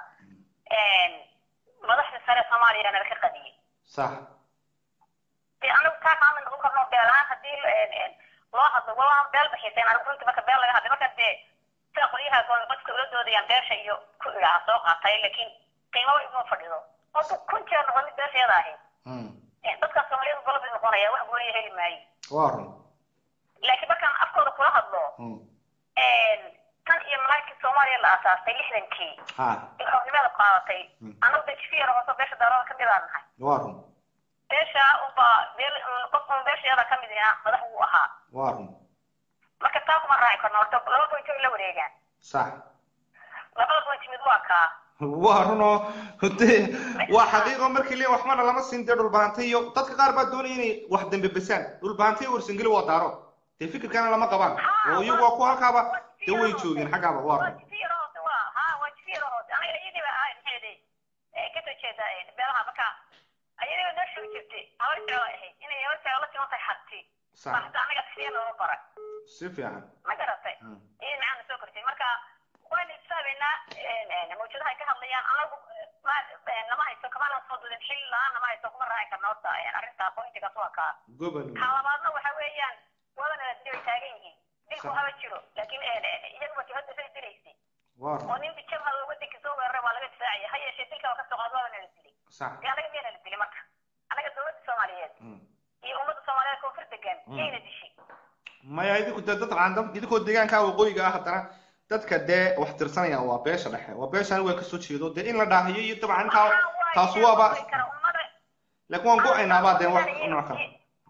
madaxda sare soomaaliya nala ka qadiyey sax dee anagu taa kaama noqon karno beelaan haddii loo hadlo waa beel baxiiseen anigu runtii marka beel laga hadlay marka dee sida qolyaha goonigoodka ula doodayaan beesha iyo ku idhaha soo qaatay laakiin qiimaba iguma fadhido oo kun jeer noqon mid beesheeda ahayd dadka soomaaliyadu golobay noqonaya wax gooniya heli maayo waa run laakiin markaan afkooda kula hadlo tan iyo malaagkii soomaaliya la aasaastay lixdankii ha ee xornimada qaadatay anagu de jifi yaro hooso beesha daarada kamid aan nahay waa run beesha unba beel qof un beeshayada kamid ina madax uu ahaa waa run marka taa kuma raaci karno horta laba point ay la wareegaan sax labada point mid waa kaa waa run oo dee waa xaqiiqo markii lee waxbana lama siin dee dhulbaantay iyo dadka qaar baa doonaya inay wax dambe besaan dhulbaantay warsangeli waa daaro dee fikirkana lama qabaan oo iyagu waa ku halkaaba dee way joogeen xaggaaba waa waa run jifi yaro hoose waa ha waa jifi yaro hoose aniga iyadiiba ahay maxayde kasoo jeeda beelaha marka ayadiiba noo sheegi jirtay habar jeclo ahayd inay habar jeclo la siman tahay xabti sax baa hadda anaga sifiya looga bara si fiican ma garatay Mm. iyada macaan soo kortay marka waynu isaabeynaa mawjadaha ay ka hadlayaan anagu ma- nama hayso kamana soo dudin xil la-aan nama hayso kuma raaci karna horta arrinta pointigaas waa kaa gobol kaa labaadna waxa weeyaan wadana la dilay taagan yihiin dilku Sax. haba jiro laakiin iyaguba jihada say dilaysay waa oo run nin bijabhada wadankii soo weeraray waa laga difaacaya ha yeeshee dilka waa kasoo qaad waabana la dilay sax dee anaga miyana la dilay marka anaga dowladda soomaaliyeed Mm. iyo ummadda soomaaliyeed koonfur degan Mm. yayna dishay maya idinku dee dad caandam idinkoo deegaanka waqooyiga ah haddana dadka dee wax tirsanayaan waa beesha dhexe waa beesha anigu waan kasoo jeedo dee in la dhaahiyo iyo dabcan intaa taas waaba laakiin waan go-aynaabaa dee wax nooc kale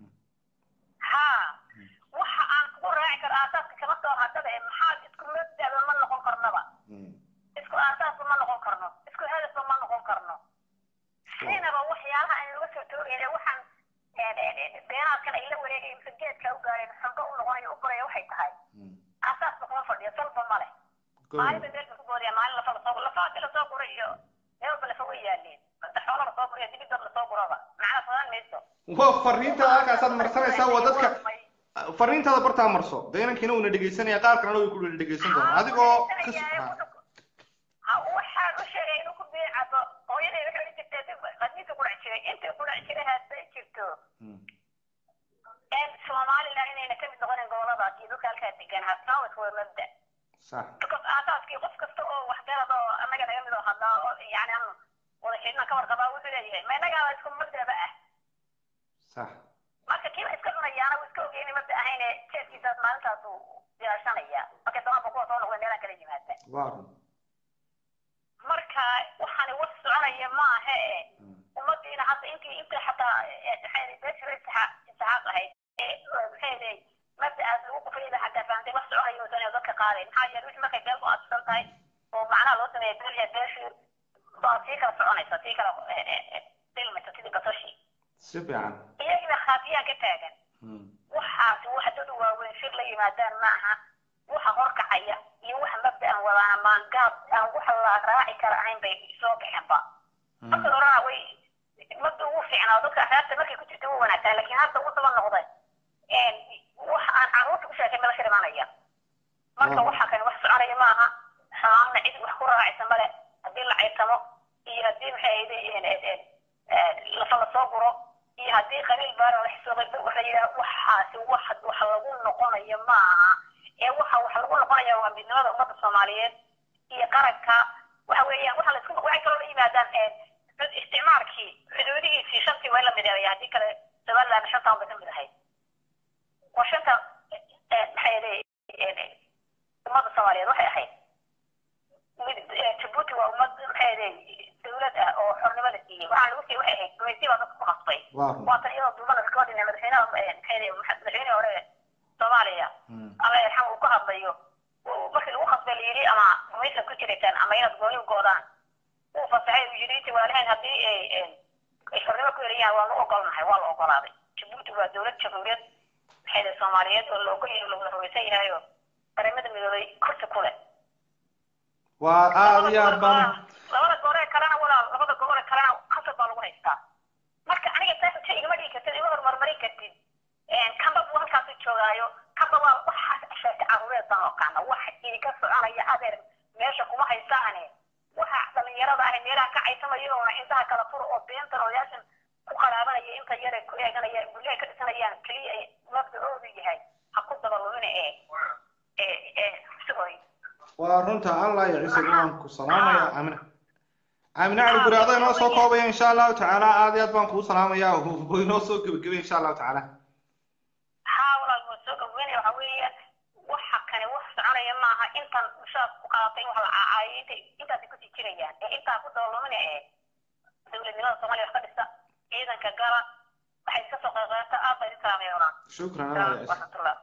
ha waxa aan kugu raaci karo aasaaska kama soo hadhaba ee maxaa isku mabdaba ma noqon karnaba Mm. isku aasaasba ma noqon karno isku hadafba ma noqon karno siinaba waxyaalaha aan laga soo toogayna waxaan beenaadkan ay la wareegay mise geedka u gaareen xunba u noqonayo u koraya waxay tahay Mm. aasaasba kuma fadhiyo salba ma leh maalinba gobol meel ba ku boodaya maalin lafa lasoo lafa hadii lasoo guray iyo meelba lafa way yaaleen hadda xoola lasoo guriyo dibidad lasoo guraba macna fadan mayso waa fariintaada halkaasaad marsanaysaa waa dadka fariintaada bartaa marso dee inankiina uuna dhegaysanaya qaar kalena way ku dhegaysan doonaa adigoo ka ha waxaan u sheegay inuu ku biicado hooyaday waxay odhan jirtay qadniinka ku dhac jiray intii ku dhac jiray hadday jirto somaliland inayna kamid noqonin goboladaas iyo dhulka halkaa degan hastaa waa iswada mabda sax because aasaaskii qof kasta oo waxgarad oo annaga naga mid oo hadlaa oo yani aan wada xidhna ka warqabaa wuxuu leeyahay ma innagaaba isku mabdaba ah sax marka kiiba iska cunayaana wuu iska ogeyni mabda ahayne jeedkiisaas maalintaas uu ilaashanaya marka damaanba kuwa soo noqda meelaan kala yimaada waa run marka waxaani wax soconaya maaha e ummadiina hadda intii intii xataa beeshira istixaaq ahayd maxay mabda'aas lagu qufayda xataa fahamtay wax soconayo uusan dadka qaadayn maxaa yeele wixii markay beel ku aadsan tahay oo macnaha loo sameeya beelya beeshii baa sii kala soconaysa sii kala dilmaysa sidii basashi si fiican iyagiiba khaafiyaan ka taagan Mm. waxaasi wax dad waaweyn shir la yimaadaan maaha waxa horkacaya iyo waxa mabda'an wadaana maangaab aan waxa la raaci kara ahayn bay soo baxeenba marka horena way mabda ugu fiicnaa dadka axyaabta markay ku jirta u wanaagsan laakiin hadda ugu daba noqday wax aan carruurta ku sheekay mala shirmanaya marka Mm. waxa kani wax soconaya maaha xamaamna cid wax ku raacaysa male haddii la caytamo iyo haddii maxay ahayde lafa lasoo guro iyo haddii qabiil baara la xisooqay waxa yidhaha waxaasi wax wax lagu noqonayo maaha ee waxa wax lagu noqonaya waa midnimada ummadda soomaaliyeed iyo qaranka waxa weeyaan waxa laisku waxay kaloo la yimaadaan isticmaalkii xuduudihiisii shantii waa in la mideeya haddii kale somaliland shantaan bay ka mid ahayd waa shanta maxay leeyihiin ummadda soomaaliyeed waxay ahayd mid jabuuti waa ummad maxay leeyihiin dawlad ah oo xornimo la siiyey waxaa lagu siiyey waxay ahayd gumaysi baa dadka ku qasbay waa run waatan iyadoo duubana recording madaxweynaha maxay leeyihiin madaxweynihii hore soomaaliya Mm. alla yarxam uu ku hadlayo uu- markii lagu khasbay la yidhi ama gumaysa ku jiraysaan ama inaad gooni u goodaan uu fasaxay uu yidhi intii waalihayn haddii ay ay xornimo ku helayahan waa la ogolnahay waa la ogolaaday jabuuti waa dowlad jamhuuriyad maxay leeyihiin soomaaliyeed oo la ogol yahay oo la wada rumaysan yahay oo qaramada midoobay kursi ku leh waa aada iyo aad baan labada gooree kalena walaal labada gooree kalena khasab baa lagu haystaa marka aniga taa xujo igama dhigi kartid ima hormarmarin kartid kanba buu halkaasu joogaayo kanba waa waxa sheeka caruureed baan oqaana wax idinka soconaya ayagaa ka caysamaya oona intaha kala fur oo beentan odayaashan ku qaraabanaya inta yare ku eeganaya guryaha ka dhisanayaan keliya ay mabdacoodu yahay ha ku dabalumina ee ee ee sigoy waa runta allah iyo ciise waan ku salaamaya aamina aamina cali guri adaa inoo soo koobaya insha allahu tacaala aad iyo aad baan kuu salaamaya oo inoo soo gebagabay insha allahu tacaala haa walaal waa soo gaweynaya waxa weeye waxa kane wax soconaya maaha intan mushaar ku qaadatay in wax la caacaayo intay intaasay kusii jirayaan ee intaa ku dabalumina ee dowladnimada soomaaliya wax ka dhisa ciidanka gala waxay iska soo qeybqeybta aad bay idin salaamaya walaal shukran allah iyo ciise waraxmatullah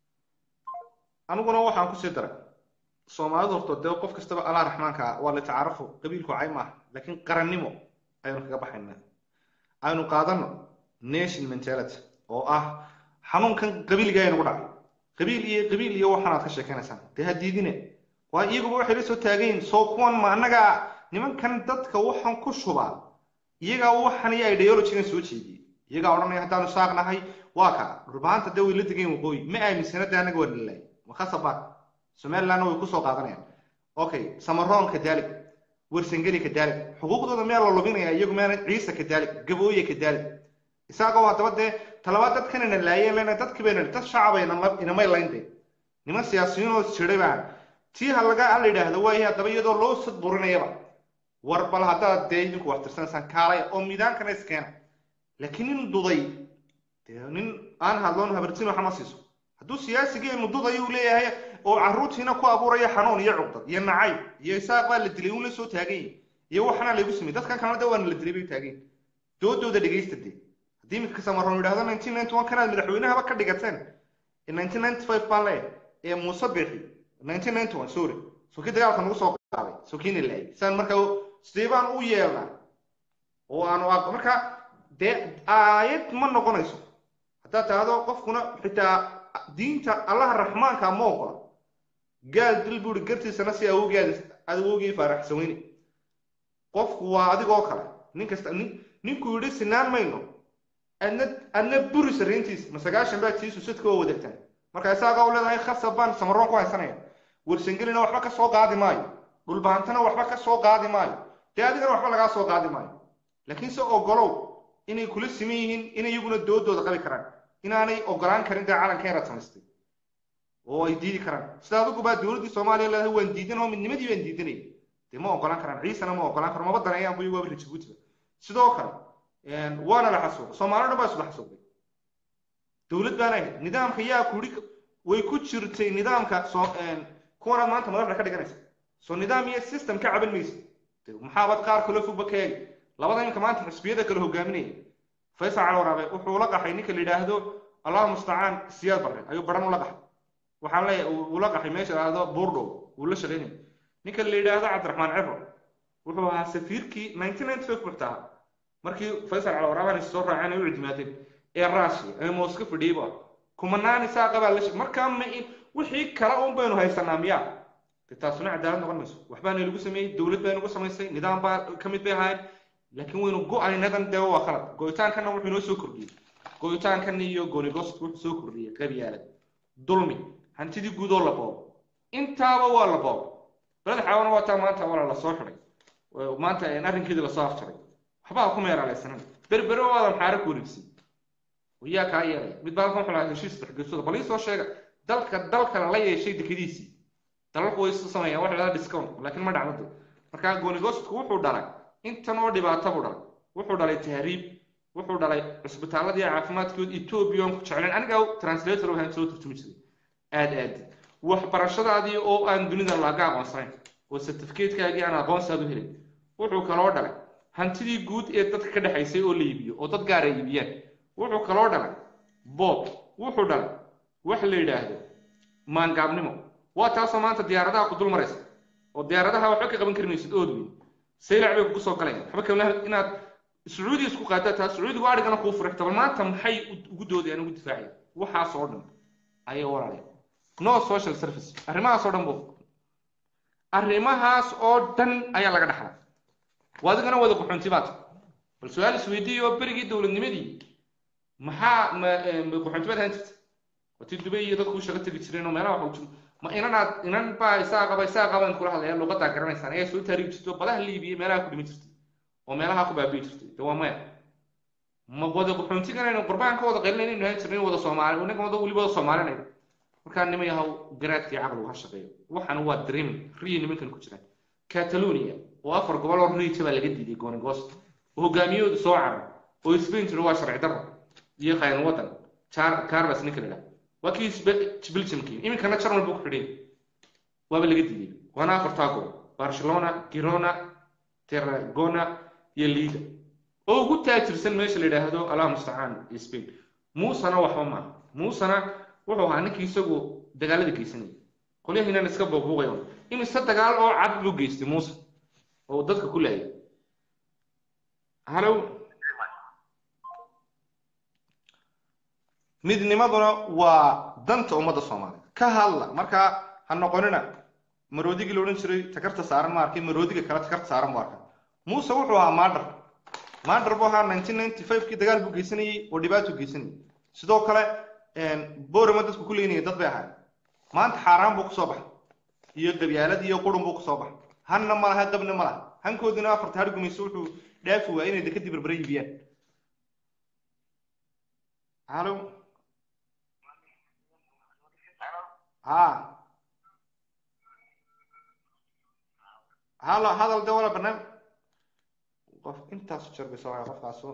aniguna waxaan kusii daray soomaalidu horto dee qof kastaba allah raxmaanka ah waa la tacaarufo qabiilku cay maaha laakiin qarannimo ayaynu kaga baxaynaa aynu qaadano nation mentality oo ah xanuunkan qabiilga aynagu dhacay qabiil iyo qabiil iyo waxaanaad ka sheekaynaysaan dee ha diidine waa iyaguba waxay la soo taagayin soo kuwan ma annaga nimankan dadka waxaan ku shubaa iyagaa waxan iyo ideologigan soo jeediyey iyagaa odhanaya haddaanu saaqnahay waa kaa dhurbaanta dee way la degayn waqooyi ma aaminsana dee annaga waa nalaay wakasaba somalilandna way kusoo qaadanayaan okay samaroon kadaalig warsangeli kadaalig xuquuqdooda miyaa la lubinaya iyagu miyaana ciise kadaalig gabooye kadaalig isaagoo haddaba dee talabaad dadkanina laayeen lena dadkii bayna dad shacaba inamay laynde niman siyaasiyiinoo jiray baan tii ha laga la yidhaahdo waayahay haddaba iyadoo loo sadburinayaba war bal haddaad dee idinku wax tirsanaysaan kaalaya oo miidaankana iskeena laakiin nin duday dee nin aan hadloon habartin waxa ma siiso hadduu siyaasigeenu dudayo uu leeyahay oo carruurtiina ku abuuraya xanuun iyo cugdad iyo nacayb iyo isaaq baa la dilay uun la soo taagan yahay iyo waxana laygu samey dadkan kalena de waana la dilay bay taagan yahay doodooda dhegaysta dee haddii imika samaroon yidhahdo nineteen ninety one kanaad madaxweynahaba ka dhigateen nineteen ninety five baan leeyahay ee muuse bixi nineteen ninety one sorry soo kii dagaalka nagu soo qaaday soo kiina laayay saan markaa sidee baan u yeelnaa oo aanu aq marka dee aayad ma noqonayso haddaad tahdo qofkuna xitaa diinta allaha raxmaanka ma ogola gaal dil buuri gartiisana si awowgeed awowgii faaraxsan weyne qofku waa adigoo kale nin kasta nin ninkuu yidhi sinaan mayno adna adna buri sarriintiis ma sagaashan baa tiisu sidka oo wadaagtaan marka isaagaa u leedahay khasab baan samaroon ku haysanaya warsangelina waxba ka soo qaadi maayo dhulbaantana waxba ka soo qaadi maayo dee adigana waxba lagaa soo qaadi maayo laakiin se ogolow inay kula siman yihiin inay iyaguna doodooda qabi karaan inaanay ogolaan karin dee calanka inaad samaystay oo ay diidi karaan sida adigu baa dowladdii soomaaliya leedahay waan diidan oo midnimadii baan diidanaya dee ma ogolaan karaan ciisana ma ogolaan karo maba daneeyaan bu iyagu jabuutiba sidoo kale waana la xasuuqay soomaali dhan baa isla xasuuqay dowlad baana ahayd nidaamka yaa kuri way ku jirtay nidaamka soo kuwanaad maanta madaxda ka dhiganaysa soo nidaam iyo system ka caban maysa maxaabad qaar kale fogba ka eegi labada ninka maanta xisbiyada kale hogaaminaya faysal calwaraabe wuxuu la qaxay ninka la yidhaahdo allahu mustacaan siyaad barre ayuu baran ula qaxay waxaan leeyahay uu la qaxay meesha lahdo buurdhow uu la shaqaynaya ninka la yidhaahdo cabdiraxmaan cibro wuxuu ahaa safiirkii nineteen ninety five buxta ahaa markii faysal calwaraaban is soo raaceen ay u cidmaadeen ee raashiya ee mooska fadhiyeyba kumanaan isaaqa baa la shaqay markaa ma in wixii kale un baynu haysanaa miyaa de taasuna cadaalad noqon mayso waxbaana lagu sameeyey dowlad baa nagu samaysay nidaam baa ka mid bay ahaayeen laakiin waynu go-aynadan dee waa khalad go-itaankana wuxuu inoo soo kordhiyey go-itaankan iyo goonigost wuxuu soo kordhiyey qabyaalad dulmi hantidii guud oo la boobo intaaba waa la boobo baled xaawana waa taa maanta wala la soo xiday maanta arrinkeedii lasoo afjaray waxbaa ku meeraalaysanan berbere waadan xaare ku wareegsin yaa kaa yeelaya mid baa halkan wuxuu lahaa heshiis dhexgeersooda bal ii soo sheega dalka dalkana la yeeshay dekadiisii dalalku way isu sameeyaan waxa la dhahaa discount laakiin ma dhacdo markaa goonigostku wuxuu dhalay intan oo dhibaato buu dhalay wuxuu dhalay tahriib wuxuu dhalay cisbitaaladii caafimaadkood etoobiya aan ku jeclayn aniga translator waxaan soo turjumi jiray aad aad waxbarashadaadii oo aan dunida laga aqoonsanayn oo certificatecaagii aan aqoonsaad u helin wuxuu kaloo dhalay hantidii guud ee dadka ka dhexaysay oo la iibiyo oo dad gaar ay iibiyaan wuxuu kaloo dhalay bob wuxuu dhalay wax la yidhaahdo maangaabnimo waa taasoo maanta diyaaradaha ku dul maraysa oo diyaaradaha waxba ka qaban karmaysid ood weyn saylac bay kugu soo galayaan waxba kamla inaad sacuudi isku qaadaa taa sacuudigu adhigana kuu furixta bal maanta maxay ugu doodayaan ugu difaacayaan waxaas oo dhan ayay walaalaya no social service arrimahaas oo dhan bu arrimahaas oo dhan ayaa laga dhaxlaa waa adigana wada qaxoonti baad bal su-aal isweydiiyo berigii dowladnimadii maxaa ma qaxoonti baad ahaan jirta watii dubay iyo dadku shaqa tegi jireen oo meelaha waxa jiro ma inanaad inan baa isaa qaba isaa qabaan kula hadlaya luqadaa garanaysaan ayaa soo taariibi jirtay oo badaha liibiya meelaha ku dhimi jirtay oo meelaha ku baabi'i jirtay de waa maya ma wada qaxoontiganaynu qurbaan ka wada qaylinaynu ahaan jirnay wada soomaali inaga wada weliba wada soomaalinayno markaa nima yahow garaadkii caqligu ha shaqeeyo waxaan waa dreaming riyi nimankan ku jiraan catalonia oo afar gobol oo riija baa laga diiday goonigoos oo hogaamiyahoodu soo carar oo spain jiro waa sharci darro iyo qayn wadan carles ninka la waa kii belgiumkii iminkana jarmal buu ku xidhay waaba laga diiday waana afartaa gobol barcelona girona terragona iyo liga oo ugu taajirsan meesha la yidhaahdo allah mustacaan spain muusena waxba maaha muusena wuxuu ahaa ninkii isagu dagaalada geysanaya qolyahiinan iska buuqbuuqayo imise dagaal oo cad buu geystay muuse oo dadka ku laayay halow midnimaduna waa danta ummadda soomaaliya ka hadla markaa ha noqonina maroodigii la odhan jiray takarta saaran ma arkay maroodiga kale takarta saaran bu arkay muuse wuxuu ahaa maadhar maadhar buu ahaa nineteen ninety five kii dagaal buu geysanayey oo dhibaato geysanayay sidoo kale borama dadku ku leynaya dad bay ahaay maanta xaaraan buu kusoo baxay iyo gabyaalad iyo qurun buu kusoo baxay hanna ma laha qabna ma laha hankoodina afarta har gumayso wuxuu dhaafi waaya inay dekadii berbere iibiyaan halo ha halo hadal de wala barnaamij qof intaas jeer bay soo wacay qofkaasu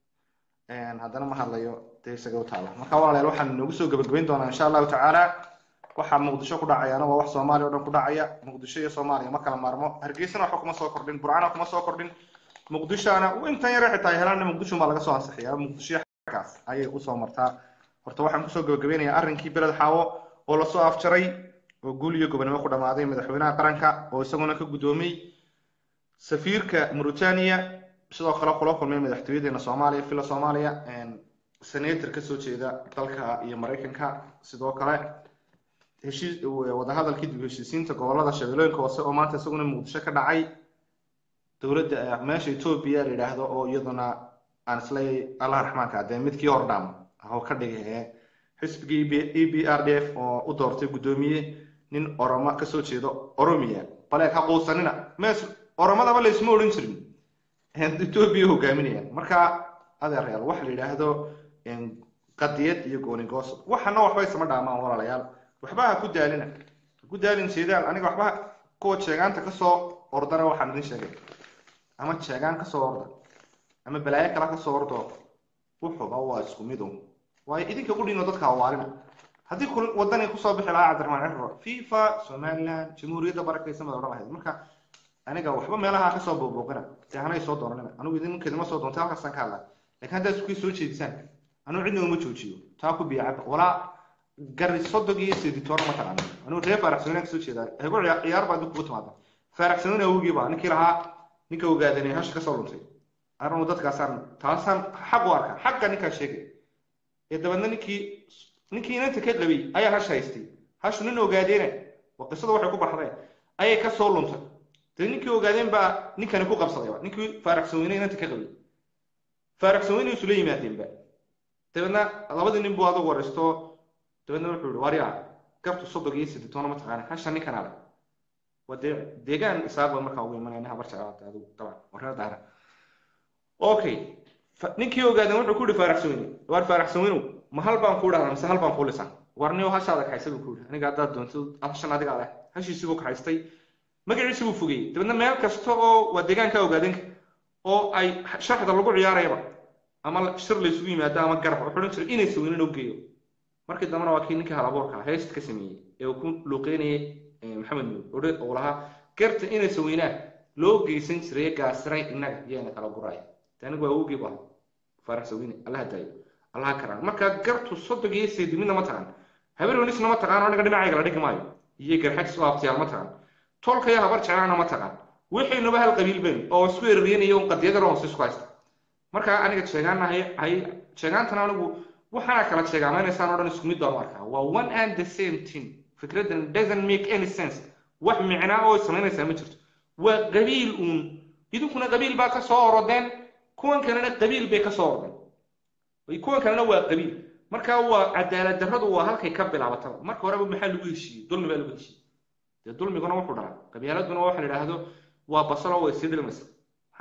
haddana ma hadlayo dee isaga u taala marka walaalayaal waxaan noogu soo gabagabayn doonaa insha allahu tacaala waxaa muqdisho ku dhacayaana waa wax soomaaliya o dhan ku dhacaya muqdisho iyo soomaaliya ma kala maarmo hargeysana waxba kuma soo kordhin burcana kuma soo kordhin muqdishoana intan yare xitaa helaana muqdisho baa laga soo ansixiyaa muqdisho xaggaas ayay usoo martaa horta waxaan kusoo gabagabeynayaa arrinkii beled xaawo oo lasoo afjaray oo guul iyo gobonimo ku dhammaaday madaxweynaha qaranka oo isaguna ka guddoomiyey safiirka mauritania sidoo kale kula kulmay madaxtooyadeena soomaaliya villa soomaaliya senator kasoo jeeda dalka iyo maraykanka sidoo kale heshiis wadahadalkii dib heshiisiinta gobolada shabeellooyinka hoose oo maanta isaguna muqdisho ka dhacay dowladda meesha etoobiya la yidhaahdo oo iyaduna aan isleeyahay allah raxmaanka adee midkii hordhaam oo ka dhigay xisbigii e b r d f oo u doortay guddoomiye nin oromo kasoo jeedo oromia baleeg ha quusanina mees oromadaba laysma odhan jirin etoobiya hogaaminayaan marka adeerayaal waxa la yidhaahdo qadiyad iyo goonigoos waxana waxba isma dhaamaan walaalayaal waxba ha ku daalina ha ku daalin jeedaan aniga waxba kuwa jeegaanta kasoo ordana waxaan idin sheegay ama jeegaan kasoo orda ama balaayo kale kasoo ordo wuxuba waa isku midu waayo idinka qudhiino dadka hawaalina haddii wadani kusoo bixi lahaa cabdiraxmaan cirro fifa somaliland jamhuuriyadda barakaysan baad odhan lahayd marka aniga waxba meelaha kasoo booboqina dee hanay soo doonanina anigu idinkedima soo doontay halkaasaan ka hadlaa lakin haddaad isku soo jeedisaan anigu cidna uma joojiyo taa ku biya cabba walaa gari sodog iyo seditoona ma taqaano anigu reer faaraxsanina kasoo jeedaa hego ciyaar baa dib kugu timaada faaraxsanina awgii baa ninkii lahaa ninka ogaadanay hasha kasoo luntay anigu dadkaasaan taasaan xaq u arkaa xaqa ninkaa sheegay ee dabeedna ninkii ninkii inanta ka qabay ayaa hash haystay hashu nin ogaadeena waa qisada waxay ku baxdeen ayay kasoo luntay dee ninkii ogaadeen baa ninkani ku qabsadayba ninkii faaraxsan weyne inanta ka qabay faaraxsan weyne isula yimaadeenba dabeedna labadii nin buu adugu waraysto dabeedna wuxuu yihi waryaa gabtu sodog iyo siditoona ma taqaana hasha ninkan ale waa dee deegaan isaaba markaa ugu imanaya habar jeclaata adigu dabcan warreer daara okay ninkii ogaadeen wuxuu ku yihi faaraxsan weyne waar faaraxsan weynow ma hal baan kuu dhahdaa mise hal baan kuu lisaa warniyo hashaada kaxaysa buu ku yihi aniga haddaad doonto hashan adigaa leh hashiisii buu kaxaystay magaciisi buu fogeeyey dabeedna meel kasta oo waa deegaanka ogaadeenka oo ay shaxda lagu ciyaarayaba ama shir laysugu yimaado ama garab wuxuu odhan jiray inay sawinin oo geeyo markii dambena waa kii ninkii halabuurka heesta ka sameeyey ee uu ku luuqeynayay maxamed nuur uu lahaa garta inay saweynaan loo geysan jiray gaasiray innaga iyana kala guraya anigu waa awogii bu ahay faarax sawine allaha daayo allaha karaan marka gartu sodog iyo seedi midna ma taqaan habar wenisna ma taqaan aniga dhinacayga la dhigi maayo iyo garxajis oo abtiyaal ma taqaan tolkaya habar jeclaana ma taqaan wixiinuba hal qabiil bayn oo isku ereryanaya un qadiyada hoose isku haysta marka aniga sheegaana hay hay sheegaantana anigu waxaana kala sheegaameynaysaan oo dhan isku mid baan u arkaa waa one and the same thing fikradan doesn't make any sense wax micnaa oo samaynaysaa ma jirto waa qabiil uun idinkuna qabiil baa kasoo orodeen kuwan kalena qabiil bay kasoo ordeen kuwan kalena waa qabiil marka waa cadaalad darradu waa halkay ka bilaabataba marka horeba maxaa lagu heshiiyey dulmi baa lagu heshiiyey dee dulmiguna wuxuu dhalaa qabyaaladuna waxa la idhaahdo waa basalo way sii dilmaysa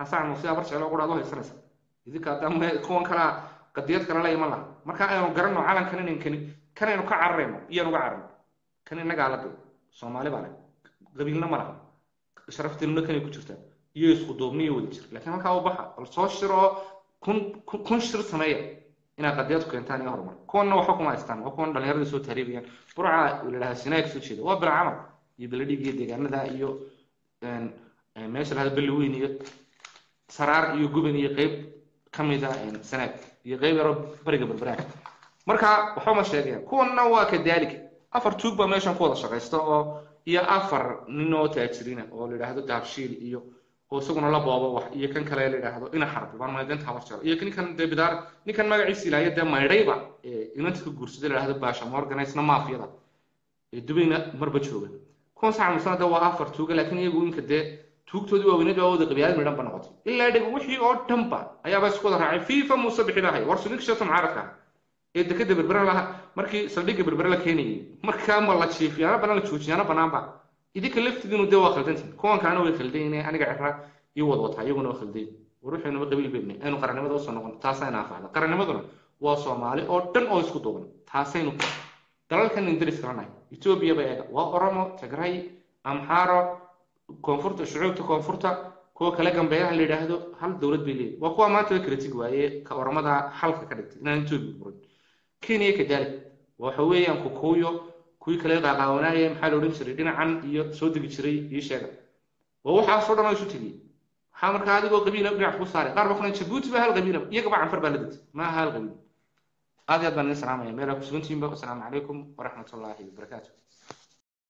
xasaan muuse abar jeclo quraad u haysanaysa idinka hadda kuwan kalaa qadiyad kale la iman laha marka aynu garanno calankan inan kani kanaynu ka cararayno iyaan uga cararno kan innagaa la day soomaali baa leh qabiilna ma laha sharafteennuna kanay ku jirtaa iyo isku duubni iyo wada jir laakiin halkaa u baxa bal soo shir oo kun kun shir sameeya inaad qadiyad ku keentaan iyo horumar kuwanna waxba kuma haystaan waa kuwan dhallinyarada soo taariibayaan burca ladhahaa sinaa kasoo jeeda waa bila camal iyo beladhig iyo deegaanada iyo meesha lahada belli weyn iyo saraar iyo guban iyo qeyb ka mida sanaag iyo qeyb yaroo bariga berberaag marka waxba ma sheegayaan kuwanna waa kadaalika afar tuug baa meeshan ku wada shaqaysta oo iyo afar nin oo taajiriina oo la yidhaahdo daabshiil iyo oo isaguna la boobo wax iyo kan kale la yidhaahdo ina xarbi baan maydanta habar jaro iyo ninkan dee bidaar ninkan magaciisa ilaayo dee maydhayba inanta ka guursaday la yidhahdo baasha morganisna maafiyada ee dubayna marba jooga kuwan saca musana dee waa afar tuuga laakiin iyagu inka dee tuugtoodii waaweynad waa wada qabyaalad midhan ba noqotay ilaa dheg wixii oo dhanba ayaaba isku wada raacay fifa muuse bixi lahay war suninka shata mucaaradka ee dekada berbera laha markii saldhigga berbere la keenayay markaa ma la jiifiyaana banaan la joojiyaana banaanba idinka laftidiinu dee waa khaldantiin kuwan kalena way khaldayne aniga cira iyo wadwataa iyaguna waa khaldayn war waxaynuba qabiil beynay aynu qarannimada usoo noqon taasayna anfacda qarannimaduna waa soomaali oo dhan oo isku duuban taasaynu dalalkan indris kalanahay etoobiya ba eega waa oromo tigray amxaaro koonfurta shucuubta koonfurta kuwa kale gambeeyaha la yidhaahdo hal dowlad bay leeyihin waa kuwa maanta way kala tigi waaye ka oromada xalka ka dhigtay inaan etoobiya burin kenya kadalik waxa weeyaan kukuuyo kuwii kale qaaqaawanaaye maxaa la odhan jiray dhinacan iyo soo degi jiray ii sheega waa waxaasoo dhan oo isu tegiyey waxaa markaa adigoo qabiila dhinac ku saaray qaar ba kuna jabuuti ba hal qabiila iyagaba canfar baa la degtay maaha hal qabiil aad iyo aad baan idin salaamaya meelaa ku sugantihiinba wasalaamu calaykum waraxmatullaahi wabarakaatu